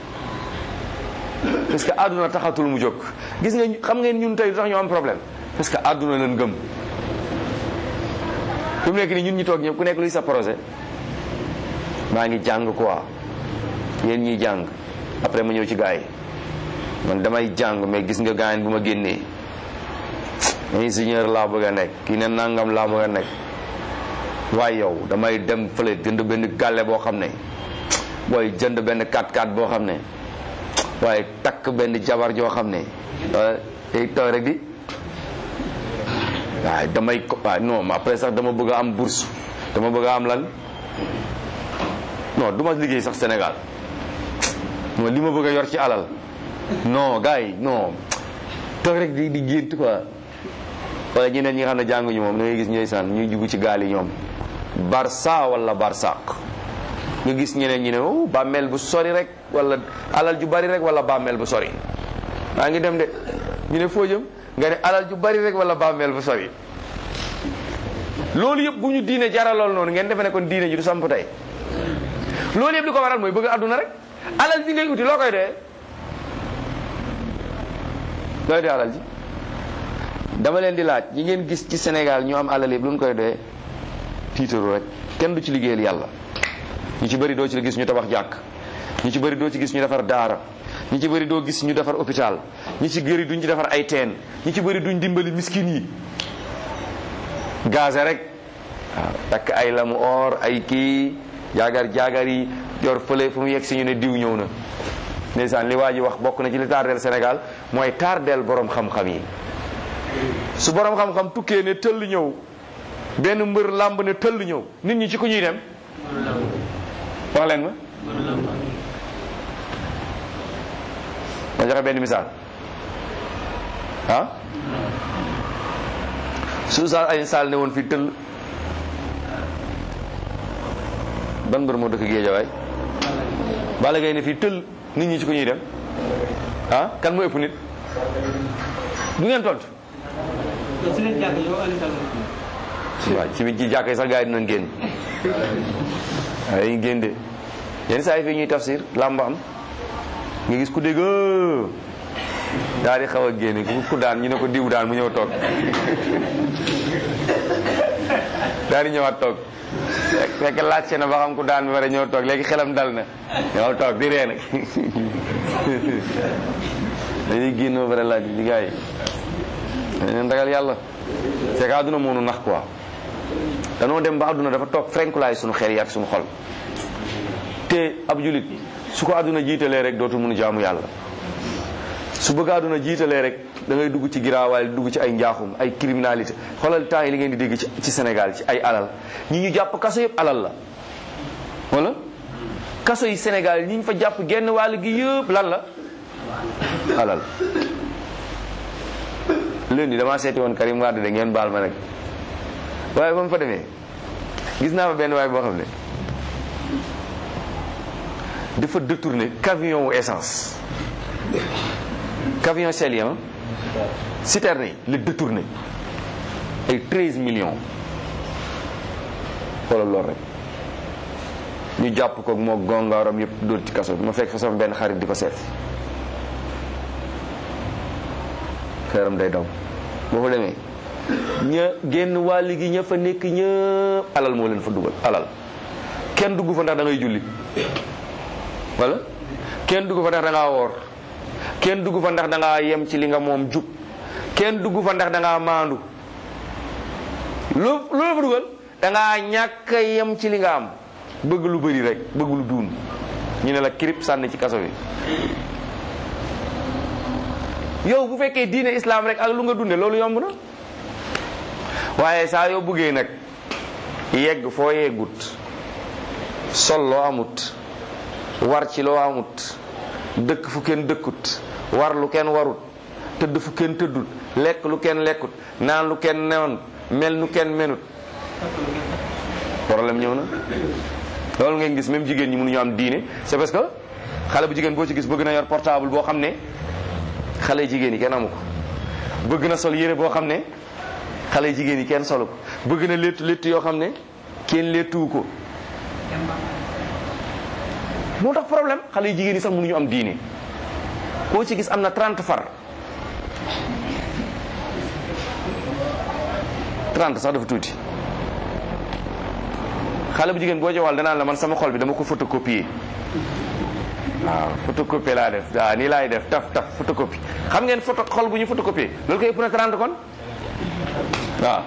S1: parce que àdduna taxatul mu jóg gis nga xam ngeen ñun tey lu tax ñu am problème parce que àdduna leen gëm fi mu nekk nii ñun ñi toog ñëpp ku nekk luy sa projet maa ngi jàng quoi yéen ñiy jàng après ma ñëw ci gars yi man damay jàng mais gis nga gars yi bu ma génnee ingénieur laa bëgg a nekk kii ne nangam laa bëgg a nekk waaye yow damay dem fële jënd benn gàlle boo xam ne booy jënd benn 4x4 boo xam ne waaye takk benn jabar joo xam ne tey tooy rek di waaye damay ko waaye non après sax dama bëgg a am bourse dama bëgg a am lan non du ma liggéey sax Sénégal non li ma bëgg a yor ci alal non gars yi non toog rek di di gént quoi wala ñeneen ñi nga xam ne jànguñu moom da ngay gis ñooy sànn ñuy jugu ci gaal yi ñoom barça wala barsaq nga gis ñeneen ñi ne oh bàmmeel bu sori rek wala alal ju bari rek wala bàmmeel bu sori maa ngi dem de ñu ne foo jëm nga ne alal ju bari rek wala bàmmeel bu sori loolu yëpp bu ñu diine jaralool noonu ngeen defe ne kon diine ji du samp tey loolu yëpp li ko waral mooy bëgg àdduna rek alal ji ngay uti loo koy dee looy dee alal ji dama leen di laaj ñi ngeen gis ci Sénégal ñu am alal yëpp lu ñu koy doyee tiitaru rek kenn du ci liggéeyal yàlla ñu ci bëri doo ci gis ñu tabax jàkk ñu ci bëri doo ci gis ñu defar daara ñu ci bëri doo gis ñu defar hôpital ñi ci bëri duñ ci defar ay teen ñi ci bëri duñ dimbali miskin yi gaze rek waaw takk ay lamu or ay kii jaagar jaagar yi yor fële fu mu yegg si ñu ne diw ñëw na ndeysaan li waa ji wax bokk na ci li tardeel Sénégal mooy tardeel borom xam-xam yi su borom xam-xam tukkee ne tëll ñëw benn mbër làmb ne tëll ñëw nit ñi ci ku ñuy dem wax leen ma ma joxe benn misaal ah su Oustaz Alioune Sall ne woon fii tëll ban mbër moo dëkk Géejawaay Balla Gaye ne fii tëll nit ñi ci ku ñuy dem ah kan moo ëpp nit du ngeen tontu waaw ci ci jàkk yi sax gars yi dinañ génn waaye dañuy génn de yenn saa yi fii ñuy tafsir làmb am nga gis ku dégg daal di xaw a génne ku daan ñu ne ko diw daan mu ñëw toog daal di ñëwaat toog fekk laajte na ba xam ku daan bi war a ñëw toog léegi xelam dal na ñëw toog di ree nag dañuy génn ba pare laaj di gars yi dañ ragal yàlla c'est que àdduna moo nu nax quoi danoo dem ba àdduna dafa toog frenkulaay suñu xel yi ak suñu xol te ab julit su ko àdduna jiitalee rek dootu mun jaamu yàlla su bëgg àdduna jiitalee rek da ngay dugg ci giraawaay dugg ci ay njaaxum ay criminalité xoolal temps yi li ngeen di dégg ci ci Sénégal ci ay alal ñi ñu jàpp kaso yëpp alal la wala kaso yi Sénégal ñi ñu fa jàpp genn wàll gi yëpp lan la alal lundi damaa seeti woon Karim Wade de ngeen baal ma nag waaye ba mu fa demee gis naa fa benn waay boo xam ne dafa détourné camion wu essence camion Shell citerne yi la détourné ay 13 millions xoolal loolu rek ñu jàpp ko moo gongaaram yëpp dóor ci kaso bi ma fekk fa sama benn xarit di ko seet këram day daw boo fa demee ña génn wàll gi ña fa nekk ñëpp alal moo leen fa dugal alal kenn dugg fa ndax da ngay julli wala kenn dugg fa ndax da ngaa woor kenn dugg fa ndax da ngaa yem ci li nga moom jub kenn dugg fa ndax da ngaa maandu loo loolu fa dugal da ngaa ñàkk a yem ci li nga am bëgg lu bëri rek bëgg lu duun ñu ne la kirip sànni ci kaso bi yow bu fekkee diine islam rek ak lu nga dunde loolu yomb na waaye saa yoo bëggee nag yegg foo yeggut sol loo amut war ci loo amut dëkk fu kenn dëkkut war lu kenn warut tëdd fu kenn tëddut lekk lu kenn lekkut naan lu kenn newoon mel nu kenn menut problème ñëw na loolu ngeen gis même jigéen ñi mënuñu am diine c'est parce que xale bu jigéen boo ci gis bëgg na yor portable boo xam ne xale jigéen yi kenn amu ko bëgg na sol yére boo xam ne xale jigéen yi kenn solu ko bëgg na léttu léttu yoo xam ne kenn léttuwu ko moo tax problème xale yu jigéen yi sax mënuñu am diine koo ci gis am na 30 far 30 sax dafa tuuti xale bu jigéen boo ci wàll danaan la man sama xol bi dama ko photocopier waaw photocopie laa def waaw nii laay def taf taf photocopie xam ngeen photo xol bu ñu photocopie loolu koy ëpp na 30 kon waaw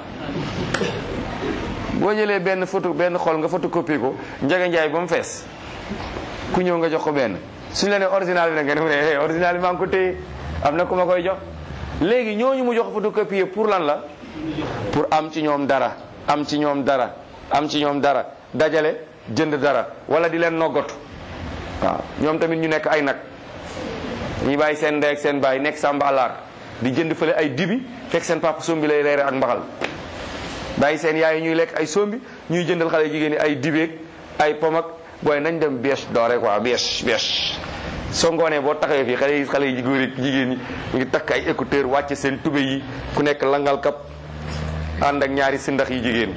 S1: boo jëlee benn photo benn xol nga photocopie ko njaga njaay ba mu fees ku ñëw nga jox ko benn suñu la ne original bi nag nga ne mu ne original bi maa ngi ko téye am na ku ma koy jox léegi ñooñu mu jox photocopie pour lan la pour am ci ñoom dara am ci ñoom dara am ci ñoom dara dajale jënd dara wala di leen noggatu waaw ñoom tamit ñu nekk ay nag ñuy bàyyi seen ndey ak seen baay nekk sàmba alaar di jënd fële ay dibi fekk seen papa sombi lay reere ak mbaxal bàyyi seen yaay ñuy lekk ay sombi ñuy jëndal xale jigéen ñi ay dibeeg ay pomak booy nañ dem bêche doore quoi bêche bêche soo ngoonee boo taxawee fii xale yi xale yi góor yi jigéen ñi ñu ngi takk ay écouteur wàcce seen tube yi ku nekk langal kap ànd ak ñaari sindax yi jigéen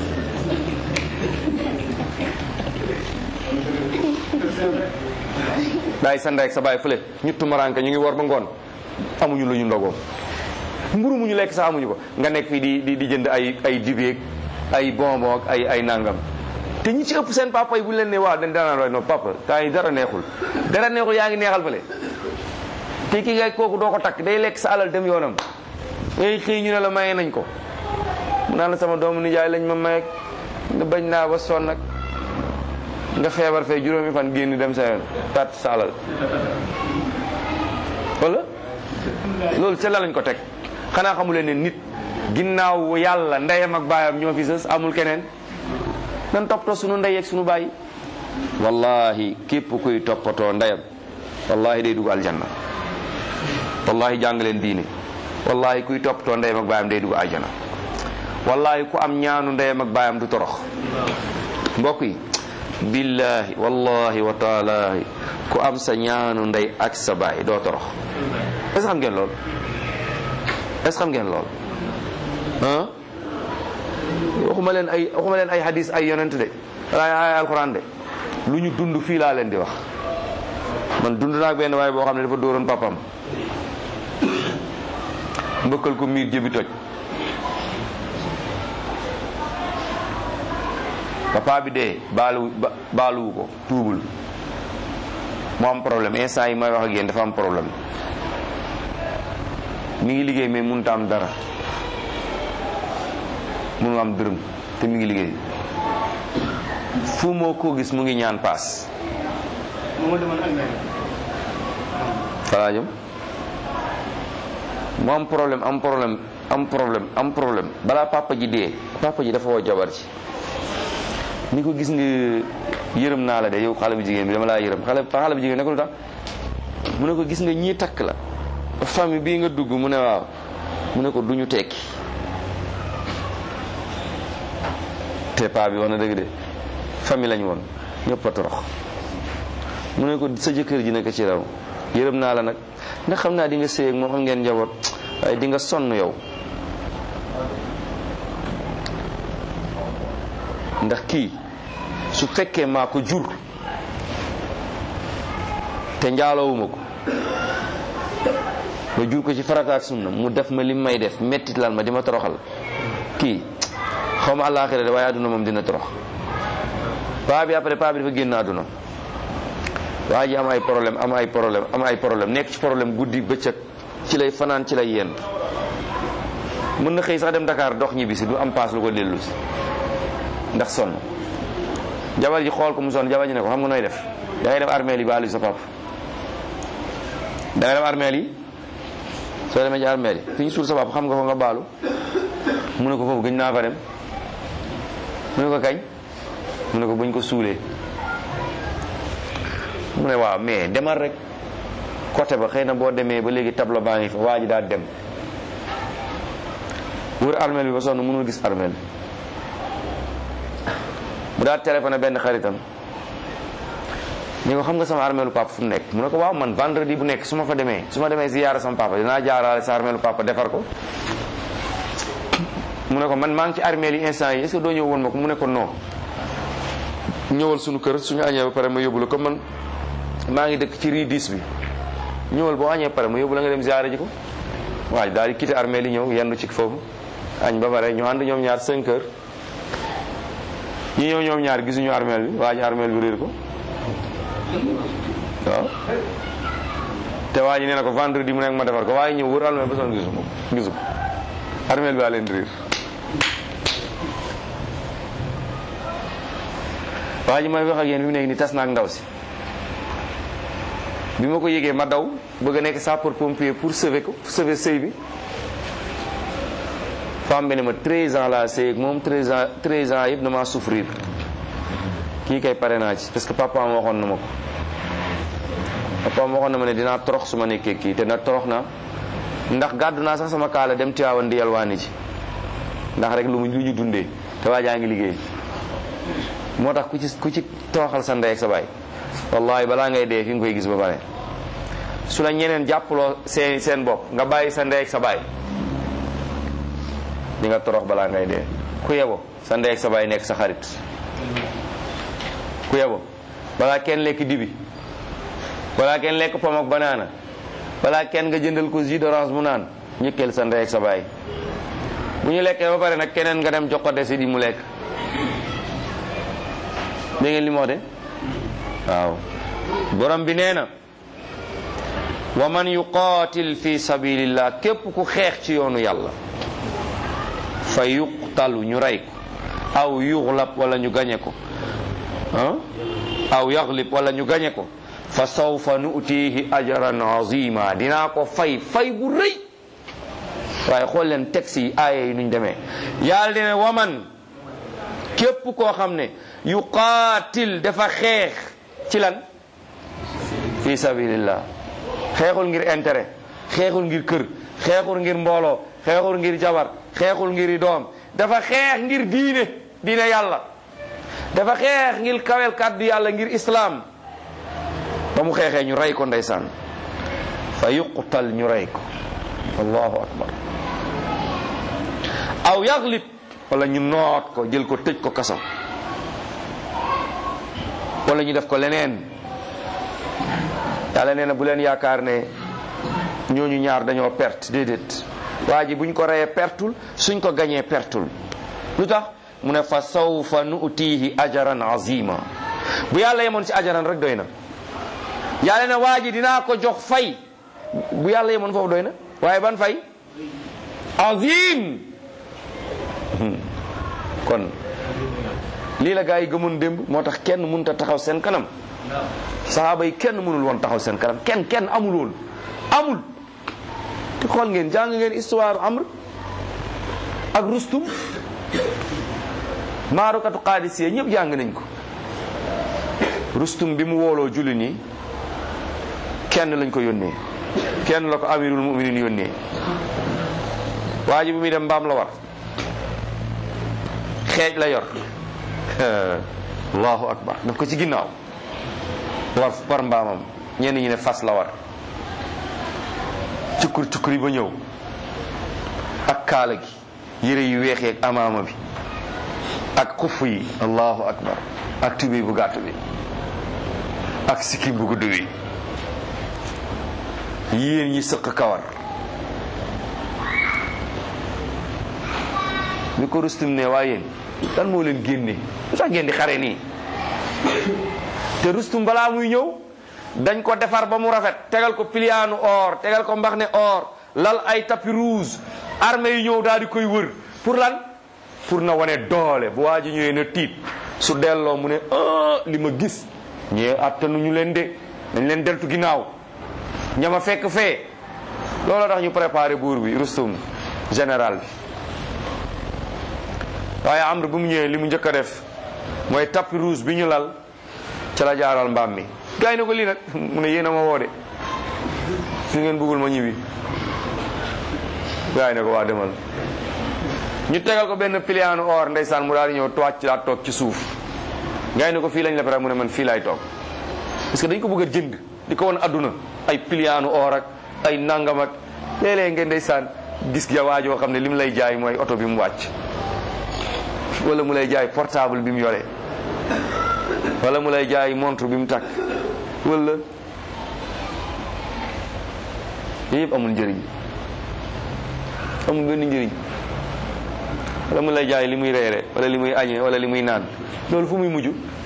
S1: bàyyi sa ndey ak sa bàyyi fële ñu tumaranke ñu ngi war ba ngoon amuñu lu ñu ndogoo mburu mu ñu lekk sax amuñu ko nga nekk fii di di di jënd ay ay dibeeg ay bonbon ak ay ay nangam te ñi ci ëpp seen papa yi bu leen ne waaw dañ danaan waay non papa temps yi dara neexul dara neexul yaa ngi neexal fële te ki ngay kooku doo ko takk day lekk sa alal dem yoonam ngay xëy ñu ne la maye nañ ko mu naan la sama doomu nijaay lañ ma maye nga bañ naa ba sonn nag nga feebar fee juróomi fan génn dem sa yoon perte sa alal wala loolu ca la lañ ko teg xanaa xamuleen ne nit ginnaaw yàlla ndeyam ak baayam ñoo fi sës amul keneen nan toppatoo sunu ndey ak sunu baay wallahi képp kuy toppatoo ndeyam wallahi day dugg aljanna wallahi jàng leen diine wallahi kuy toppatoo ndeyam ak baayam day dugg aljanna wallahi ku am ñaanu ndeyam ak baayam du torox mbokk yi billahi wallahi wa taalahi ku am sa ñaanu ndey ak sa baay doo torox est-ce que xam ngeen lool est-ce que xam ngeen lool ah waxuma leen ay waxuma leen ay hadis ay yonent de ay ay alquran de lu ñu dund fii laa leen di wax man dund naa ak benn waaye boo xam ne dafa dóoroon papam mbëkkal ko miir jëbi toj papa bi dee baalu baaluwu ko tuubul mu am problème instant yi may wax ak yéen dafa am problème mi ngi liggéey mais mënut a am dara mënu am dërëm te mi ngi liggéey fu moo ko gis mu ngi ñaan paas falaa jëm mu am problème am problème am problème am problème balaa papa ji dee papa ji dafa woo jabar ji ni ko gis nga yërëm naa la de yow xale bu jigéen bi dama laa yërëm xale xale bu jigéen ne ko lu tax mu ne ko gis nga ñii takk la famille bii nga dugg mu ne waaw mu ne ko duñu tekki te paa bi wax na dëgg de famille lañ woon ñëpp a torox mu ne ko sa jëkkër ji nekk ci raw yërëm naa la nag ndax xam naa di nga sëy ak moom am ngeen njaboot waaye di nga sonn yow ndax kii su fekkee maa ko jur te njaaloowuma ko ma jur ko ci farata ak sunna mu def ma lim may def mettit lal ma di ma toroxal kii xaw ma àllaaxira de waaye àdduna moom dina torox paa bi après paa bi dafa génn àdduna waa ji am ay problème am ay problème am ay problème nekk ci problème guddi bëccëg ci lay fanaan ci lay yenn mën na xëy sax dem Dakar dox ñibbi si du am paas lu ko dellu si ndax sonn jabar ji xool ko mu sonn jabar ji ne ko xam nga nooy def da ngay dem armeel yi baalu sa pap da ngay dem armeel yi soo demee ci armeel yi fi ñu suul sa pap xam nga ko nga baalu mu ne ko foofu gëñ naa fa dem mu ne ko kañ mu ne ko buñ ko suulee mu ne waaw mais demal rek côté ba xëy na boo demee ba léegi tableau baa ngi fa waa ji daal dem wër armeel bi ba sonn mënul gis armeel bi mu daal téléphoné benn xaritam ni ko xam nga sama armeelu papa fu mu nekk mu ne ko waaw man vendredi bu nekk su ma fa demee su ma demee ziyaara sama papa dinaa jaaraale sa armeelu papa defar ko mu ne ko man maa ngi ci armeel yi instant yi est-ce que doo ñëw woon ma ko mu ne ko non ñëwal suñu kër suñu añee ba pare ma yóbbu la comme man maa ngi dëkk ci rii 10 bi ñëwal boo añee pare ma yóbbu la nga dem ziyaara ji ko waaye daal di quitté armeel yi ñëw yendu ci foofu añ ba pare ñu ànd ñoom ñaar 5 heures ñi ñëw ñoom ñaar gisuñu armeel bi waa ji armeel bi réer ko waaw te waa ji nee na ko vendredi mu nekk ma defar ko waaye ñëw wër armeel ba sonn gisu ko gisu ko armeel bi waa leen réer waa ji may wax ak yéen bi mu nekk ni tas na ak ndaw si bi ma ko yégee ma daw bëgg a nekk sapeur pompier pour sauver ko sauver sëy bi femme bi ne ma 13 ans laa sëy ak moom 13 ans 13 ans yëpp damaa souffrir kii kay pare naa ci parce que papa ma waxoon na ma ko papa ma waxoon na ma ne dinaa torox su ma nekkee kii te nag torox na ndax gàddu naa sax sama kaala dem Tiwaawan di yalwaani ci ndax rek lu mu lu ñu dundee te waa jaa ngi liggéey moo tax ku ci ku ci toroxal sa ndey ak sa baay wallahi balaa ngay dee fi nga koy gis ba pare su la ñeneen jàppaloo seen seen bopp nga bàyyi sa ndey ak sa baay di nga torox balaa ngay dee ku yebo sa ndey ak sa baay nekk sa xarit ku yebo balaa kenn lekk dibi balaa kenn lekk pom ak banaana balaa kenn nga jëndal ko jus d'orange mu naan ñëkkeel sa ndey ak sa baay bu ñu lekkee ba pare nag keneen nga dem jox ko desi di mu lekk dégg ngeen li moo de waaw borom bi nee na wa man yuqaatil fi sabilillah képp ku xeex ci yoonu yàlla fa yuqtalu ñu rey ko aw yuxlab wala ñu gañe ko ah aw yaxlib wala ñu gañe ko fa sawfa nu'tihi ajran azima dinaa ko fay fay bu rëy waaye xool leen texte yi aaya yi nuñ demee yàlla dina waman képp koo xam ne yuqaatil dafa xeex ci lan fi sabilillah xeexul ngir intérêt xeexul ngir kër xeexul ngir mbooloo xeexul ngir jabar xeexul ngir doom dafa xeex ngir diine diine yàlla dafa xeex ngir kawel kàddu yàlla ngir islaam ba mu xeexee ñu rey ko ndeysaan fa yuqtal ñu rey ko allahu akbar aw yaglib wala ñu noot ko jël ko tëj ko kaso wala ñu def ko leneen yàlla nee na bu leen yaakaar ne ñooñu ñaar dañoo perte déedéet waa ji buñ ko reyee pertul suñ ko gañee pertul lu tax mu ne fa sawfa nu'tihi ajaran azima bu yàlla yemoon ci ajaran rek doy na yàlla ne waa ji dinaa ko jox fay bu yàlla yemoon foofu doy na waaye ban fay azim kon lii la gaa yi gëmoon démb moo tax kenn mënut a taxaw seen kanam saxaaba yi kenn mënul woon taxaw seen kanam kenn kenn amul woon amul te xool ngeen jàng ngeen histoire amr ak rustum maarukatu qaadisiya ñëpp jàng nañ ko rustum bi mu wooloo julli nii kenn lañ ko yónnee kenn la ko amirul muminin yónnee waa ji bi muy dem mbaam la war xeej la yor allahu akbar daf ko ci ginnaaw war war mbaamam ñenn ñi ne fas la war cukkur cukkur yi ba ñëw ak kaala gi yére yu weexee ak amaama bi ak xuff yi allahu akbar ak tubéy bu gàtt bi ak sikkim bu gudd bi yéen ñi sëq kawar bi ko rustum ne waa yéen lan moo leen génne lu tax ngeen di xare nii te rustum balaa muy ñëw dañ ko defar ba mu rafet tegal ko piliyaanu or tegal ko mbax ne or lal ay tapis rouge armée yi ñëw daal di koy wër pour lan pour na wane doole bu waa ji ñëwee na tiit su delloo mu ne ah li ma gis ñee attanuñu leen de dañ leen deltu ginnaaw ñama fekk fee loolu tax ñu préparé buur bi rustum général bi waaye amr bu mu ñëwee li mu njëkk a def mooy tapis rouge bi ñu lal ca la jaaral mbaam mi gars yi ne ko lii nag mu ne yéen a ma woo de su ngeen bëggul ma ñibbi gars yi ne ko waa demal ñu tegal ko benn piliyaanu or ndeysaan mu daal di ñëw toog ci daa toog ci suuf gars yi ne ko fii lañ la pare mu ne man fii laay toog parce que dañ ko bëgg a jënd di ko won adduna ay piliyaanu or ak ay nangam ak léeg-léeg ngeen ndeysaan gis ga waajoo xam ne li mu lay jaay mooy oto bi mu wàcc wala mu lay jaay portable bi mu yore wala mu lay jaay montre bi mu takk wala yooyu yëpp amul njëriñ amul benn njëriñ wala mu lay jaay li muy reere wala li muy añe wala li muy naan loolu fu muy mujj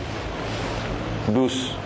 S1: duus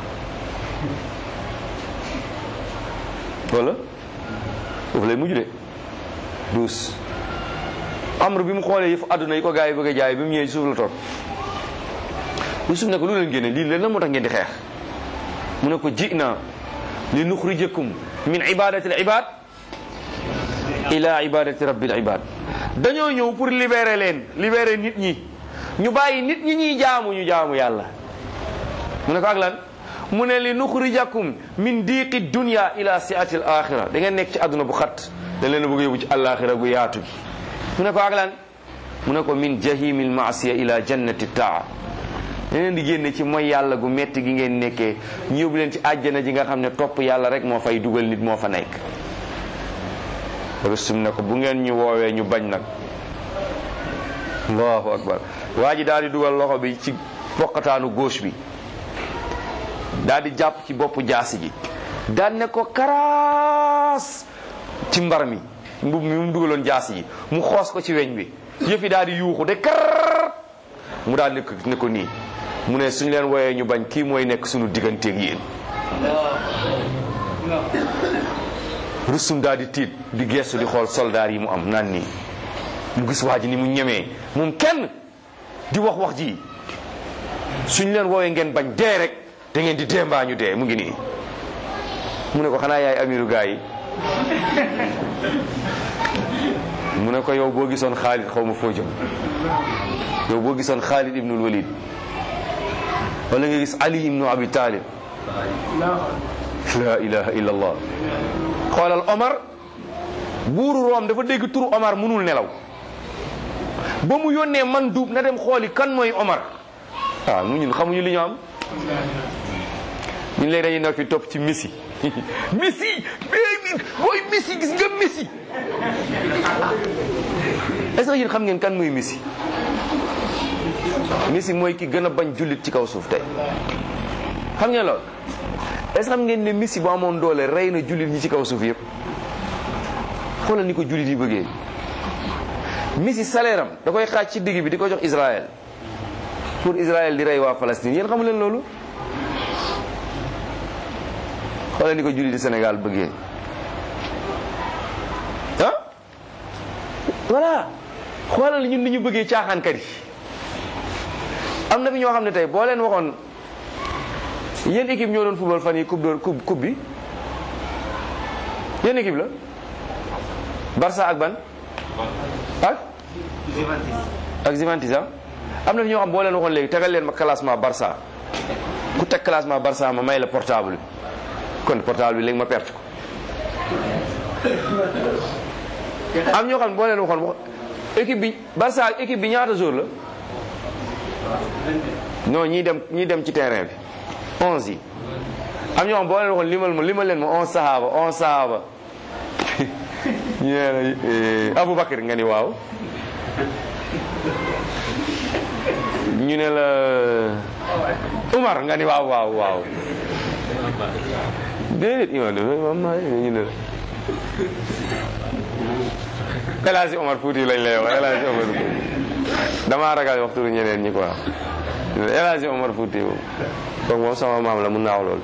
S1: wala foofu lay mujj de duus amr bi mu xoolee yëfu àdduna yi ko gars yi bëgg a jaay bi mu ñëwee ci suuf la toog lu suuf ne ko lu leen génne lii leen la moo tax ngeen di xeex mu ne ko ji na li nuxrijakum min ibadati al ibad ila ibadati rabbil ibad dañoo ñëw pour libérer leen libérer nit ñi ñu bàyyi nit ñi ñuy jaamu ñu jaamu yàlla mu ne ko ak lan mu ne li nuxrijakum min diiqi dunya ila siati al axira da ngeen nekk ci àdduna bu xat dañ leen a bëgg yóbbu ci alaxira gu yaatu gi mu ne ko ak lan mu ne ko min jahimi al maasiya ila jannati taa da leen di génne ci mooy yàlla gu metti gi ngeen nekkee ñu yóbbu leen ci àjjana ji nga xam ne topp yàlla rek moo fay dugal nit moo fa nekk rustum ne ko bu ngeen ñu woowee ñu bañ nag allahu akbar waa ji daal di dugal loxo bi ci poqataanu gauche bi daal di jàpp ci boppu jaasi ji daal ne ko karaas ci mbar mi mbub mi mu dugaloon jaasi ji mu xoos ko ci weñ bi yëfi daal di yuuxu de kar mu daal ne ko ne ko nii mu ne suñu leen wooyee ñu bañ kii mooy nekk suñu digganteeg yéen rusum daal di tiit di gestu di xool soldaar yi mu am naan nii mu gis waa ji ni mu ñemee moom kenn di wax wax ji suñ leen woowee ngeen bañ dee rek da ngeen di dee mbaa ñu dee mu ngi nii mu ne ko xanaa yaay amiru gaa yi mu ne ko yow boo gisoon Xaalid xaw ma foo jëm yow boo gisoon Xaalid ibnul Walid wala nga gis Ali ibnu Abi Talib la ilaha illa allah xoolal Omar buuru Room dafa dégg turu Omar mënul nelaw ba mu yónnee man duub na dem xooli kan mooy Omar waaw mu ñun xamuñu li ñu am ñun léegi dañuy nekk fi topp ci Messi Messi booy Messi gis nga Messi est-ce que yéen xam ngeen kan mooy Messi Messi mooy ki gën a bañ jullit ci kaw suuf tey xam ngeen loolu est-ce que xam ngeen ne Messi bu amoon doole rey na jullit ñi ci kaw suuf yëpp xoolal ni ko jullit yi bëggee Messi salaire am da koy xaaj ci digg bi di ko jox Israël pour Israël di rey waa Palestine yéen xamu leen loolu xoolal ni ko jullit di Sénégal bëggee ah voilà xoolal ñun ni ñu bëggee caaxaankat yi am na fi ñoo xam ne tey boo leen waxoon yéen équipe ñoo doon football fan yi coupe de coupe coupe bi yéen équipe la Barça ak ban ak ak Juventus am na fi ñoo xam boo leen waxoon léegi tegal leen ma classement Barça ku teg classement Barça ma may la portable bi kon portable bi léegi ma perte ko am ñoo xam ne boo leen waxoon wax équipe bi Barça ak équipe bi ñaata jour la non ñii dem ñii dem ci terrain bi onze yi am ñoo xam boo leen waxoon limal ma limal leen ma onze sahaba onze sahaba ñu ne la Aboubacar nga ni waaw ñu ne la Umar nga ni waaw waaw waaw déedéet imam dafa ñu ne la El Hadji Omar Fouti lañ lay wax El Hadji Omar Fouti damaa ragal waxtu ñeneen ñi quoi El Hadji Omar Fouti moom kooku moom sama maam la mun naa wax loolu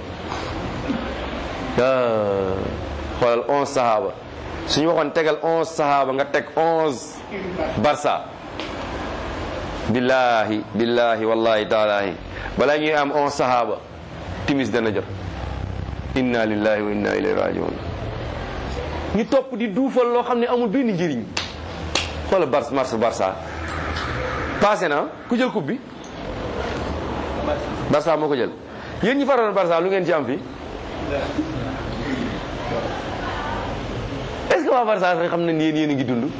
S1: xoolal onze sahaba suñu waxoon tegal onze sahaba nga teg onze barça billahi billahi wallahi taalahi balaa ñuy am onze sahaba timis dana jot inna lillahi wa inna ilayhi rajiun ñu topp di duufal loo xam ne amul benn njëriñ xoolal bar mars barça passé na ku jël coupe bi barça moo ko jël yéen ñi faroon barça lu ngeen ci am fii est-ce que waa Barça sax xam nañ yéen yéen a ngi dund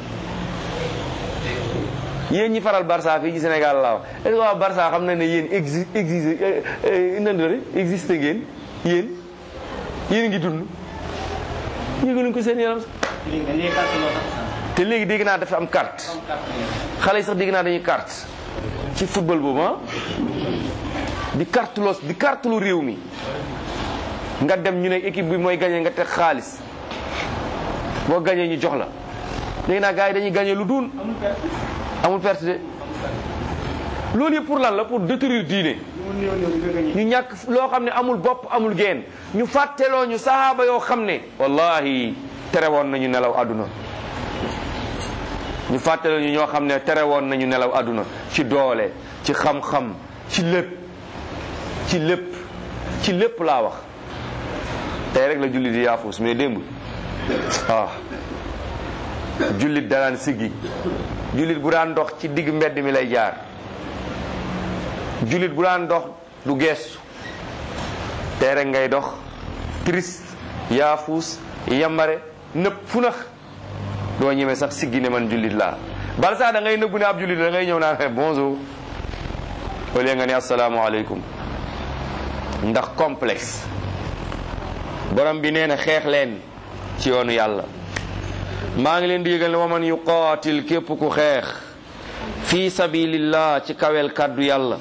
S1: yéen ñi faral Barça fii ci Sénégal laa wax est-ce que waa Barça xam nañ ne yéen exi exi nan existe ngeen yéen yéen a ngi dund yëgaluñ ko seen yaram te léegi dégg naa dafa am carte xale yi sax dégg naa dañuy carte ci football boobu ah di carte los di carte lu réew mi nga dem ñu ne équipe bi mooy gagné nga teg xaalis boo gagné ñu jox la léegi naa gars yi dañuy gagné lu duun amul perte de loolu yëpp pour lan la pour détruire diine ñu ñàkk loo xam ne amul bopp amul geen ñu fàtteloo ñu sahaaba yoo xam ne wallahi tere woon nañu nelaw àdduna ñu fàtteloo ñu ñoo xam ne tere woon nañu nelaw àdduna ci doole ci xam-xam ci lépp ci lépp ci lépp laa wax tey rek la jullit di yaafus mais démb ah jullit danaan siggi jullit bu daan dox ci digg mbedd mi lay jaar jullit bu daan dox du geestu tey rek ngay dox triste yaafus yambare nëpp fu nax doo ñemee sax siggi ne man jullit laa bal sax da ngay nëbbu ne ab jullit da ngay ñëw naan bonjour au lieu nga ne asalaamaaleykum ndax complexe borom bi nee na xeex leen ci yoonu yàlla maa ngi leen di yëgal ne waman yuqaatil képp ku xeex fi sabilillah ci kawel kàddu yàlla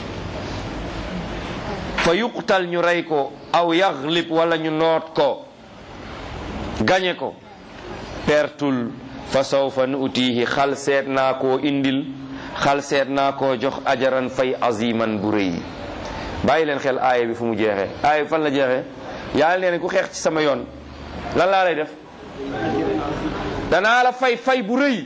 S1: fa yuqtal ñu rey ko aw yaxlib wala ñu noot ko gañe ko pertul fa sawfa nuutihi xal seet naa koo indil xal seet naa koo jox ajaran fay aziman bu rëy bàyyi leen xel aaya bi fu mu jeexee aaya bi fan la jeexee yàlla nee na ku xeex ci sama yoon lan laa lay def danaa la fay fay bu rëy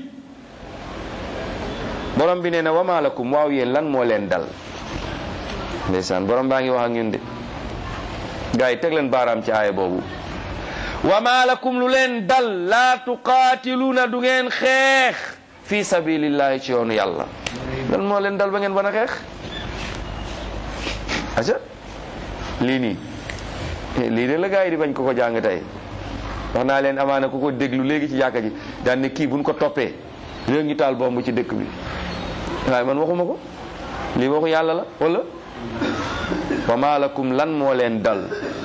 S1: borom bi nee na wama lakum waaw yéen lan moo leen dal ndeysaan borom baa ngi wax ak ñun de gars yi teg leen baaraam ci aaya boobu wama lakum lu leen dal laa tuqaatiluuna du ngeen xeex fi sabilillahi ci yoonu yàlla lan moo leen dal ba ngeen ban a xeex aca lii nii lii de la gars yi di bañ ko ko jàng tey wax naa leen amaana ku ko déglu léegi ci jàkka ji daan ne kii buñ ko toppee léegi ñu taal bomb ci dëkk bi waaye man waxuma ko lii waxu yàlla la wala wa ma lakum lan moo leen dal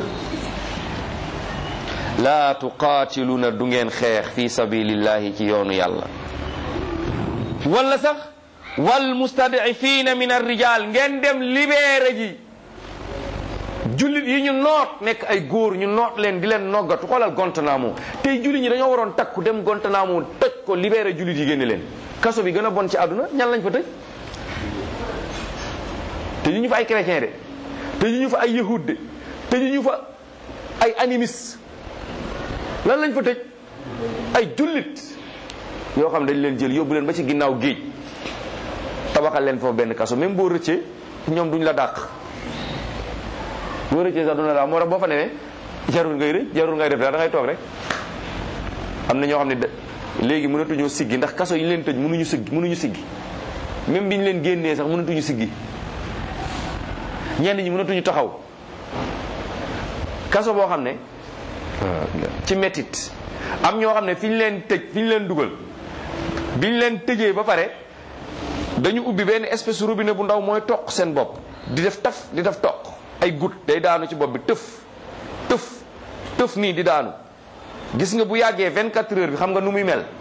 S1: laa tuqaatiluna du ngeen xeex fi sabilillahi ci yoonu yàlla wala sax wal mustadifina min arrijal ngeen dem libéré ji jullit yi ñu noot nekk ay góor ñu noot leen di leen noggatu xoolal Guantanamo tey jullit ñi dañoo waroon takku dem Guantanamo tëj ko libéré jullit yi génne leen kaso bi gën a bon ci àdduna ñan lañ fa tëj te ñu ñu fa ay chrétien de te ñu ñu fa ay yahud de te ñu ñu fa ay animiste lan lañ fa tëj ay jullit yoo xam dañ leen jël yóbbu leen ba ci ginnaaw géej tabaxal leen foofu benn kaso même boo rëccee ñoom duñ la dàq boo rëccee sax duna daaw moo tax boo fa newee jarul ngay rëcc jarul ngay def dara da ngay toog rek am na ñoo xam ne léegi mënatuñoo siggi ndax kaso yi leen tëj mënuñu siggi mënuñu siggi même bi ñu leen génnee sax mënatuñu siggi ñenn ñi mënatuñu taxaw kaso boo xam ne ci mettit am ñoo xam ne fi ñu leen tëj fi ñu leen dugal bi ñu leen tëjee ba pare dañu ubbi benn espèce robinet bu ndaw mooy toq seen bopp di def taf di def toq ay goutte day daanu ci bopp bi tëf tëf tëf nii di daanu gis nga bu yàggee 24 heures bi xam nga nu muy mel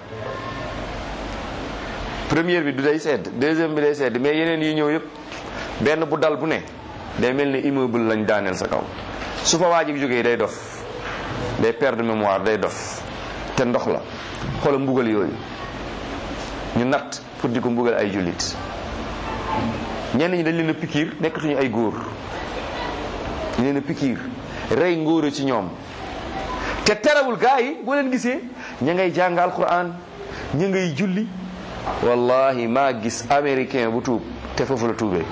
S1: première bi du day sedd deuxième bi day sedd mais yeneen yi ñëw yëpp benn bu dal bu ne day mel ne immeuble lañ daaneel sa kaw su fa waa ji jógee day dof day perdre mémoire day dof te ndox la xoola mbugal yooyu ñu natt pour di ko mbugal ay jullit ñenn ñi dañ leen a pikiir nekkatuñu ay góor dañ leen a pikiir rey ngóora ci ñoom te terewul gaa yi boo leen gisee ña ngay jàng alquran ña ngay julli wallahi maa gis américain bu tuub te foofu la tuubee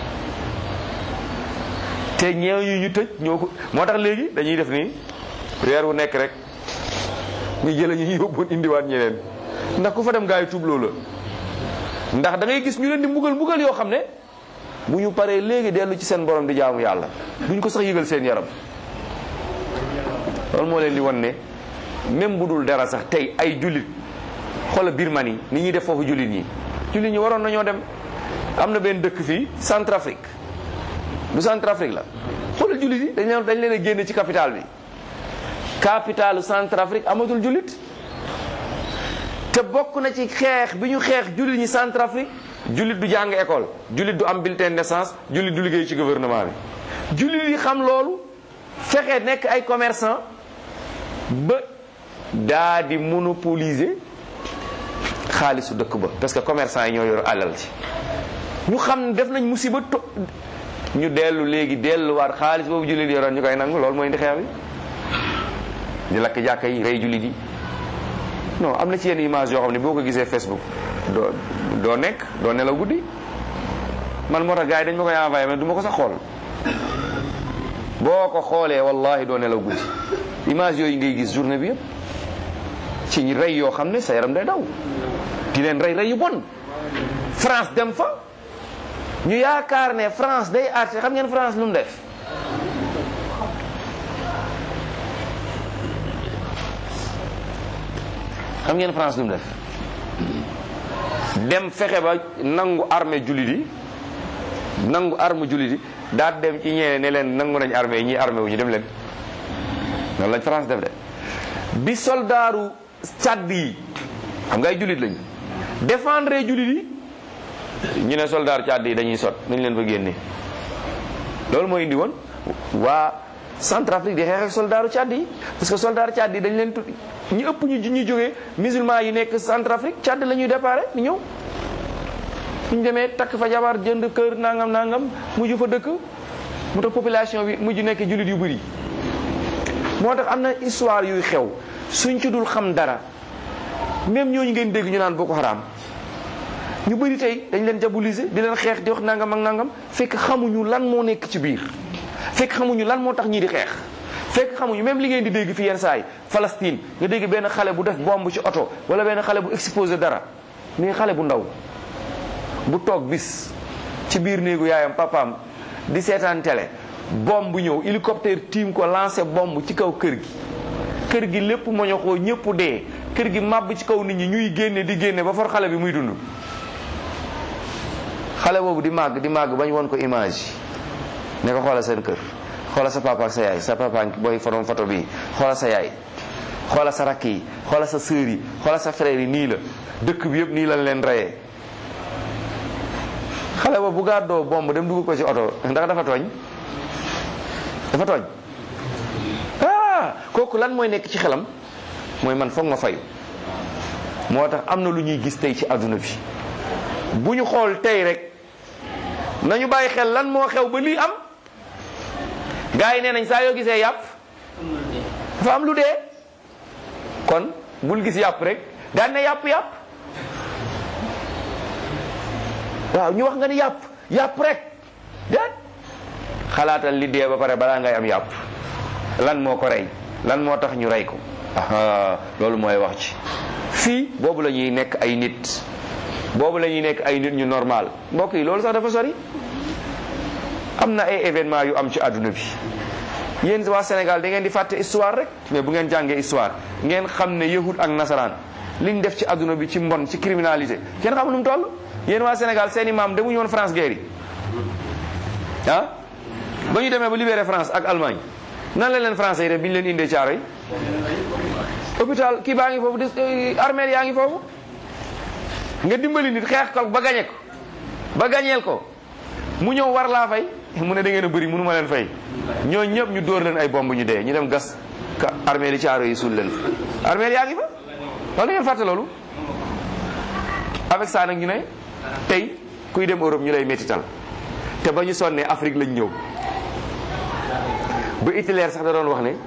S1: te ñeew ñu ñu tëj ñoo ko moo tax léegi dañuy def nii weer wu nekk rek ñu jële ñu yóbboon indiwaat ñeneen ndax ku fa dem gaa yi tuub loola ndax da ngay gis ñu leen di mbugal mbugal yoo xam ne bu ñu paree léegi dellu ci seen borom di jaamu yàlla duñ ko sax yëgal seen yaram loolu moo leen di wan ne même bu dul dara sax tey ay jullit xoola Birmanie ni ñuy def foofu jullit ñi jullit ñi waroon nañoo dem am na benn dëkk fii Centrafrique du Centrafrique la xoolal jullit yi dañ leen dañ leen a génne ci capitale bi capitalu Centrafrique amatul jullit te bokk na ci xeex bi ñu xeex jullit ñi Centrafrique jullit du jàng école jullit du am bulletin de naissance jullit du liggéey ci gouvernement bi jullit yi xam loolu fexe nekk ay commerçant ba daa di monopoliser xaalisu dëkk ba parce que commerçant yi ñoo yor alal ci ñu xam ne def nañ musiba to ñu dellu léegi delluwaat xaalis boobu jullit yoroon ñu koy nangu loolu mooy indi xeex bi di lakk jàkka yi rey jullit yi non am na ci yenn image yoo xam ne boo ko gisee Facebook doo doo nekk doo nelaw guddi man moo tax gars yi dañ ma koy envoyé mais du ma ko sax xool boo ko xoolee wallahi doo nelaw guddi image yooyu ngay gis journée bi yëpp ci ñi rey yoo xam ne sa yaram day daw di leen rey rey yu bon France dem fa ñu yaakaar ne France day àtte xam ngeen France lu mu def xam ngeen France lu mu def dem fexe ba nangu armée jullit yi nangu arme jullit yi daal dem ci ñeene ne leen nangu nañ armée yi ñii armée wu ñu dem leen noonu lañ France def de bi soldaaru Tchad yi xam nga ay jullit lañu défendre jullit yi ñu ne soldaaru Tchad yi dañuy sot nañ leen fa génne loolu moo indi woon waa Centrafrique di xeex ak soldaaru Tchad yi parce que soldaaru Tchad yi dañ leen tudd ñu ëpp ñu ñu jógee musulman yi nekk Centrafrique Tchad la ñuy déparé ni ñëw ñu demee takk fa jabar jënd kër nangam nangam mujj fa dëkk mu tax population bi mujj nekk jullit yu bëri moo tax am na histoire yuy xew suñ ci dul xam dara même ñooñu ngeen dégg ñu naan Boko Haram ñu bëri tey dañ leen diaboliser di leen xeex di wax nangam ak nangam fekk xamuñu lan moo nekk ci biir fekk xamuñu lan moo tax ñii di xeex fekk xamuñu même li ngeen di dégg fi yenn saa yi Palestine nga dégg benn xale bu def bombe ci oto wala benn xale bu exposé dara mais xale bu ndaw bu toog bis ci biir néegu yaayam papaam di seetaan télé bombe bu ñëw hélicoptère tiim ko lancé bombe ci kaw kër gi kër gi lépp moñoxoo ñëpp dee kër gi màbb ci kaw nit ñi ñuy génne di génne ba for xale bi muy dund xale boobu di màgg di màgg bañ won ko image ne ko xoolal seen kër xoolal sa papa ak sa yaay sa papa booy forom photo bi xoolal sa yaay xoolal sa rakk yi xoolal sa sœur yi xoolal sa frère yi nii la dëkk bi yëpp nii lañ leen reyee xale boobu bu gàddoo bomb dem dugg ko ci oto ndax dafa tooñ dafa tooñ ah kooku lan mooy nekk ci xelam mooy man foog ma fayu moo tax am na lu ñuy gis tey ci àdduna bi bu ñu xool tey rek nañu bàyyi xel lan moo xew ba lii am gars yi nee nañ saa yoo gisee yàpp dafa am lu dee kon bul gis yàpp rek daan ne yàpp yàpp waaw ñu wax nga ni yàpp yàpp rek déet xalaatal li dee ba pare balaa ngay am yàpp lan moo ko rey lan moo tax ñu rey ko aha loolu mooy wax ci fii boobu la ñuy nekk ay nit boobu la ñuy nekk ay nit ñu normal mbokk yi loolu sax dafa sori am na ay événement yu am ci àdduna bi yéen waa Sénégal da ngeen di fàtte histoire rek mais bu ngeen jàngee histoire ngeen xam ne yahud ak nasaraan liñ def ci àdduna bi ci mbon ci criminalité kenn xam nu mu toll yéen waa Sénégal seen i maam demuñu woon France guerre yi ah ba ñu demee ba libéré France ak Allemagne nan la leen français yi def bi ñu leen indee caaro yi hôpital kii baa ngi foofu di armée yaa ngi foofu nga dimbali nit xeex ko ba gañe ko ba gañeel ko mu ñëw war laa fay mu ne da ngeen a bëri mënu ma leen fay ñoo ñëpp ñu dóor leen ay bomb ñu dee ñu dem gas armée li caaro yi suul leen armée yaa ngi fa loolu ngeen fàtte loolu avec ça nag ñu ne tey kuy dem Europe ñu lay métital te ba ñu sonnee Afrique lañ ñëw ba Hitler sax da doon wax ne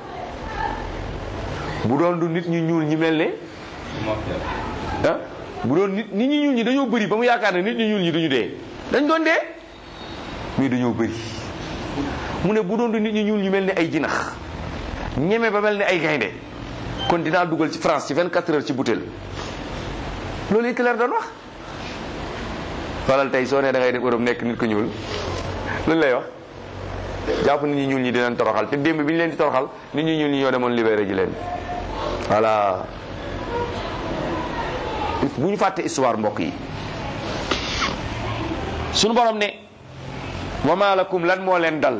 S1: bu doon du nit ñu ñuul ñi mel ne ah bu doon nit nit ñi ñuul ñi dañoo bëri ba mu yaakaar ne nit ñi ñuul ñi duñu dee dañ doon dee mais dañoo bëri mu ne bu doon du nit ñi ñuul ñu mel ne ay jinax ñeme ba mel ne ay gaynde kon dinaa dugal ci France ci 24 heures ci butéel loolu Hitler doon wax xoolal tey soo nee da ngay dem Europe nekk nit ko ñuul loolu lay wax jàpp nit ñi ñuul ñi dinañ toroxal te démb bi ñu leen di toroxal nit ñi ñuul ñi ñoo demoon libéré ji leen voilà bu ñu fàtte histoire mbokk yi suñu borom ne wa ma lakum lan moo leen dal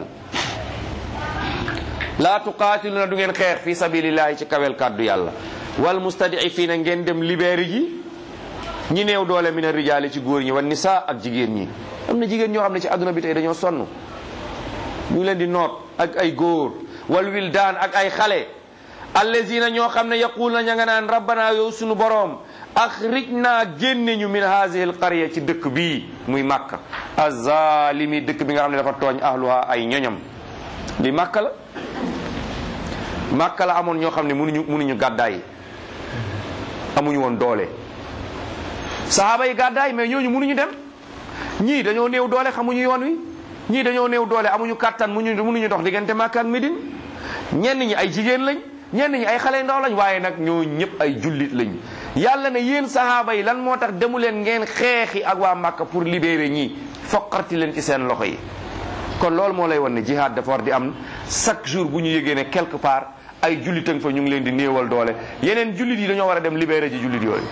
S1: laa tuqaatiluna du ngeen xeex fi sabilillahi ci kawel kàddu yàlla wal mustadifiina ngeen dem libéré ji ñi néew doole mina rijaali ci góor ñi wan nisa ak jigéen ñi am na jigéen ñoo xam ne ci àdduna bi tey dañoo sonn ñu leen di noot ak ay góor wal wildaan ak ay xale allazina ñoo xam ne yaqul na ña nga naan rabbana yow sunu boroom axrij naa génne ñu min haadihi al qarya ci dëkk bii muy màkka azalimi dëkk bi nga xam ne dafa tooñ ahluha ay ñoñam li màkka la màkka la amoon ñoo xam ne mënuñu mënuñu gàddaay amuñu woon doole sahaaba yi gàddaay mais ñooñu mënuñu dem ñii dañoo néew doole xamuñu yoon wi ñii dañoo néew doole amuñu kàttan muñu mënuñu dox diggante Makka ak Médine ñenn ñi ay jigéen lañ ñenn ñi ay xale ndaw lañ waaye nag ñoo ñëpp ay jullit lañ yàlla ne yéen sahaaba yi lan moo tax demu leen ngeen xeexi ak waa Makka pour libérer ñii foqarti leen ci seen loxo yi kon loolu moo lay wan ne jihad dafa war di am chaque jour bu ñu yëgee ne quelque part ay jullitang fa ñu ngi leen di néewal doole yeneen jullit yi dañoo war a dem libérer ji jullit yooyu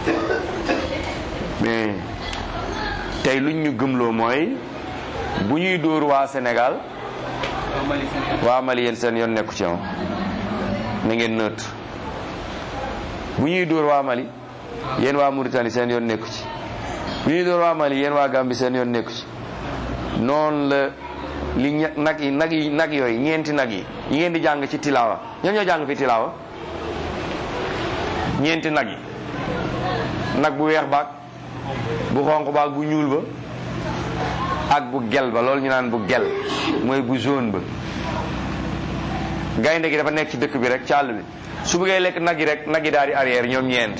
S1: mais tey luñ ñu gëmloo mooy bu ñuy dóor waa Sénégal waa Mali yéen seen yoon nekku ci na ngeen nëtt bu ñuy dóor waa Mali yéen waa Mauritanie seen yoon nekku ci bu ñuy dóor waa Mali yéen waa Gambie seen yoon nekku ci noonu la li ña- nag yi nag yi nag yooyu ñeenti nag yi yi ngeen di jàng ci tilaawa ñan ñoo jàng fi tilaawa ñeenti nag yi nag bu weex baag bu xonq baag bu ñuul ba ak bu gel ba loolu ñu naan bu gel mooy bu jaune ba gaynde gi dafa nekk ci dëkk bi rek ci àll bi su bëggee lekk nag yi rek nag yi daal di arrière ñoom ñeent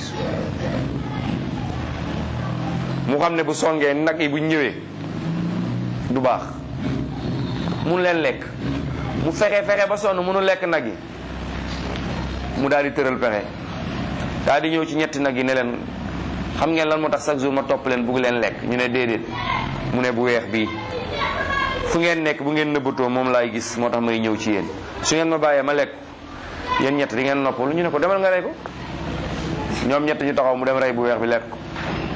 S1: mu xam ne bu songee nag yi bu ñëwee du baax mun leen lekk mu fexe fexe ba sonn munu lekk nag yi mu daal di tëral pexe daal di ñëw ci ñetti nag yi ne leen xam ngeen lan moo tax chaque jour ma topp leen bugg leen lekk ñu ne déedéet mu ne bu weex bii fu ngeen nekk bu ngeen nëbbatoo moom laay gis moo tax may ñëw ci yéen su ngeen ma bàyyee ma lekk yéen ñett di ngeen noppalu ñu ne ko demal nga rey ko ñoom ñett ñu taxaw mu dem rey bu weex bi lekk ko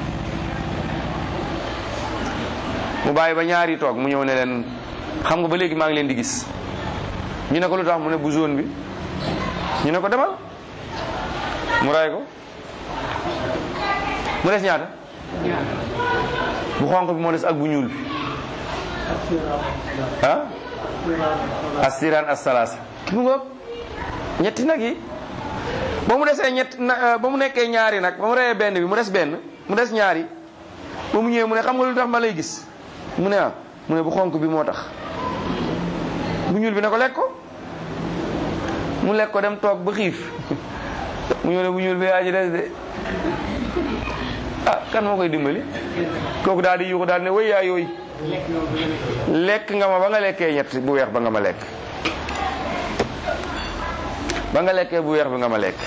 S1: mu bàyyi ba ñaari toog mu ñëw ne leen xam nga ba léegi maa ngi leen di gis ñu ne ko lu tax mu ne bu jaune bi ñu ne ko demal mu rey ko mu des ñaata bu xonq bi moo des ak bu ñuul bi ah astiran assalasa mu ngoog ñetti nag yi ba mu desee ñett na ba mu nekkee ñaari nag ba mu reyee benn bi mu des benn mu des ñaari ba mu ñëwee mu ne xam nga lu tax ma lay gis mu ne ah mu ne bu xonq bi moo tax bu ñuul bi ne ko lekk ko mu lekk ko dem toog ba xiif mu ñëw ne bu ñuul bi yaa ci des de ah kan moo koy dimbali kooku daal di yuuxu daal ne wéy yaa yooyu lekk nga ma ba nga lekkee ñett bu weex ba nga ma lekk ba nga lekkee bu weex bi nga ma lekk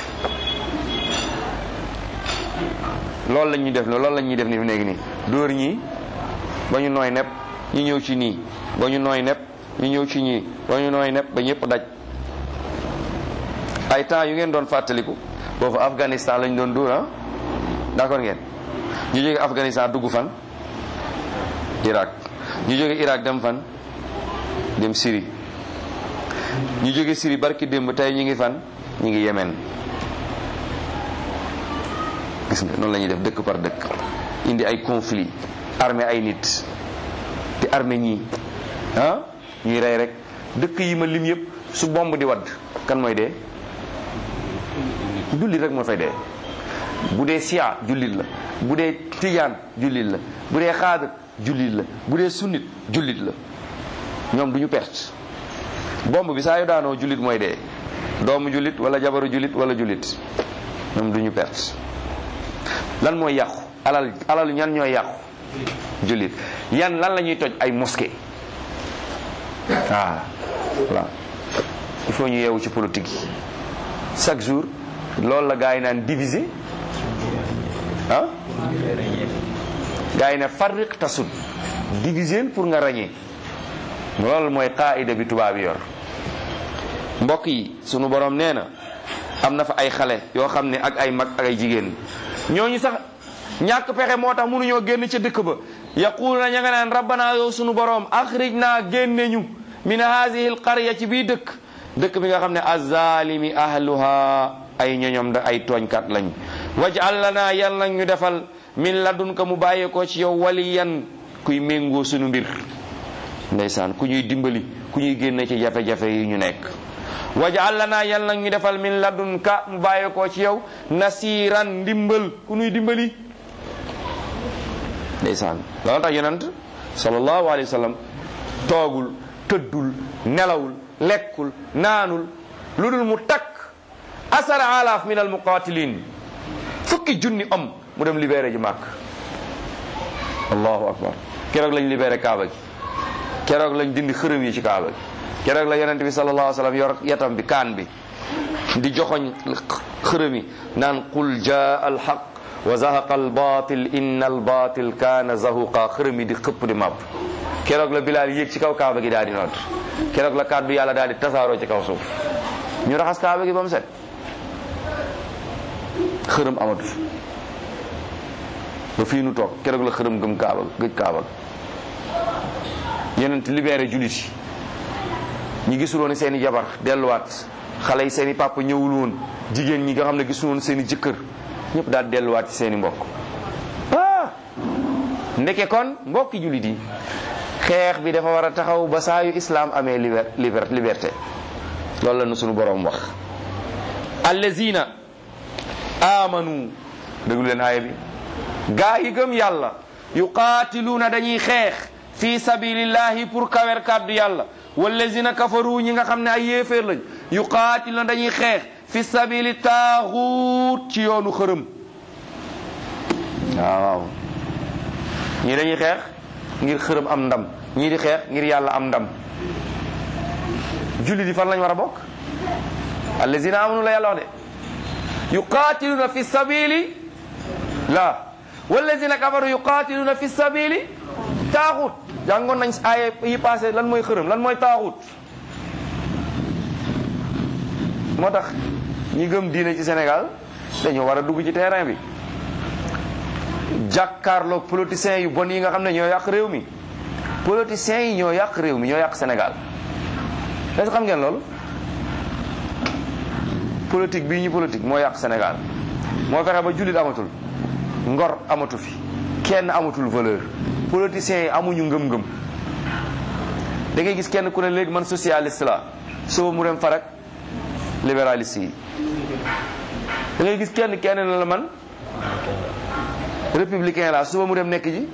S1: loolu la ñuy def loolu la ñuy def ni fi nekk nii dóor ñii ba ñu nooy nepp ñu ñëw ci nii ba ñu nooy nepp ñu ñëw ci ñii ba ñu nooy nepp ba ñëpp daj ay temps yu ngeen doon fàttaliku boobu Afghanistan lañ doon dóor ah d'accord ngeen ñu jóge Afghanistan dugg fan Irak ñu jóge Irak dem fan dem Syrie ñu jóge Syrie barki démb tey ñu ngi fan ñu ngi Yemen gis nga noonu la ñuy def dëkk par dëkk indi ay conflit armée ay nit di armée ñii ah ñuy rey rek dëkk yi ma lim yëpp su bomb di wadd kan mooy dee julli rek moo fay dee bu dee siya jullit la bu dee tijaan jullit la bu dee xaadir jullit la bu dee sunnit jullit la ñoom du ñu perte bomb bi saa yu daanoo jullit mooy dee doomu jullit wala jabaru jullit wala jullit ñoom du ñu perte lan mooy yàqu alal alal ñan ñooy yàqu jullit yan lan la ñuy toj ay mosquée ah voilà il faut ñu yeewu ci politique yi chaque jour loolu la gars yi naan diviser ah gars yi ne farriq tasud diviser pour nga ràññee loolu mooy qaida bi tubaab yi yor mbokk yi sunu borom nee na am na fa ay xale yoo xam ne ak ay mag ak ay jigéen ñooñu sax ñàkk pexe moo tax mënuñoo génn ca dëkk ba yaquluna ña nga naan rabbana yow sunu borom axrij naa génne ñu min haadihi alqarya ci bii dëkk dëkk bi nga xam ne azalimi ahluha ay ñoñom da ay tooñkat lañ waj'al lana yàlla ñu defal min ladunka mu bàyyeekoo ci yow waliyan kuy méngoo sunu mbir ndeysaan ku ñuy dimbali ku ñuy génne ci jafe-jafe yi ñu nekk waj'al lana yàlla ñu defal min ladunka mu bàyyeekoo ci yow nasiran ndimbal ku ñuy dimbali ndeysaan loolu tax yonent sallallahu alayhi wa sallam toogul tëddul nelawul lekkul naanul lu dul mu takk asara alaaf min al muqatilin fukki junni om mu dem libéré ji màkk allahu akbar keroog lañ libéré kaaba gi keroog lañ dindi xërëm yi ci kaaba gi keroog la yonent bi sallallahu alayhi wa sallam yor yatam bi kaan bi di joxoñ xërëm yi naan qul jaa al haq wa zahaqa al batil inna al batil kaana zahuqa xërëm yi di xëpp di màbb keroog la bilaal yéeg ci kaw kaaba gi daal di nodd keroog la kàddu yàlla daal di tasaaroo ci kaw suuf ñu raxas kaaba gi ba mu set xërëm amatu fi ba fii nu toog keroog la xërëm gëm kaaba gëj kaaba yeneen libéré jullit yi ñi gisul woon seen i jabar delluwaat xale yi seen i papa ñëwul woon jigéen ñi nga xam ne gisul woon seen i jëkkër ñëpp daal delluwaat ci seen i mbokk ah ndeke kon mbokki jullit yi xeex bi dafa war a taxaw ba saa yu islam amee liber liberté loolu la nu sunu boroom wax allazina amanu déglu leen aaya bi gaa yi gëm yàlla yuqaatiluuna dañuy xeex fi sabilillahi pour kawer kàddu yàlla wallazina kafaru ñi nga xam ne ay yéeféer lañ yuqaatiluuna dañuy xeex fi sabili taaxuut ci yoonu xërëm waaw ñii dañuy xeex ngir xërëm am ndam ñii di xeex ngir yàlla am ndam julli di fan lañ war a bokk allazina amanu la yàlla wax de yuqatiluna fi sabili la wallazina kafaru yuqatiluna fi sabili taaxut jàngoon nañ aaya yi passé lan mooy xërëm lan mooy taaxut moo tax ñi gëm diine ci Sénégal dañoo war a dugg ci terrain bi jàkkaarloog politiciens yu bon yi nga xam ne ñoo yàq réew mi politiciens yi ñoo yàq réew mi ñoo yàq Sénégal est-ce que xam ngeen loolu politique bii ñu politique moo yàq Sénégal moo fexe ba jullit amatul ngor amatu fi kenn amatul valeur politiciens yi amuñu ngëm-ngëm da ngay gis kenn ku ne léegi man socialiste la suba mu dem farak libéraliste yi da ngay gis kenn kenn ne la man républicain la suba mu dem nekk ji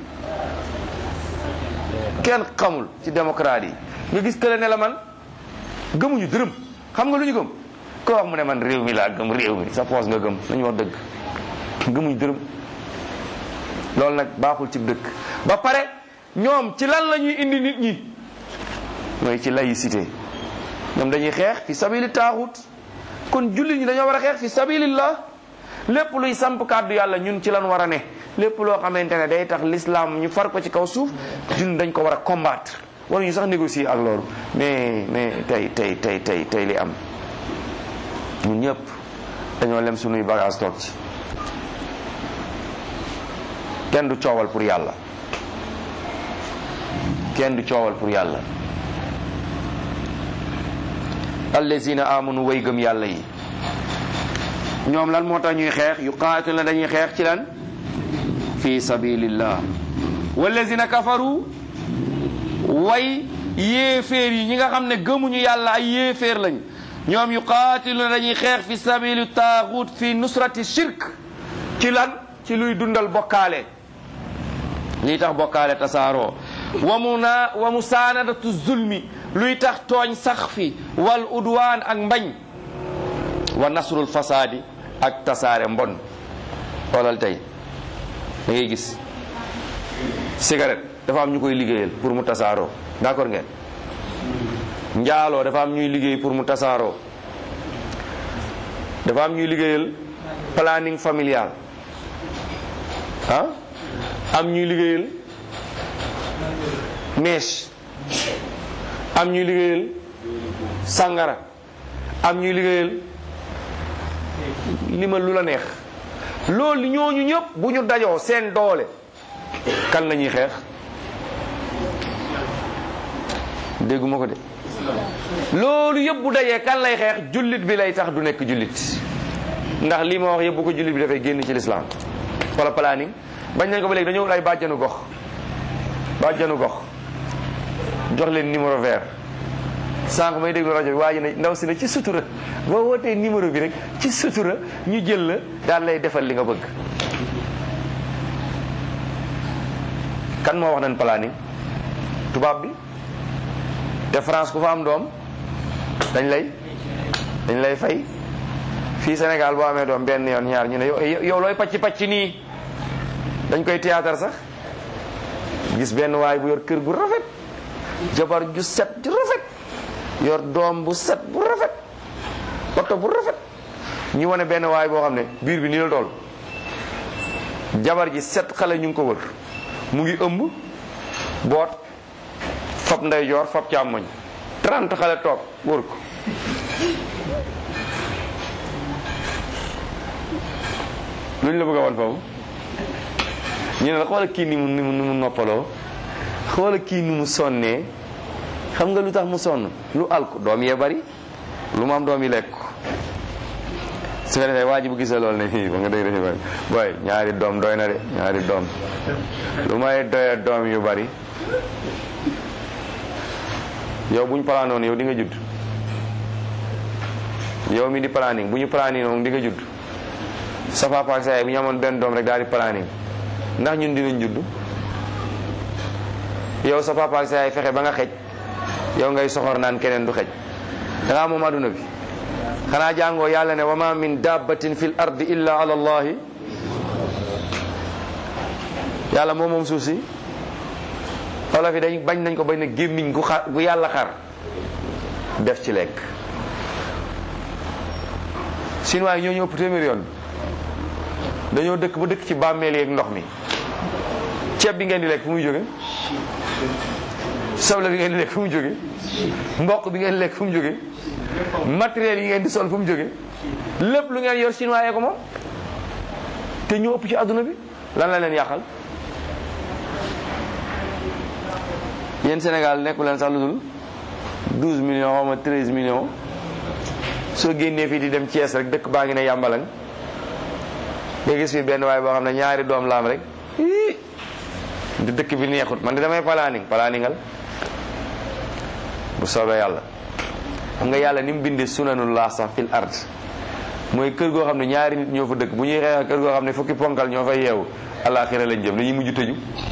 S1: kenn xamul ci démocrate yi nga gis kële ne la man gëmuñu dërëm xam nga lu ñu gëm ko wax mu ne man réew mi laa gëm réew mi sa poos nga gëm nañu wax dëgg gëmuñu dërëm loolu nag baaxul ci dëkk ba pare ñoom ci lan la ñuy indi nit ñi mooy ci laïcité ñoom dañuy xeex fi sabili taaxut kon jullit ñi dañoo war a xeex fi sabilillah lépp luy samp kàddu yàlla ñun ci lan war a ne lépp loo xamante ne day tax l'islam ñu far ko ci kaw suuf ñun dañ ko war a combattre waruñu sax négocier ak loolu mais mais tey tey tey tey tey li am ñun ñëpp dañoo lem sunuy bagage toog ci kenn du coowal pour yàlla kenn du coowal pour yàlla allazina amanu way gëm yàlla yi ñoom lan moo tax ñuy xeex yu qaatil na dañuy xeex ci lan fi sabilillah wallazina kafaru way yéeféer yi ñi nga xam ne gëmuñu yàlla ay yéeféer lañ ñoom yu qaatil na dañuy xeex fi sabili taaxut fi nusrati shirk ci ci lan ci luy dundal bokkaale lii tax bokkaale tasaaroo wa mu naa wa mu saanadatu zulmi luy tax tooñ sax fi wal udwaan ak mbañ wa nasrul fasaadi ak tasaare mbon xoolal tey da ngay gis cigarette dafa am ñu koy liggéeyal pour mu tasaaroo d'accord ngeen njaaloo dafa am ñuy liggéey pour mu tasaaroo dafa am ñuy liggéeyal planning familial ah am ñuy liggéeyal mèche am ñuy liggéeyal sàngara am ñuy liggéeyal limal lu la neex loolu ñooñu ñëpp bu ñu dajoo seen doole kan la ñuy xeex dégguma ko de loolu yëpp bu dajee kan lay xeex jullit bi lay tax du nekk jullit ndax lii ma wax yëpp bu ko jullit bi dafay génn ci lislaam wala planning bañ nañ ko ba léegi dañoo wut ay bàjjanu gox bàjjanu gox jox leen numéro vert sànq may déglu rajo bi waa ji ne ndaw si ne ci sutura boo wootee numéro bi rek ci sutura ñu jël la daal lay defal li nga bëgg kan moo wax nañ planning tubaab bi te France ku fa am doom dañ lay dañ lay fay fii Sénégal boo amee doom benn yoon ñaar ñu ne yow yow looy pacc pacc nii dañ koy théâtre sax gis benn waay bu yor kër gu rafet jabar ju set ju rafet yor doom bu set bu rafet oto bu rafet ñu wane benn waay boo xam ne biir bi nii la toll jabar ji set xale ñu ngi ko wër mu ngi ëmb boot fab ndeyjoor fab càmmoñ 30 xale toog wër ko lu ñu la bëgg a wan foofu ñu ne la xoola kii ni mu ni mu ni mu noppaloo xoola kii ni mu sonnee xam nga lu tax mu sonn lu alku doom yee bari lu mu am doom yi lekk su ko defee waa ji bu gisee loolu ne fii ba nga dégg dafa bari booy ñaari doom doy na de ñaari doom lu may doyee doom yu bari yow bu ñu planoon yow di nga judd yow mi di planning bu ñu planning moom di nga judd sa papa ak sa yaay bu ñu amoon benn doom rek daal di planning ndax ñun dinañ judd yow sa papa ak sa yaay fexe ba nga xej yow ngay soxor naan keneen du xej da ngaa moom aduna bi xanaa jàngoo yàlla ne wa ma min dabbatin fil ardi illa ala allahi yàlla moom moom suuf si olof yi dañ bañ nañ ko bañ ne gémmiñ gu xar gu yàlla xar def ci lekk chinois yi ñoo ñu ëpp téeméer yoon dañoo dëkk ba dëkk ci bàmmeel yeeg ndox mi ceeb bi ngeen di lekk fu muy jóge soble bi ngeen di lekk fu mu jóge mboq bi ngeen di lekk fu mu jóge matériel yi ngeen di sol fu mu jóge lépp lu ngeen yor chinois yee ko moom te ñu ëpp ci àdduna bi lan la leen yàqal yéen Sénégal nekku leen sax lu dul 12 millions xaw ma 13 millions soo génnee fii di dem Thiès rek dëkk baa ngi ne yàmbalang nga gis fi benn waay boo xam ne ñaari doom la am rek ii di dëkk bi neexut man di damay planning planningal bu soobee yàlla xam nga yàlla ni mu bindee sunanullah sax fil ard mooy kër goo xam ne ñaari nit ñoo fa dëkk bu ñuy xeex kër goo xam ne fukki ponkal ñoo fay yeewu alaxira lañ jëm dañuy mujj tëju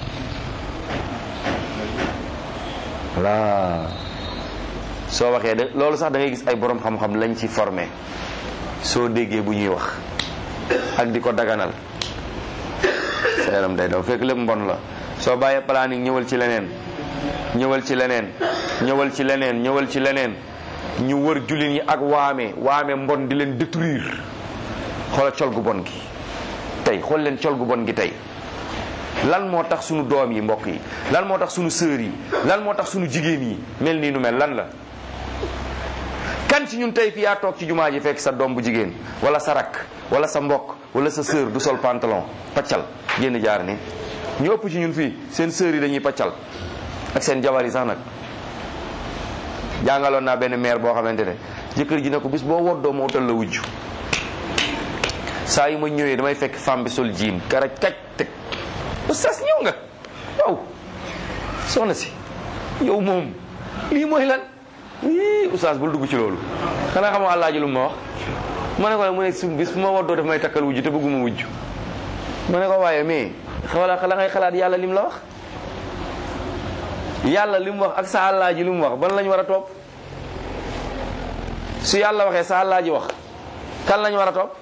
S1: voilà soo waxee de loolu sax da ngay gis ay borom xam-xam lañ ci formé soo déggee bu ñuy wax ak di ko daganal sa yaram day daw fekk lépp mbon la soo bàyyee planning ñëwal ci leneen ñëwal ci leneen ñëwal ci leneen ñëwal ci leneen ñu wër jullit yi ak waame waame mbon di leen détruire xoola col gu bon gi tey xool leen col gu bon gi tey lan moo tax sunu doom yi mbokk yi lan moo tax sunu sœur yi lan moo tax sunu jigéen yi mel nii nu mel lan la kan ci ñun tey fi yaa toog ci jumaa ji fekk sa doom bu jigéen wala sa rakk wala sa mbokk wala sa sœur du sol pantalon paccal génn jaar ni ñu ëpp ci ñun fii seen sœur yi dañuy paccal ak seen jabar yi sax nag jàngaloon naa benn maire boo xamante ne jëkkër ji ne ko bis boo woddoo moo utal la wujj saa yu ma ñëwee damay fekk femme bi sol jiin karaj kaj teg oustaz ñëw nga waaw soxna si yow moom lii mooy lan ii oustaz bul dugg ci loolu xanaa xamoo àllaaji lu ma wax ma ne ko mu ne su bis bu ma woddoo daf may takkal wujj te bëgguma wujj ma ne ko waaye mais xawala la ngay xalaat yàlla lim la wax yàlla li mu wax ak sa àllaa ji li mu wax ban lañ war a topp su yàlla waxee sa àllaa ji wax kan lañ war a topp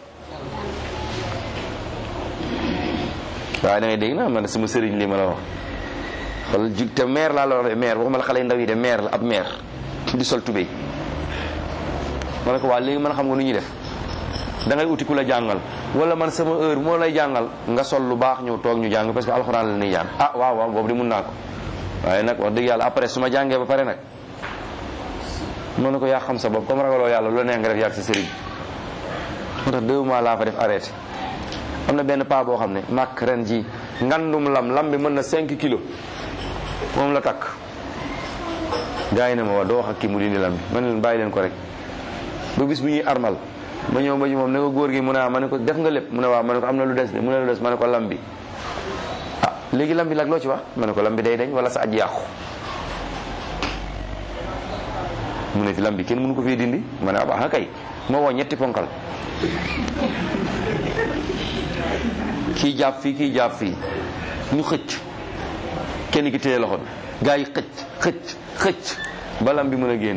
S1: waaye da ngay dégg na man sama sëriñ li ma la wax xool ju te maire laa la wax de maire waxuma la xale yu ndaw yi de maire la ab maire di sol tubéy ma ne ko waa léegi man xam nga nu ñuy def da ngay uti ku la jàngal wala man sama heure moo lay jàngal nga sol lu baax ñëw toog ñu jàng parce que alxuraan la ñuy jàng ah waaw waaw boobu di mun naa ko waaye nag wax dëgg yàlla après su ma jàngee ba pare nag mën na ko yaa xam sa bopp comme ragaloo yàlla lu la neex nga def yàgg sa sëriñ moo tax deux mois laa fa def arrêté am na benn paa boo xam ne màkk ren ji ngandum lam lam bi mën na 5 kilos moom la takk gars yi ne ma wax doo wax ak kii mu dindi lam bi man leen bàyyi leen ko rek ba bis bu ñuy armal ma ñëw ba ñu moom ne ko góor gi mu ne ah ma ne ko def nga lépp mu ne waaw ma ne ko am na lu des de mu ne lu des ma ne ko lam bi ah léegi lam bi nag loo ci wax ma ne ko lam bi day dañ wala sa aj yàqu mu ne fi lam bi kenn mënu ko fii dindi ma ne ah baax na kay ma woo ñetti ponkal kii jàpp fii kii jàpp fii ñu xëcc kenn ki téye loxo bi gaa yi xëcc xëcc xëcc ba lam bi mën a génn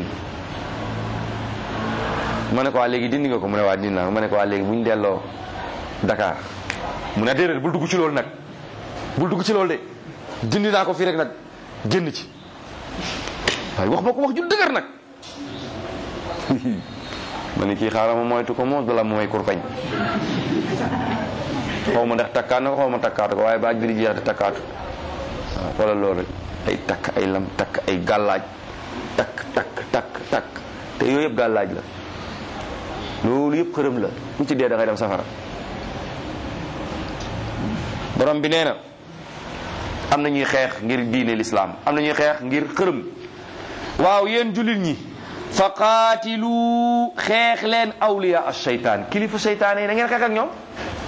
S1: ma ne ko waa léegi dindi nga ko mu ne waa dindi naa ma ne ko waa léegi bu ñu delloo Dakar mu ne déedéet bul dugg ci loolu nag bul dugg ci loolu de dindi naa ko fii rek nag génn ci waaye wax ma ko wax ju dëgër nag ma ne kii xaaral ma moytu ko moom dala mooy kurpañ xaw ma ndax takkaat na ko xaw ma takkaatu ko waaye baaj bi di jeex di takkaatu waaw xoolal loolu rek ay takk ay lam takk ay gàllaaj takk takk takk takk te yooyu yëpp gàllaaj la loolu yëpp xërëm la ku ci dee da ngay dem safara borom bi nee na am na ñuy xeex ngir diine lislaam am na ñuy xeex ngir xërëm waaw yéen jullit ñi fa qaatilu xeex leen awliya ash-shaytaan kilifa seytaane yi na ngeen xeex ak ñoom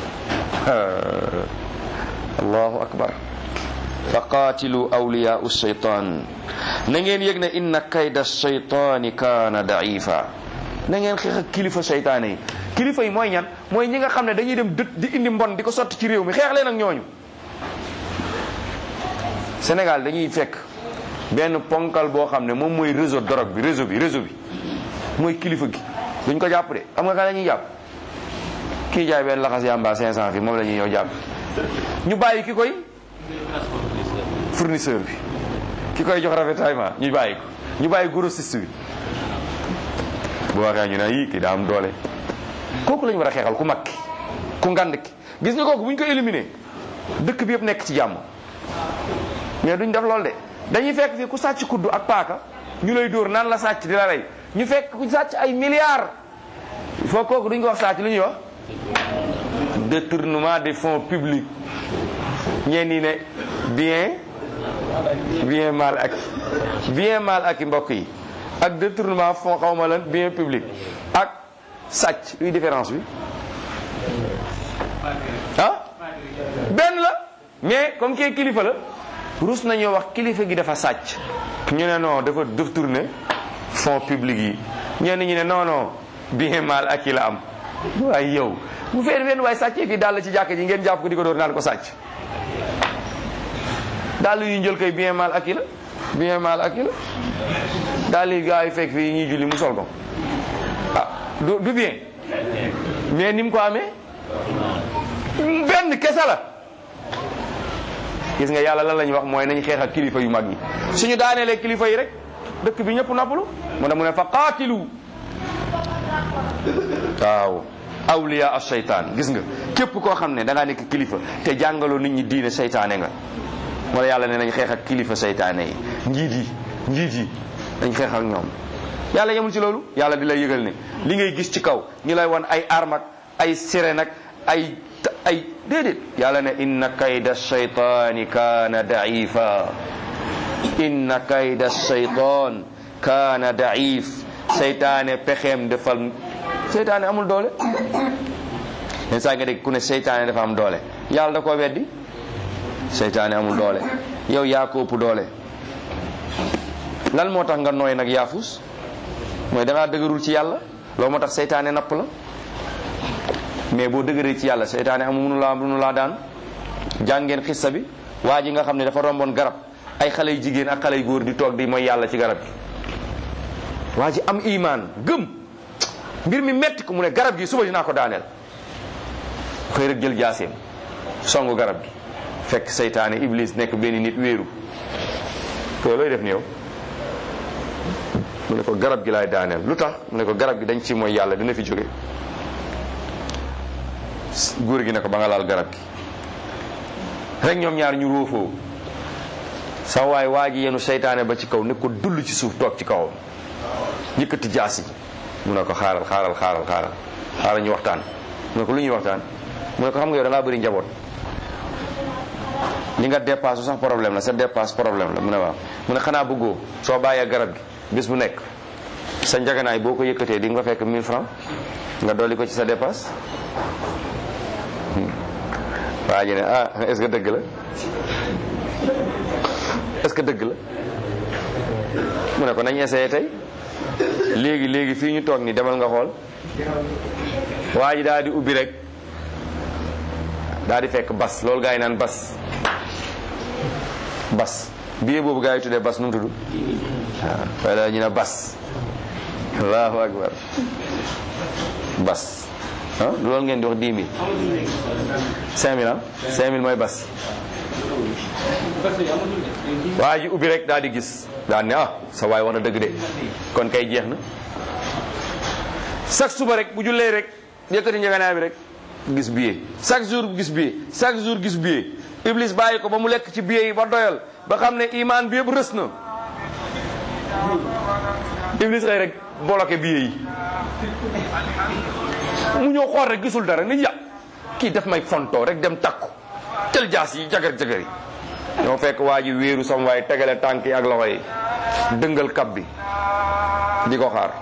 S1: allahu akbar fa qaatilu awliya ash-shaytaan na ngeen yëg ne inna kayda ash-shaytaani kaana da'ifa na ngeen xeex ak kilifa seytaane yi kilifa yi mooy ñan mooy ñi nga xam ne dañuy dem dët di indi mbon di ko sotti ci réew mi xeex leen ak ñooñu Sénégal dañuy fekk benn ponkal boo xam ne moom mooy réseau drogue bi réseau bi réseau bi mooy kilifa gi duñ ko jàpp de xam nga kan la ñuy jàpp kii jaay benn laxas yamba 500 fi moom la ñuy ñëw jàpp ñu bàyyi ki koy fournisseur bi ki koy jox ravitaillement ñu bàyyi ko ñu bàyyi grossiste bi bu waxee ñu ne yii kii daa am doole kooku la ñu war a xeexal ku mag ki ku ngand ki gis nga kooku bu ñu ko éliminé dëkk bi yëpp nekk ci jàmm mais duñ def loolu de dañuy fekk fii ku sàcc kuddu ak paaka ñu lay dóor naan la sàcc di la rey ñu fekk ku sàcc ay milliards il faut kooku duñ ko wax sàcc lu ñuy wax détournement des fonds publics ñeen ñi ne bien bien mal ak bien mal ak i mbokk yi ak détournement fonds xaw ma lan bien public ak sàcc luy différence bi ah benn la mais comme kii kilifa la rus nañoo wax kilifa gi dafa sàcc ñu ne non dafa détourné fonds publics yi ñenn ñi ne non non bien mal ak yi la am waaye yow bu fee fenn waaye sàccee fii dàll ci jàkk ji ngeen jàpp ko di ko door naan ko sàcc dàll yu njël koy bien mal ak yi la bien mal ak yi la dàll yi gaa yi fekk fii ñuy julli mu sol ko ah du du bien mais ni mu ko amee benn kese la gis nga yàlla lan la ñuy wax mooy nañ xeex ak kilifa yu mag yi suñu daaneelee kilifa yi rek dëkk bi ñëpp noppalu mu ne mu ne fa qaatilu waaw awliya as seytaan gis nga képp koo xam ne da ngaa nekk kilifa te jàngaloo nit ñi diine seytaane nga wala yàlla ne nañ xeex ak kilifa seytaane yi njiit yi njiit yi dañ xeex ak ñoom yàlla yemul ci loolu yàlla di lay yëgal ne li ngay gis ci kaw ñu lay wan ay armak ay sirène ak ay ay déedéet yàlla ne inna kayda shaytaani kaana daifa inna kayda shaytaan kaana daif seytaane pexeem defal seytaane amul doole len saa nga dégg ku ne seytaane dafa am doole yàlla da koo weddi seytaane amul doole yow yaa ko ëpp doole lan moo tax nga nooy nag yaafus mooy da ngaa dëgërul ci yàlla loolu moo tax seytaane napp la mais boo dëgëree ci yàlla seytaane amu munu laa munu laa daan jàngeen xissa bi waa ji nga xam ne dafa romboon garab ay xale yu jigéen ak xale yu góor di toog di mooy yàlla ci garab gi waa ji am imaan gëm mbir mi metti ko mu ne garab gi suba dinaa ko daaneel xëy rek jël jaaseem songu garab gi fekk seytaane iblis nekk benn nit wéeru ko looy def ni yow mu ne ko garab gi laay daaneel lu tax mu ne ko garab gi dañ ci mooy yàlla dina fi jóge góor gi ne ko ba nga laal garab gi rek ñoom ñaar ñu róofoo sa waay waa ji yenu seytaane ba ci kaw ne ko dull ci suuf toog ci kawam yëkkati jaasi mu ne ko xaaral xaaral xaaral xaaral xaaral ñu waxtaan mu ne ko lu ñuy waxtaan mu ne ko xam nga yow da ngaa bëri njaboot li nga dépasse sax problème la sa dépasse problème la mu ne waaw mu ne xanaa bëggoo soo bàyyee garab gi bis bu nekk sa njaganaay boo ko yëkkatee di nga fekk 1000 francs nga dolli ko ci sa dépasse waa ji ne ah est-ce que dëgg la est-ce que dëgg la mu ne ko nañ essayé tey léegi léegi fii ñu toog ni demal nga xool waa ji daal di ubbi rek daal di fekk bas loolu gaa yi naan bas bas billet boobu gaa yi tuddee bas nu mu tudd waaw waaye daal ñu ne bas allahu akbar bas ah du loolu ngeen di wax 10 000 5 000 ah 5 000 mooy bas waa ji ubbi rek daal di gis daal ne ah sa waay wax na dëgg de kon kay jeex na chaque suba rek bu jullee rek yëkkati njëganaay bi rek gis billet chaque jour gis billet chaque jour gis billet iblis bàyyi ko ba mu lekk ci billet yi ba doyal ba xam ne imaan bi yëpp rës na iblis xëy rek bloqué billet yi mu ñëw xool rek gisul dara ni ya kii def may fontoo rek dem takku tel jaas yi jagar jagar yi ñoo fekk waa ji wéeru sam waaye tegale tànk yi ak loxo yi dëngal kab bi di ko xaar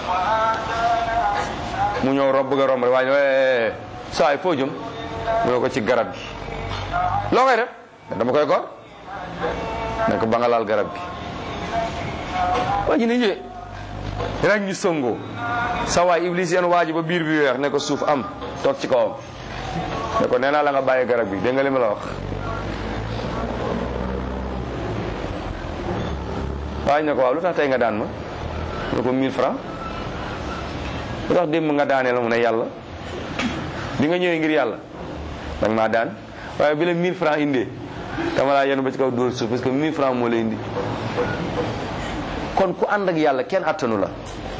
S1: mu ñëw rob bëgg a romb rek waa ji saa yi foo jëm mu ne ko ci garab gi loo koy def dama koy gor ne ko ba nga laal garab gi waa ji ne yee rek ñu sëngoo sa waay iblis yeen waa ji ba biir bi weex ne ko suuf am toog ci kawam ne ko nee naa la nga bàyyi garab gi dégg nga li ma la wax waa ji ne ko waaw lu tax tey nga daan ma mu ne ko 1000 francs lu tax démb nga daanee la mu ne yàlla bi nga ñëwee ngir yàlla danga maa daan waaye bi la 1000 francs indee dama laa yenu ba ci kaw dóor suuf parce que 1000 francs moo la indi kon ku ànd ak yàlla kenn attanu la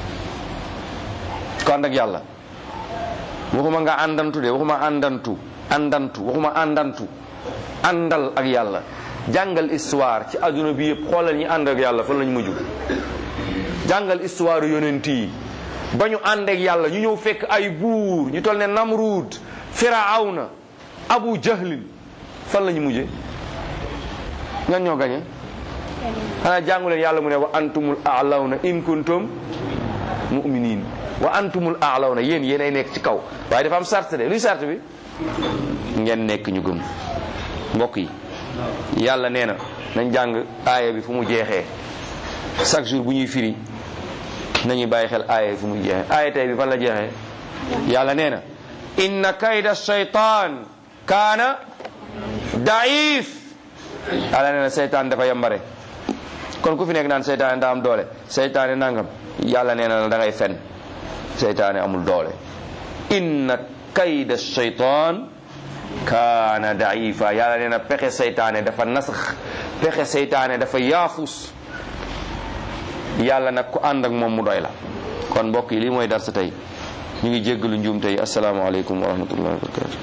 S1: ku ànd ak yàlla waxuma nga àndantu de waxuma àndantu àndantu waxuma àndantu àndal ak yàlla jàngal histoire ci adduna bi yëpp xoolal ñi ànd ak yàlla fan lañu mujj jàngal histoire yonent yi ba ñu ànd ak yàlla ñu ñëw fekk ay buur ñu toll ne Namrud Firawna Abu Jahlin fan lañu mujje ñan ñoo gañe xanaa jàngu leen yàlla mu ne wa antumul a'lawna in kuntum mu'minin wa antumul a'lawna yéen yéen ay nekk ci kaw waaye dafa am sart de luy sart bi ngeen nekk ñu gëm mbokk yi yàlla nee na nañ jàng aaya bi fu mu jeexee chaque jour bu ñuy firi nañuy bàyyi xel aaya bi fu muy jeexee aaya tey bi fan la jeexee yàlla nee na inna kayda shaytan kaana daif yàlla nee na seytaan dafa yambare kon ku fi nekk naan seytaane daa am doole seytaane nangam yàlla nee na da ngay fen seytaane amul doole inna kayda shaytan kaana daifa yàlla nee na pexe seytaane dafa nasax pexe seytaane dafa yaafus yàlla nag ku ànd ak moom mu doy la kon mbokk yi lii mooy dar sa tey ñu ngi jéggalu njuum tey asalaamaaleykum wa rahmatullahi wa barakatu